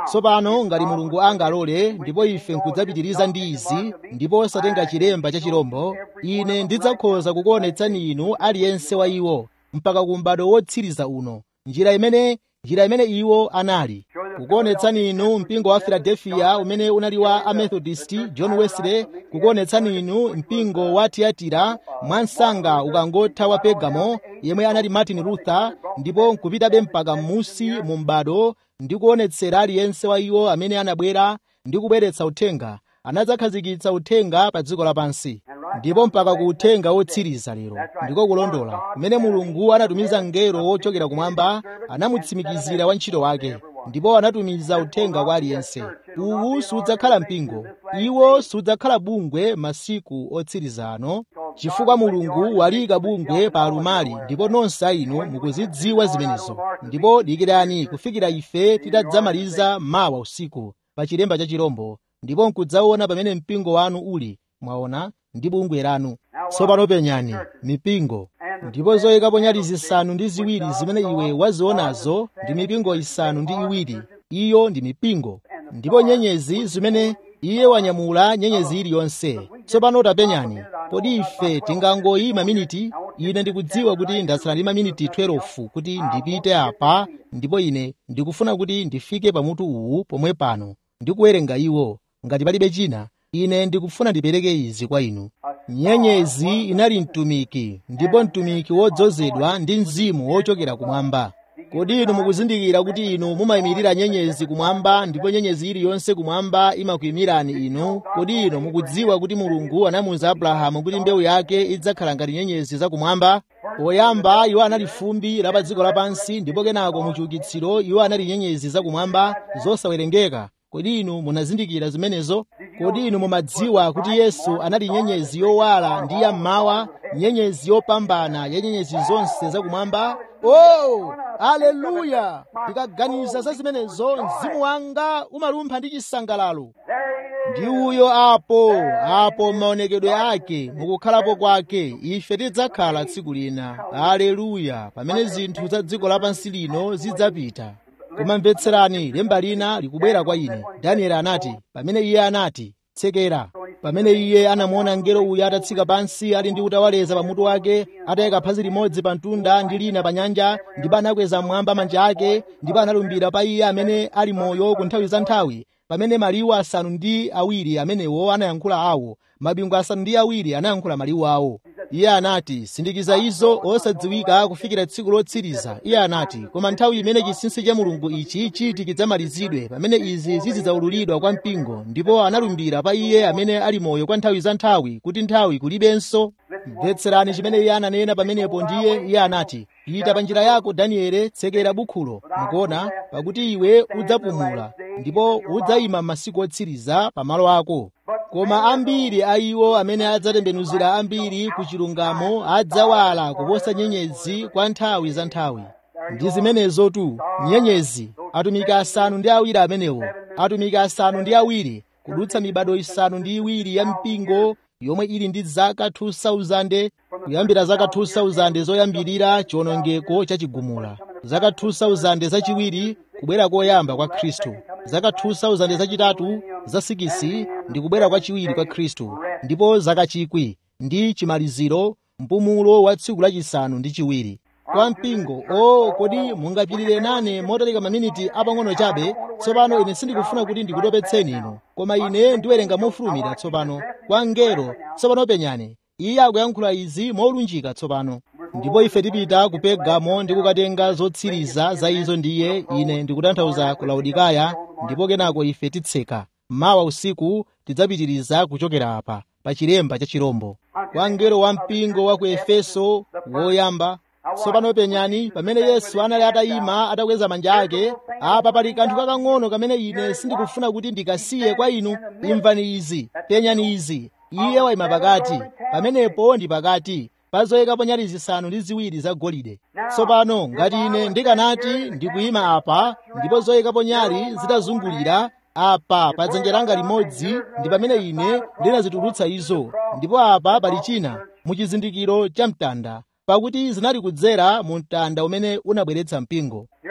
[SPEAKER 3] tsopano ngati mulungu angalole ndipo ife nkudzapitiriza ndi izi ndipo osatenga chilemba cha chirombo ine ndidzakhoza kukuonetsani inu aliyense wa iwo mpaka ku m'bado wotsiriza uno njira imene njira imene iwo anali kukuonetsani inu mpingo wa filadelfiya umene unali wa amethodist john wesley kukuonetsani inu mpingo wa tiyatira mwansanga ukangotha wa pegamo yemwe anali martin luther ndipo nkupitabe mpaka m'musi mu m'bado ndi kuonetsera aliyense wa iwo amene anabwera ndi kubweretsa uthenga anadzakhazikitsa uthenga pa dziko lapansi ndipo mpaka ku uthenga wotsiriza lero ndiko kulondola kumene mulungu anatumiza mngelo wochokera kumwamba anamutsimikizira wantchito wake ndipo anatumiza uthenga kwa aliyense uwu sudzakhala mpingo iwo sudzakhala bungwe masiku otsiriza ano chifukwa mulungu waliyika bungwe pa alumali ndipo nonse inu mukuzidziwa zimenezo ndipo dikirani kufikira ife titadzamaliza mawa usiku pa chilemba cha chirombo ndipo nkudzaona pamene mpingo wanu uli mwaona ndi bungwe lanu tsopano penyani mipingo ndipo zoyikapo nyali zisanu ndi ziwiri zimene iwe wazionazo ndi mipingo isanu ndi iwiri iyo ndi mipingo ndipo nyenyezi zimene iye wanyamula nyenyezi iliyonse tsopano tapenyani kodi ife tingangoyima miniti ine ndikudziwa kuti ndatsala ndi maminiti 12 kuti ndipite apa ndipo ine ndikufuna kuti ndifike pamutu uwu pomwe pano ndikuwerenga iwo ngati palibe china ine ndikufuna ndipereke izi kwa inu nyenyezi inali mtumiki ndipo mtumiki wodzozedwa ndi mzimu wochokera kumwamba kodi inu mukuzindikira kuti inu mumayimirira nyenyezi kumwamba ndipo nyenyezi iliyonse kumwamba imakuyimirani inu kodi inu mukudziwa kuti mulungu anamuwuza abrahamu kuti mbewu yake idzakhala ngati nyenyezi zakumwamba poyamba iwo anali fumbi la pa dziko lapansi ndipo kenako muchiukitsiro iwo anali nyenyezi zakumwamba zosawerengeka kodi inu munazindikira zimenezo kodi inu mumadziwa kuti yesu anali nyenyezi yowala ndi yammawa nyenyezi yopambana ya nyenyezi zonse zakumwamba oh aleluya ndikaganiza za zimenezo mzimu wanga umalumpha ndi chisangalalo ndi uyo apo apo maonekedwe ake mukukhalapo kwake ife tidzakhala tsiku lina aleluya pamene zinthu za dziko lapansi lino zidzapita koma mvetserani lemba lina likubwera kwa ine danieli anati pamene iye anati tsekera pamene iye anamuona mngelo uyu atatsika pansi ali ndi utawaleza pamutu wake atayika phazi limodzi pa mtunda ndi lina pa nyanja ndipo anakweza mmwamba manja ake ndipo analumbira pa iye amene ali moyo ku nthawi za nthawi pamene maliwu asanu ndi awiri amenewo anayankhula awo mabingu asanu ndi awiri anayankhula maliwu awo iye anati sindikiza izo osadziwika kufikira tsiku lotsiriza iye anati koma nthawi imene chinsinsi cha mulungu ichi chiti chidzamalizidwe pamene izi zizidzaululidwa kwa mpingo ndipo analumbira pa iye amene ali moyo kwa nthawi za nthawi kuti nthawi kulibenso mvetserani chimene iye ananena pamenepo ndiye iye anati pita pa njira yako daniele tsekera bukhulo mukuona pakuti iwe udzapumula ndipo udzayima masiku otsiriza pamalo ako koma ambiri a iwo amene adzatembenuzira ambiri ku chilungamo adzawala kuposa nyenyezi kwa nthawi za nthawi ndi zimenezotu nyenyezi atumiki asanu ndi awiri amenewo atumiki asanu ndi awiri kudutsa mibado isanu ndi iwiri ya mpingo yomwe ili ndi zaka 2000 kuyambira zaka 2000 zoyambirira chiwonongeko chachigumula zaka 2000 zachiwiri kubwera koyamba kwa khristu zaka 2000 zachitatu za sikisi ndi kubwera kwa chiwiri kwa khristu ndipo zaka chikwi ndi chimaliziro mpumulo wa tsiku lachisanu ndi chiwiri kwa mpingo o oh, kodi mungapirire nane motalika maminiti apang'ono chabe tsopano ine sindikufuna kuti ndikutopetseni inu koma ine ndiwerenga mofulumira tsopano kwa mngelo tsopano penyani iye akuyankhula izi molunjika tsopano ndipo ife tipita ku Pergamo ndi kukatenga zotsiriza za izo ndiye ine ndikutanthauza ku Laodikaya ndipo kenako ife titseka mawa usiku tidzapitiriza kuchokera apa pa chilemba cha chirombo kwa mngelo wa mpingo wa ku Efeso woyamba tsopano penyani pamene yesu anali atayima atakweza manja ake apa pali kanthu kakang'ono kamene ine sindikufuna kuti ndikasiye kwa inu imvani izi penyani izi iye wayima pakati pamenepo ndi pakati pa zoyikapo nyali zisanu ndi ziwiri zagolide tsopano ngati ine ndikanati ndikuyima apa ndipo zoyikapo nyali zitazungulira apa pa dzanja langa limodzi ndi pamene ine ndinazitulutsa izo ndipo apa pali china muchizindikiro cha mtanda pakuti zinali kudzera mu mtanda umene unabweretsa mpingo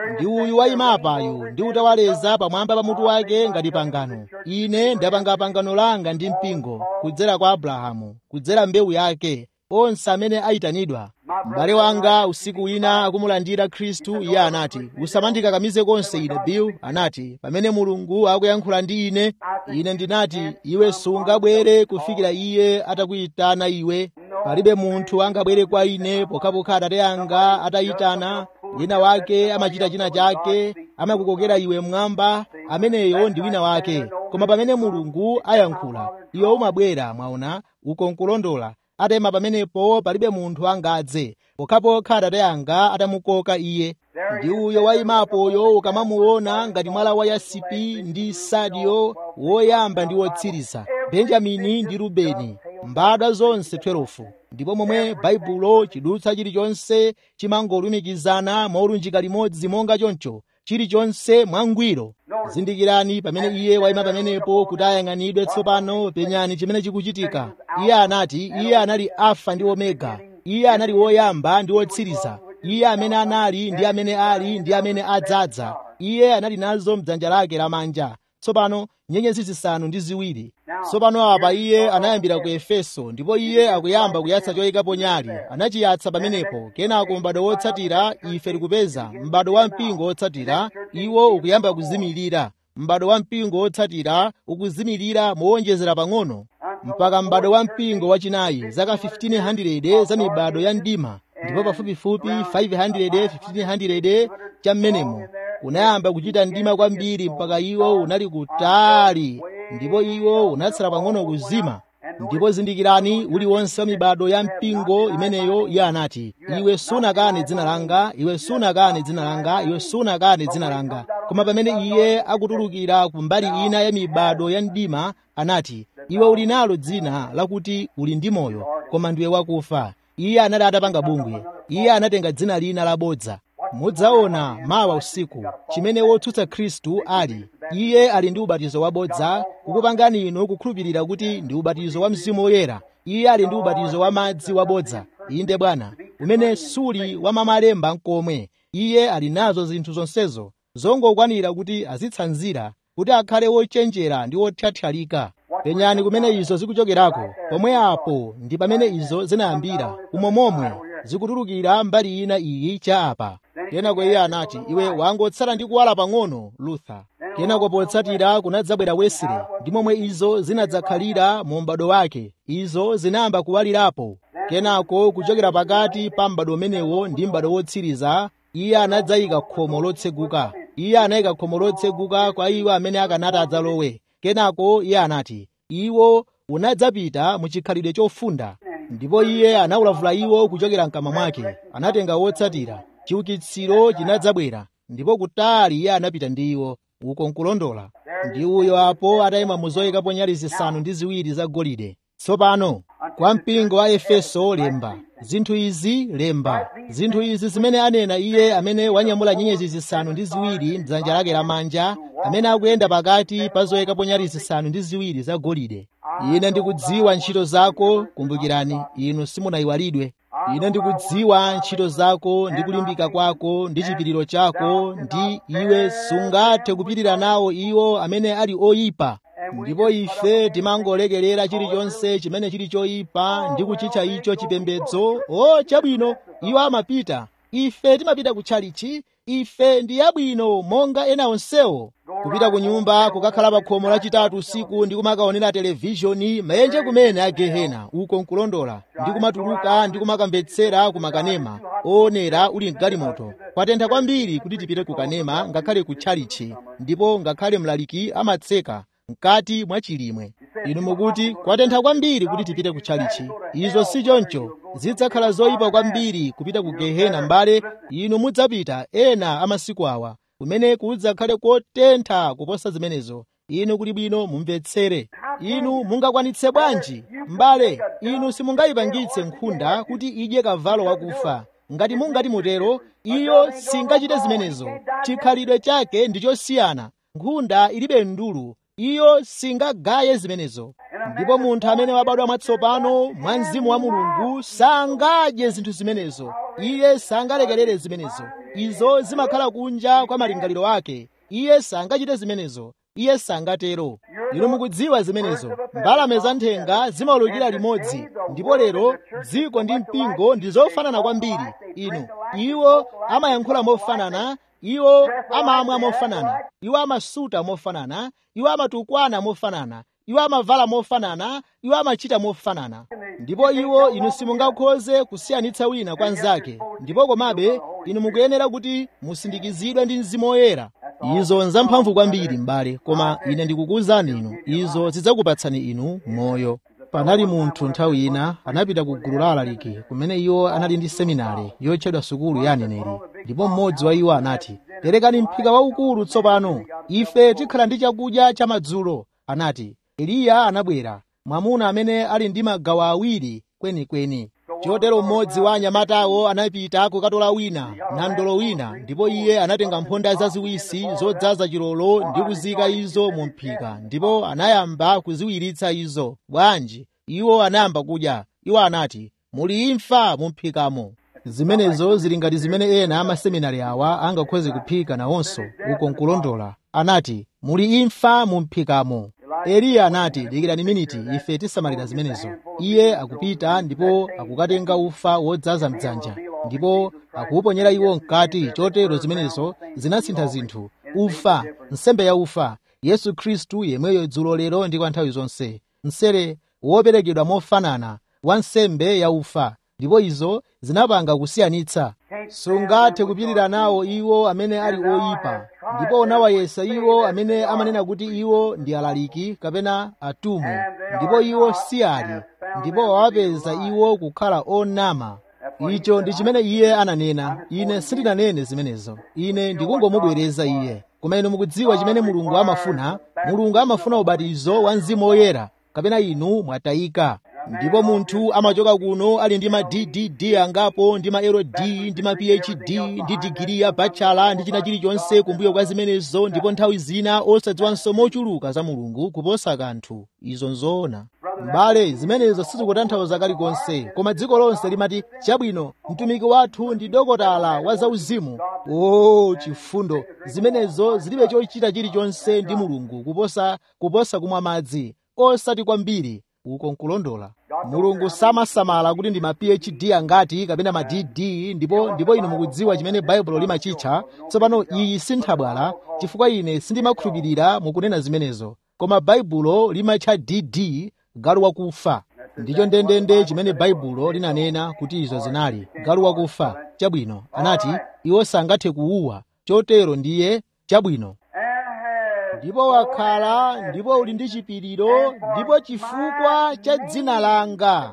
[SPEAKER 3] ndi uyu wayimapayu ndi utawaleza pamwamba pa mutu wake ngati pangano ine ndapanga pangano langa ndi mpingo kudzera kwa abrahamu kudzera mbewu yake onse amene ayitanidwa m'bale wanga usiku wina akumulandira khristu iye anati usamandikakamize konse ine bill anati pamene mulungu akuyankhula ndi ine ine ndinati iwe sungabwere kufikira iye atakuyitana iwe palibe munthu angabwere kwa ine pokhapokha atate anga atayitana wina wake amachita china chake amakukokera iwe mmwamba ameneyo ndi wina wake koma pamene mulungu ayankhula iwe umabwera mwaona uko nkulondola atema pamenepo palibe munthu angadze pokhapokha atate anga atamukoka iye ndi uyo wayimapoyo ukamamuona ngati mwala wa yasipi ndi sadio woyamba ndi wotsiriza benjamini ndi rubeni mbadwa zonse 12 ndipo momwe baibulo chidutsa chilichonse chimangolumikizana molunjika limodzi monga choncho chilichonse mwangwiro zindikirani pamene iye wayima pamenepo kuti ayang'anidwe tsopano penyani chimene chikuchitika iye anati iye anali alfa ndi omega iye anali woyamba ndi wotsiriza iye amene anali ndi amene ali ndi amene adzadza iye anali nazo mdzanja lake lamanja tsopano nyenyezi zisanu ndi ziwiri tsopano apa iye anayambira ku efeso ndipo iye akuyamba kuyatsa choyikapo nyali anachiyatsa pamenepo kenako m'bado wotsatira ife tikupeza m'bado wa mpingo wotsatira iwo ukuyamba kuzimirira m'bado wa mpingo wotsatira ukuzimirira mowonjezera pang'ono mpaka m'bado wa mpingo wachinayi zaka 1500 za mibado ya mdima ndipo pafupifupi 500 1500 cha mmenemo unayamba kuchita mdima kwambiri mpaka iwo unali kutali ndipo iwo unatsala pang'ono kuzima ndipo zindikirani uliwonse wa mibado ya mpingo imeneyo iye anati iwe sunakane dzina langa iwe sunakane dzina langa iwe sunakane dzina langa koma pamene iye akutulukira ku mbali ina ya mibado ya mdima anati iwe uli nalo dzina lakuti uli ndi moyo koma ndiwe wakufa iye anali atapanga bungwe iye anatenga dzina lina labodza mudzaona mawa usiku chimene wotsutsa khristu ali iye ali ndi ubatizo wabodza kukupangani inu kukhulupirira kuti ndi ubatizo wa mzimu woyera iye ali ndi ubatizo wa madzi wabodza inde bwana umene suli wa mamalemba nkomwe iye ali nazo zinthu zonsezo zongokwanira kuti azitsanzira kuti akhale wochenjera ndi wothyathyalika penyani kumene izo zikuchokerako pomwe apo ndi pamene izo zinayambira umo momwe zikutulukira mbali ina iyi cha apa kenako iye anati iwe wangotsala ndi kuwala pang'ono luther kenako potsatira kunadzabwera wesley ndi momwe izo zinadzakhalira mu m'bado wake izo zinayamba kuwalirapo kenako kuchokera pakati pa m'bado umenewo ndi m'bado wotsiriza iye anadzayika khomo lotseguka iye anayika khomo lotseguka kwa iwo amene akanati adzalowe kenako iye anati iwo unadzapita mu chikhalidwe chofunda ndipo iye anawulavula iwo kuchokera mkamwa mwake anatenga wotsatira chiukitsiro chinadzabwera ndipo kutali iye anapita ndi iwo uko nkulondola ndi uyo apo atayima mu zoyikapo nyali zisanu ndi ziwiri zagolide tsopano kwa mpingo wa efeso lemba zinthu izi lemba zinthu izi zimene anena iye amene wanyamula nyenyezi zisanu ndi ziwiri mdzanja lake lamanja amene akuyenda pakati pa zoyikapo nyali zisanu ndi ziwiri zagolide ine ndikudziwa ntchito zako kumbukirani inu simunayiwalidwe ine ndikudziwa ntchito zako ndi kulimbika kwako ndi chipiriro chako ndi iwe sungathe kupirira nawo iwo amene ali oyipa ndipo ife timangolekerera chilichonse chimene chili choyipa ndi kuchitcha icho chipembedzo o chabwino iwo amapita ife timapita kutchalichi ife ndi yabwino monga ena onsewo kupita ku nyumba kukakhala pa khomo lachitatu usiku ndi kumakaonera televishoni mayenje kumene a gehena uko nkulondola ndi kumatuluka ndi kumakamvetsera kumakanema oonera uli mgalimoto kwatentha kwambiri kuti tipite ku kanema ngakhale ku tchalichi ndipo ngakhale mlaliki amatseka mkati mwa chilimwe inu mukuti kwatentha kwambiri kuti tipite ku tchalichi izo si choncho zidzakhala zoyipa kwambiri kupita ku gehena mbale inu mudzapita ena amasiku awa kumene kudzakhale kotentha kuposa zimenezo inu kuli bwino mumvetsere inu mungakwanitse bwanji mbale inu simungayipangitse nkhunda kuti idye kavalo wakufa ngati mungati mutero iyo singachite zimenezo chikhalidwe chake ndi chosiyana nkhunda ilibe ndulu iyo singagaye zimenezo ndipo munthu amene wabadwa mwatsopano mwa mzimu wa mulungu sangadye zinthu zimenezo iye sangalekerere zimenezo izo zimakhala kunja kwa malingaliro ake iye sangachite zimenezo iye sangatero inu mukudziwa zimenezo mbalame za nthenga zimaulukira limodzi ndipo lero dziko ndi mpingo ndi zofanana kwambiri inu iwo amayankhula mofanana iwo amamwa mofanana iwo amasuta mofanana iwo amatukwana mofanana iwo amavala mofanana iwo amachita mofanana ndipo iwo inu simungakhoze kusiyanitsa wina kwa mnzake ndipo komabe inu mukuyenera kuti musindikizidwe ndi mzimu woyera izo nzamphamvu kwambiri m'bale koma ine ndikukuwuzani inu izo zidzakupatsani inu moyo panali munthu nthawi ina anapita ku gulu la alaliki kumene iwo anali ndi seminari yotchedwa sukulu ya aneneri ndipo mmodzi wa iwo anati perekani mphika waukulu tsopano ife tikhala ndi chakudya chamadzulo anati eliya anabwera mwamuna amene ali ndi magawo awiri kwenikweni chotero mmodzi wa anyamatawo anapita kukatola wina namdolo wina ndipo iye anatenga mphonda zaziwisi zodzaza chilolo ndi kuzika izo mu mphika ndipo anayamba kuziwiritsa izo bwanji iwo anayamba kudya iwo anati muli imfa mu mphikamo zimenezo zili ngati zimene ena amaseminari awa angakhoze kuphika nawonso uko nkulondola anati muli imfa mu mphikamo eliya anati dikirani miniti ife tisamalira zimenezo iye akupita ndipo akukatenga ufa wodzaza mdzanja ndipo akuuponyera iwo mkati chotero zimenezo zinasintha zinthu ufa nsembe ya ufa yesu khristu yemweyo dzulo lero ndi kwa nthawi zonse msere woperekedwa mofanana wa nsembe ya ufa ndipo izo zinapanga kusiyanitsa sungathe kupirira nawo iwo amene ali oyipa ndipo unawayesa iwo amene amanena kuti iwo ndi alaliki kapena atumwi ndipo iwo si ali ndipo wawapeza iwo kukhala onama icho ndi chimene iye ananena ine sindinanene zimenezo ine ndikungomubwereza iye koma inu mukudziwa chimene mulungu amafuna mulungu amafuna ubatizo wa mzimu woyera kapena inu mwatayika ndipo munthu amachoka kuno ali ndi ma ddd angapo ndi ma lld ndi ma phd ndi digiri ya bachala ndi china chilichonse kumbuyo kwa zimenezo ndipo nthawi zina osadziwanso mochuluka za mulungu kuposa kanthu izo nzoona m'bale zimenezo sizikutanthauza kalikonse koma dziko lonse limati chabwino mtumiki wathu ndi dokotala wa zauzimu o chifundo zimenezo zilibe chochita chilichonse ndi mulungu kuposa kuposa kumwa madzi osati kwambiri uko nkulondola mulungu samasamala kuti ndi ma phd angati kapena ma dd ndipo ndipo inu mukudziwa chimene baibulo limachitcha tsopano iyi sinthabwala chifukwa ine sindimakhulupirira mukunena zimenezo koma baibulo limatcha dd galu wakufa ndicho ndendende chimene baibulo linanena kuti izo zinali galu wakufa chabwino anati iwo sangathe kuuwa chotero ndiye chabwino ndipo wakhala ndipo uli ndi chipiriro ndipo chifukwa cha dzina langa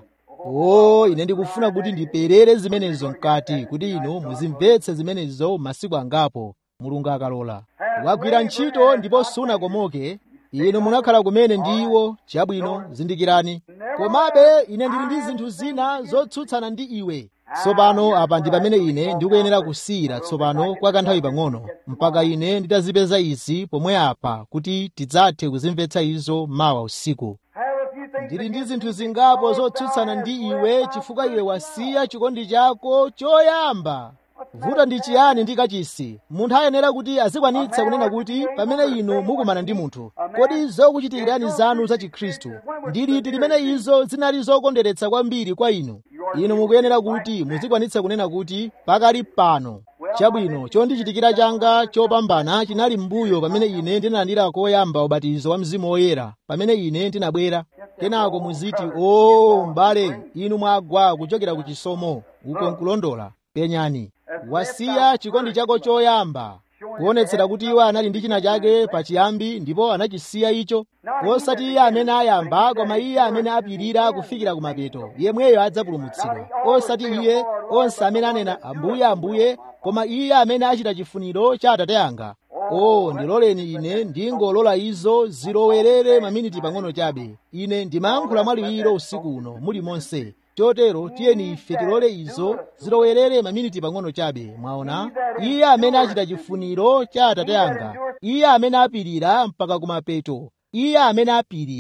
[SPEAKER 3] o ine ndikufuna kuti ndiperere zimenezo mkati kuti inu muzimvetse zimenezo masiku angapo mulungu akalola wagwira ntchito ndipo sunakomoke inu munakhala kumene ndi iwo chabwino zindikirani komabe ine ndili ndi zinthu zina zotsutsana ndi iwe tsopano apa ndi pamene ine ndikuyenera kusiyira tsopano kwa kanthawi pang'ono mpaka ine nditazipeza izi pomwe apa kuti tidzathe kuzimvetsa izo mawa usiku ndili ndi zinthu zingapo zotsutsana ndi iwe chifukwa iwe wasiya chikondi chako choyamba vuto ndi chiyani ndi kachisi munthu ayenera kuti azikwanitsa kunena kuti pamene inu mukumana ndi munthu kodi zokuchitikirani zanu za chikhristu ndi liti limene izo zinali zokondweretsa kwambiri kwa inu inu mukuyenera kuti muzikwanitsa kunena kuti pakali pano chabwino chondichitikira changa chopambana chinali m'mbuyo pamene ine ndinalandira koyamba ubatizo wa mzimu woyera pamene ine ndinabwera kenako muziti o m'bale inu mwagwa kuchokera ku chisomo uko nkulondola penyani wasiya chikondi chako choyamba kuonetsera kuti iwo anali ndi china chake pachiyambi ndipo anachisiya icho osati iye amene ayamba koma iye amene apirira kufikira kumapeto yemweyo adzapulumutsidwa osati iye onse amene anena ambuye ambuye koma iye amene achita chifuniro cha atate anga o ndiloleni ine ndingolola izo zilowerere maminiti pang'ono chabe ine ndimayankhula mwaliwiro usiku uno muli monse chotero tiyeni ife tilole izo zilowerere maminiti pang'ono chabe mwaona iye amene achita chifuniro cha atate anga iye amene apirira mpaka kumapeto iye amene apirira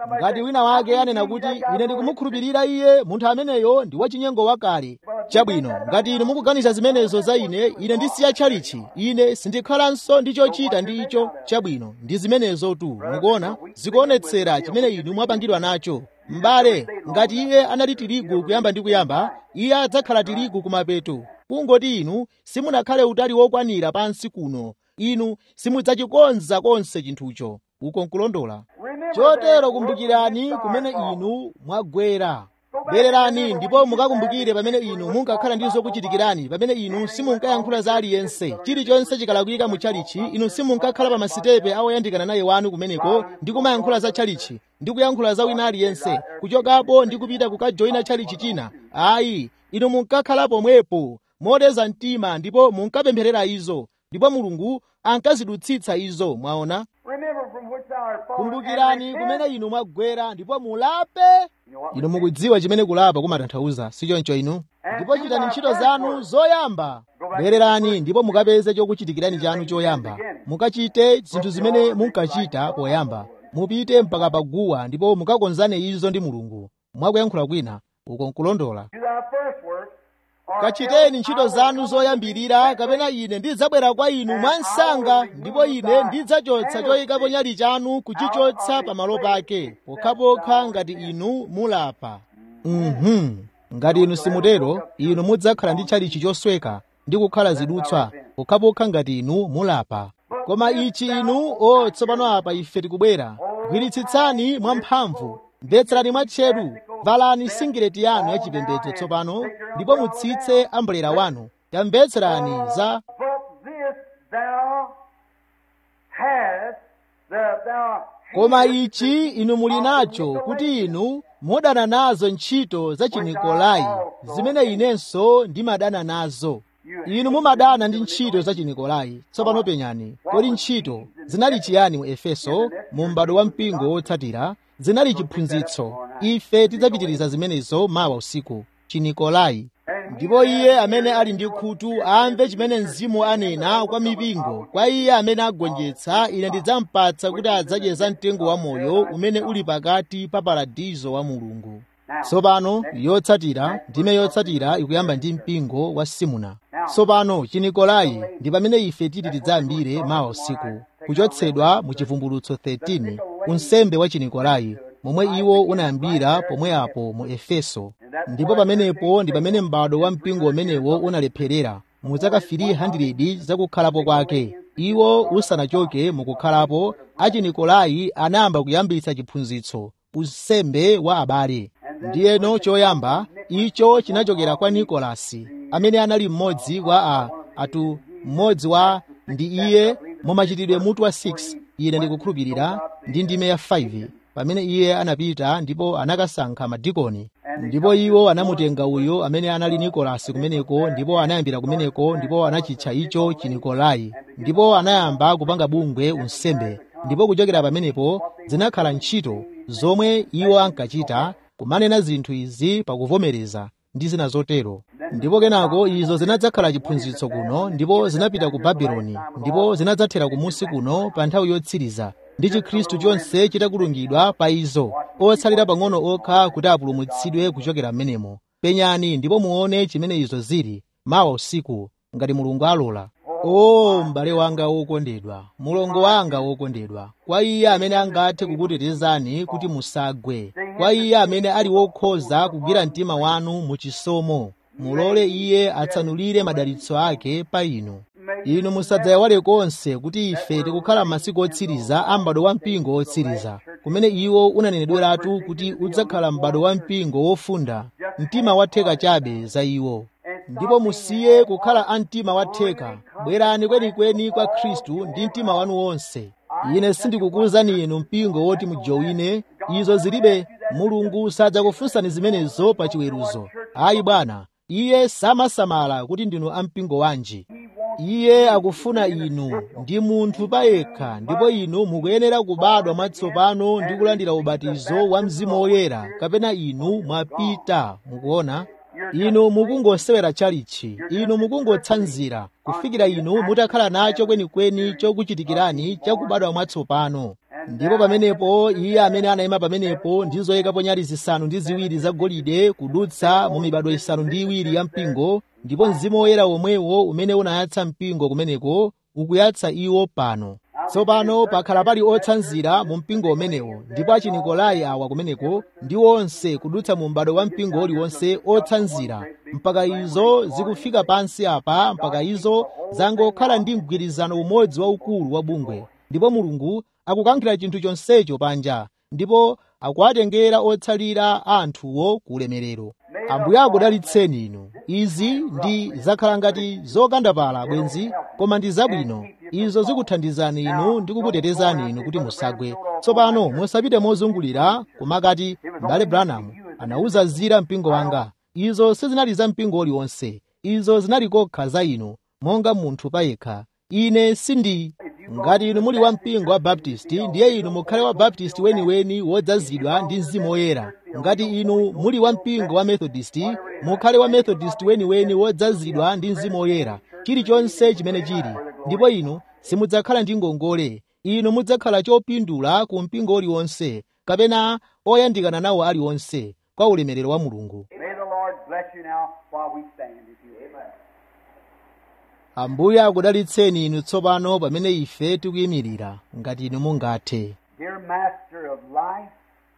[SPEAKER 3] ngati wina wake anena kuti ine ndikumukhulupirira iye munthu ameneyo ndi wachinyengo wakale chabwino ngati inu mukuganiza zimenezo za ine ine ndisiya tchalichi ine sindikhalanso ndi chochita ndi icho chabwino ndi zimenezo tu mukuona zikuonetsera chimene inu mwapangidwa nacho m'bale ngati iye anali tirigu kuyamba ndi kuyamba iye adzakhala tirigu kumapeto kungoti inu simunakhale utali wokwanira pansi kuno inu simudzachikonza konse chinthucho uko nkulondola chotero kumbukirani kumene inu mwagwera bwererani ndipo mukakumbukire pamene inu munkakhala ndi zokuchitikirani pamene inu simunkayankhula za aliyense chilichonse chikalakwika mu tchalichi inu simunkakhala pa masitepe awoyandikana naye wanu kumeneko ndi kumayankhula za tchalichi ndi kuyankhula za wina aliyense kuchokapo ndi kupita kukajoyina tchalichi china ayi inu munkakhala pomwepo modeza mtima ndipo munkapempherera izo ndipo mulungu ankazidutsitsa izo mwaona kumbukirani kumene inu mwagwera ndipo mulape inu mukudziwa chimene kulapa kumatanthauza sichoncho inu ndipo chitani ntchito zanu zoyamba bwererani ndipo mukapeze chokuchitikirani chanu choyamba mukachite zinthu zimene munkachita poyamba mupite mpaka paguwa ndipo mukakonzane izo ndi mulungu mwakuyankhula kwina uko nkulondola kachiteni ntchito zanu zoyambirira kapena ine ndidzabwera kwa inu mwansanga ndipo ine ndidzachotsa choyikapo nyali chanu kuchichotsa pamalo pake pokhapokha ngati inu mulapa mhm ngati inu simutero inu mudzakhala ndi tchalichi chosweka ndi kukhala zidutswa pokhapokha ngati inu mulapa koma ichi inu o tsopano apa ife tikubwera gwiritsitsani mwamphamvu mvetserani mwatcheru valani singileti yanu yachipembedzo tsopano ndipo mutsitse ambulera wanu tamvetserani za koma ichi inu muli nacho kuti inu mudana nazo ntchito za chinikolai zimene inenso ndimadana nazo inu mumadana ndi ntchito za chinikolai tsopano penyani kodi ntchito zinali chiyani mu efeso mu m'bado wa mpingo wotsatira zinali chiphunzitso ife tidzapitiriza zimenezo mawa usiku chinikolai ndipo iye amene ali ndi khutu amve chimene mzimu anena kwa mipingo kwa iye amene agonjetsa ine ndidzampatsa kuti adzadye za mtengo wa moyo umene uli pakati pa paradizo wa mulungu tsopano yotsatira ndime yotsatira ikuyamba ndi mpingo wa simuna tsopano chinikolai ndi pamene ife titi tidzayambire mawa usiku kuchotsedwa mu chivumbulutso 13 unsembe wa chinikolai momwe iwo unayambira pomwe apo mu efeso ndipo pamenepo ndi pamene m'bado wa mpingo umenewo unalepherera mu zaka 300 zakukhalapo kwake iwo usanachoke mukukhalapo achinikolai anayamba kuyambitsa chiphunzitso unsembe wa abale ndiyeno choyamba icho chinachokera kwa nikolasi amene anali mmodzi wa a atu mmodzi wa ndi iye mumachitidwe mutu wa 6 ine ndikukhulupirira ndi ndime ya 5 pamene iye anapita ndipo anakasankha madikoni ndipo iwo anamutenga uyo amene anali nikolasi kumeneko ndipo anayambira kumeneko ndipo anachitcha icho chinikolai ndipo anayamba kupanga bungwe unsembe ndipo kuchokera pamenepo zinakhala ntchito zomwe iwo ankachita kumanena zinthu izi pakuvomereza ndi zina zotero ndipo kenako izo zinadzakhala chiphunzitso kuno ndipo zinapita ku babuloni ndipo zinadzathera kumusi kuno pa nthawi yotsiriza ndi chikhristu chonse chitakulungidwa pa izo otsalira pang'ono okha kuti apulumutsidwe kuchokera m'menemo penyani ndipo muone chimene izo zili mawa usiku ngati mulungu alola o m'bale wanga wokondedwa mulongo wanga wokondedwa kwa iye amene angathe kukutetezani kuti musagwe kwa iye amene ali wokhoza kugwira mtima wanu mu chisomo mulole iye atsanulire madalitso ake pa inu inu musadzayawale konse kuti ife tikukhala m'masiku otsiriza a m'bado wa mpingo otsiriza kumene iwo unanenedweratu kuti udzakhala m'bado wa mpingo wofunda mtima watheka chabe za iwo ndipo musiye kukhala a mtima watheka bwerani kwenikweni kwa khristu ndi mtima wanu wonse ine sindikukuwuzani inu mpingo woti mujowine izo zilibe mulungu sadzakufunsani zimenezo pa chiweruzo ayi bwana iye samasamala kuti ndinu a mpingo wanji iye akufuna inu ndi munthu payekha ndipo inu mukuyenera kubadwa mwatsopano ndi kulandira ubatizo wa mzimu woyera kapena inu mwapita mukuona inu mukungosewera chalichi inu mukungotsanzira kufikira inu mutakhala nacho kwenikweni chokuchitikirani chakubadwa mwatsopano ndipo pamenepo iye amene anayima pamenepo ndi zoyikapo nyali zisanu ndi ziwiri zagolide kudutsa mu mibado isanu ndi iwiri ya mpingo ndipo mzimu woyera womwewo umene unayatsa mpingo kumeneko ukuyatsa iwo pano tsopano pakhala pali otsanzira mu mpingo umenewo ndipo achinikolai awa kumeneko ndi onse kudutsa mu m'bado wa mpingo uliwonse otsanzira mpaka izo zikufika pansi apa mpaka izo zangokhala ndi mgwirizano umodzi waukulu wa bungwe ndipo mulungu akukankhira chinthu chonsecho panja ndipo akuwatengera otsalira a anthuwo ku ulemerero ambuye akudalitseni inu izi ndi zakhala ngati zokandapala bwenzi koma ndi zabwino izo zikuthandizani inu ndi kukutetezani inu kuti musagwe tsopano musapite mozungulira kumakati mbale branham anawuza zira mpingo wanga izo sizinali za mpingo uliwonse izo zinali kokha za inu monga munthu payekha ine sindi ngati inu muli wa mpingo wa baptisti ndiye inu mukhale wa baptisti weniweni wodzazidwa ndi mzimu woyera ngati inu muli wa mpingo wa methodisti mukhale wa methodisti weniweni wodzazidwa ndi mzimu woyera chilichonse chimene chili ndipo inu simudzakhala ndi ngongole inu mudzakhala chopindula ku mpingo uliwonse kapena oyandikana nawo aliwonse kwa ulemerero wa mulungu
[SPEAKER 2] May the Lord bless you now while we stand. If you Amen.
[SPEAKER 3] ambuye akudalitseni inu tsopano pamene ife tikuyimirira ngati inu mungathe
[SPEAKER 2] Dear Master of life,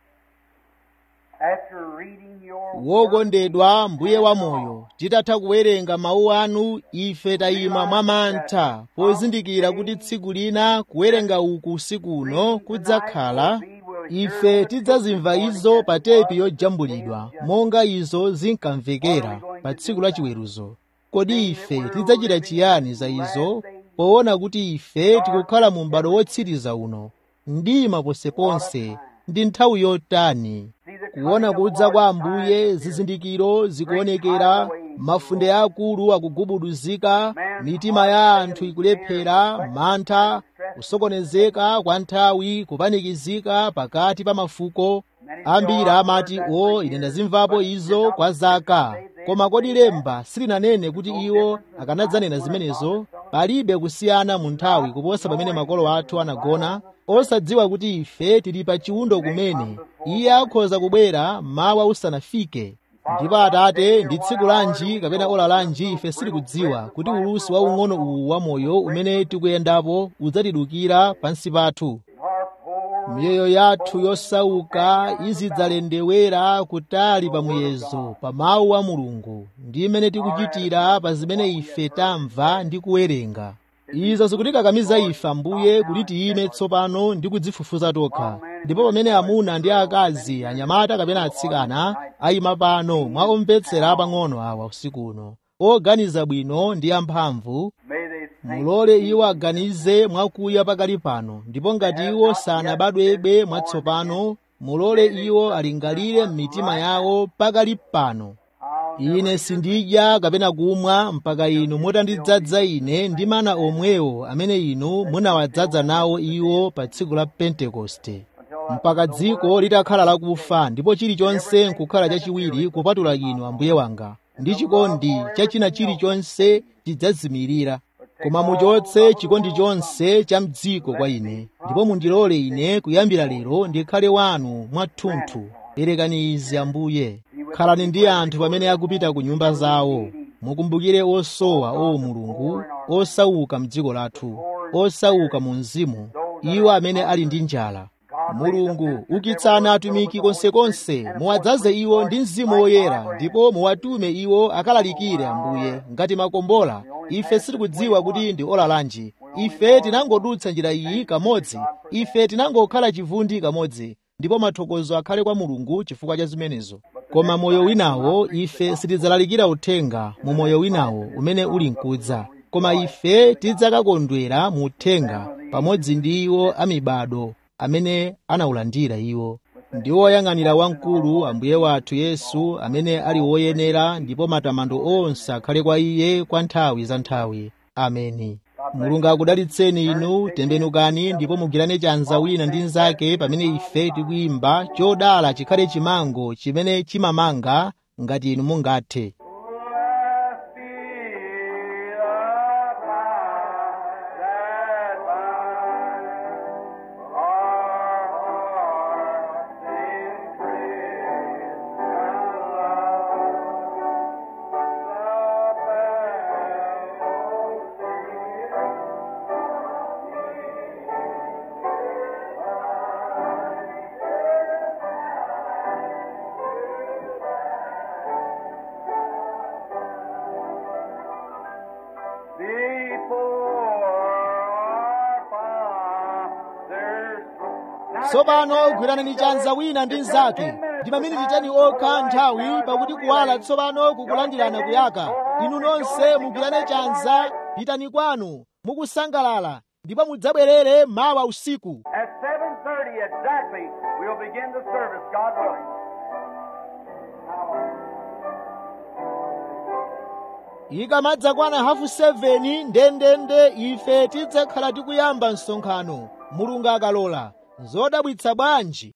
[SPEAKER 2] after reading your word,
[SPEAKER 3] wokondedwa mbuye wa moyo titatha kuwerenga mawu anu ife tayima mwamantha pozindikira kuti tsiku lina kuwerenga uku usiku uno kudzakhala ife tidzazimva izo pa tepi yojambulidwa monga izo zinkamvekera pa tsiku la chiweruzo kodi ife tidzachita chiyani za izo poona kuti ife tikukhala mu m'bado wotsiriza uno mdima ponseponse ndi nthawi yotani kuona kudza kwa ambuye zizindikiro zikuonekera mafunde akulu akugubuduzika mitima ya anthu ikulephera mantha kusokonezeka kwa nthawi kupanikizika pakati pa mafuko ambiri amati o ine ndazimvapo izo kwa zaka koma kodi lemba silinanene kuti iwo akanadzanena zimenezo palibe kusiyana mu nthawi kuposa pamene makolo athu anagona osadziwa kuti ife tili pa chiwundo kumene iye akhoza kubwera mawa usanafike ndipo atate ndi tsiku lanji kapena ola lanji ife sitikudziwa kuti ulusi waung'ono uwu wamoyo umene tikuyendapo udzatidukira pansi pathu miyoyo yathu yosauka izidzalendewera kutali pa muyezo pa mawu a mulungu ndi imene tikuchitira pa zimene ife tamva ndi kuwerenga izo zikutikakamiza ife ambuye kuti tiyime tsopano ndi kudzifufuza tokha ndipo pamene amuna ndi akazi anyamata kapena atsikana ayima pano mwa omvetsera apang'ono awa usiku uno oganiza bwino ndi amphamvu
[SPEAKER 2] may they think
[SPEAKER 3] mulole iwo aganize mwakuya pakali pano ndipo ngati iwo sanabadwebe mwatsopano mulole iwo alingalire m'mitima yawo pakali pano ine sindidya kapena kumwa mpaka inu mutandidzaza ine ndi mana omwewo amene inu munawadzaza nawo iwo pa tsiku la pentekoste mpaka dziko litakhala lakufa ndipo chilichonse nkukhala chachiwiri kupatula inu ambuye wanga ndi chikondi cha china chilichonse chidzazimirira koma muchotse chikondi chonse cha mdziko kwa ine ndipo mundilole ine kuyambira lero ndikhale wanu mwathunthu perekani izi ambuye khalani ndi anthu pamene akupita ku nyumba zawo mukumbukire osowa o mulungu osauka mdziko lathu osauka mu mzimu iwo amene ali ndi njala mulungu ukitsani atumiki konsekonse muwadzaze iwo ndi mzimu woyera ndipo muwatume iwo akalalikire ambuye ngati makombola ife sitikudziwa kuti ndi ola lanji ife tinangodutsa njira iyi kamodzi ife tinangokhala chivundi kamodzi ndipo mathokozo akhale kwa mulungu chifukwa cha zimenezo koma moyo winawo ife sitidzalalikira uthenga mu moyo winawo umene uli mkudza koma ife tidzakakondwera mu uthenga pamodzi ndi iwo amibado amene anawulandira iwo ndi woyang'anira wamkulu ambuye wathu yesu amene ali woyenera ndipo matamando onse akhale kwa iye kwa nthawi za nthawi ameni mulungu akudalitseni inu tembenukani ndipo mugirane chanza wina ndi mnzake pamene ife tikuyimba chodala chikhale chimango chimene chimamanga ngati inu mungathe
[SPEAKER 2] Blessed be the
[SPEAKER 3] tsopano gwiranani chanza wina ndi mnzake ndi maminiti teni okha nthawi pakuti kuwala tsopano kukulandirana kuyaka inu nonse mugwirane chanza pitani kwanu mukusangalala ndipo mudzabwerere mawa usiku
[SPEAKER 2] At 7.30 exactly, we'll begin the service, God willing.
[SPEAKER 3] ikamadza kwana hafu 7 ndendende ife tidzakhala tikuyamba msonkhano mulungu akalola zodabwitsa bwanji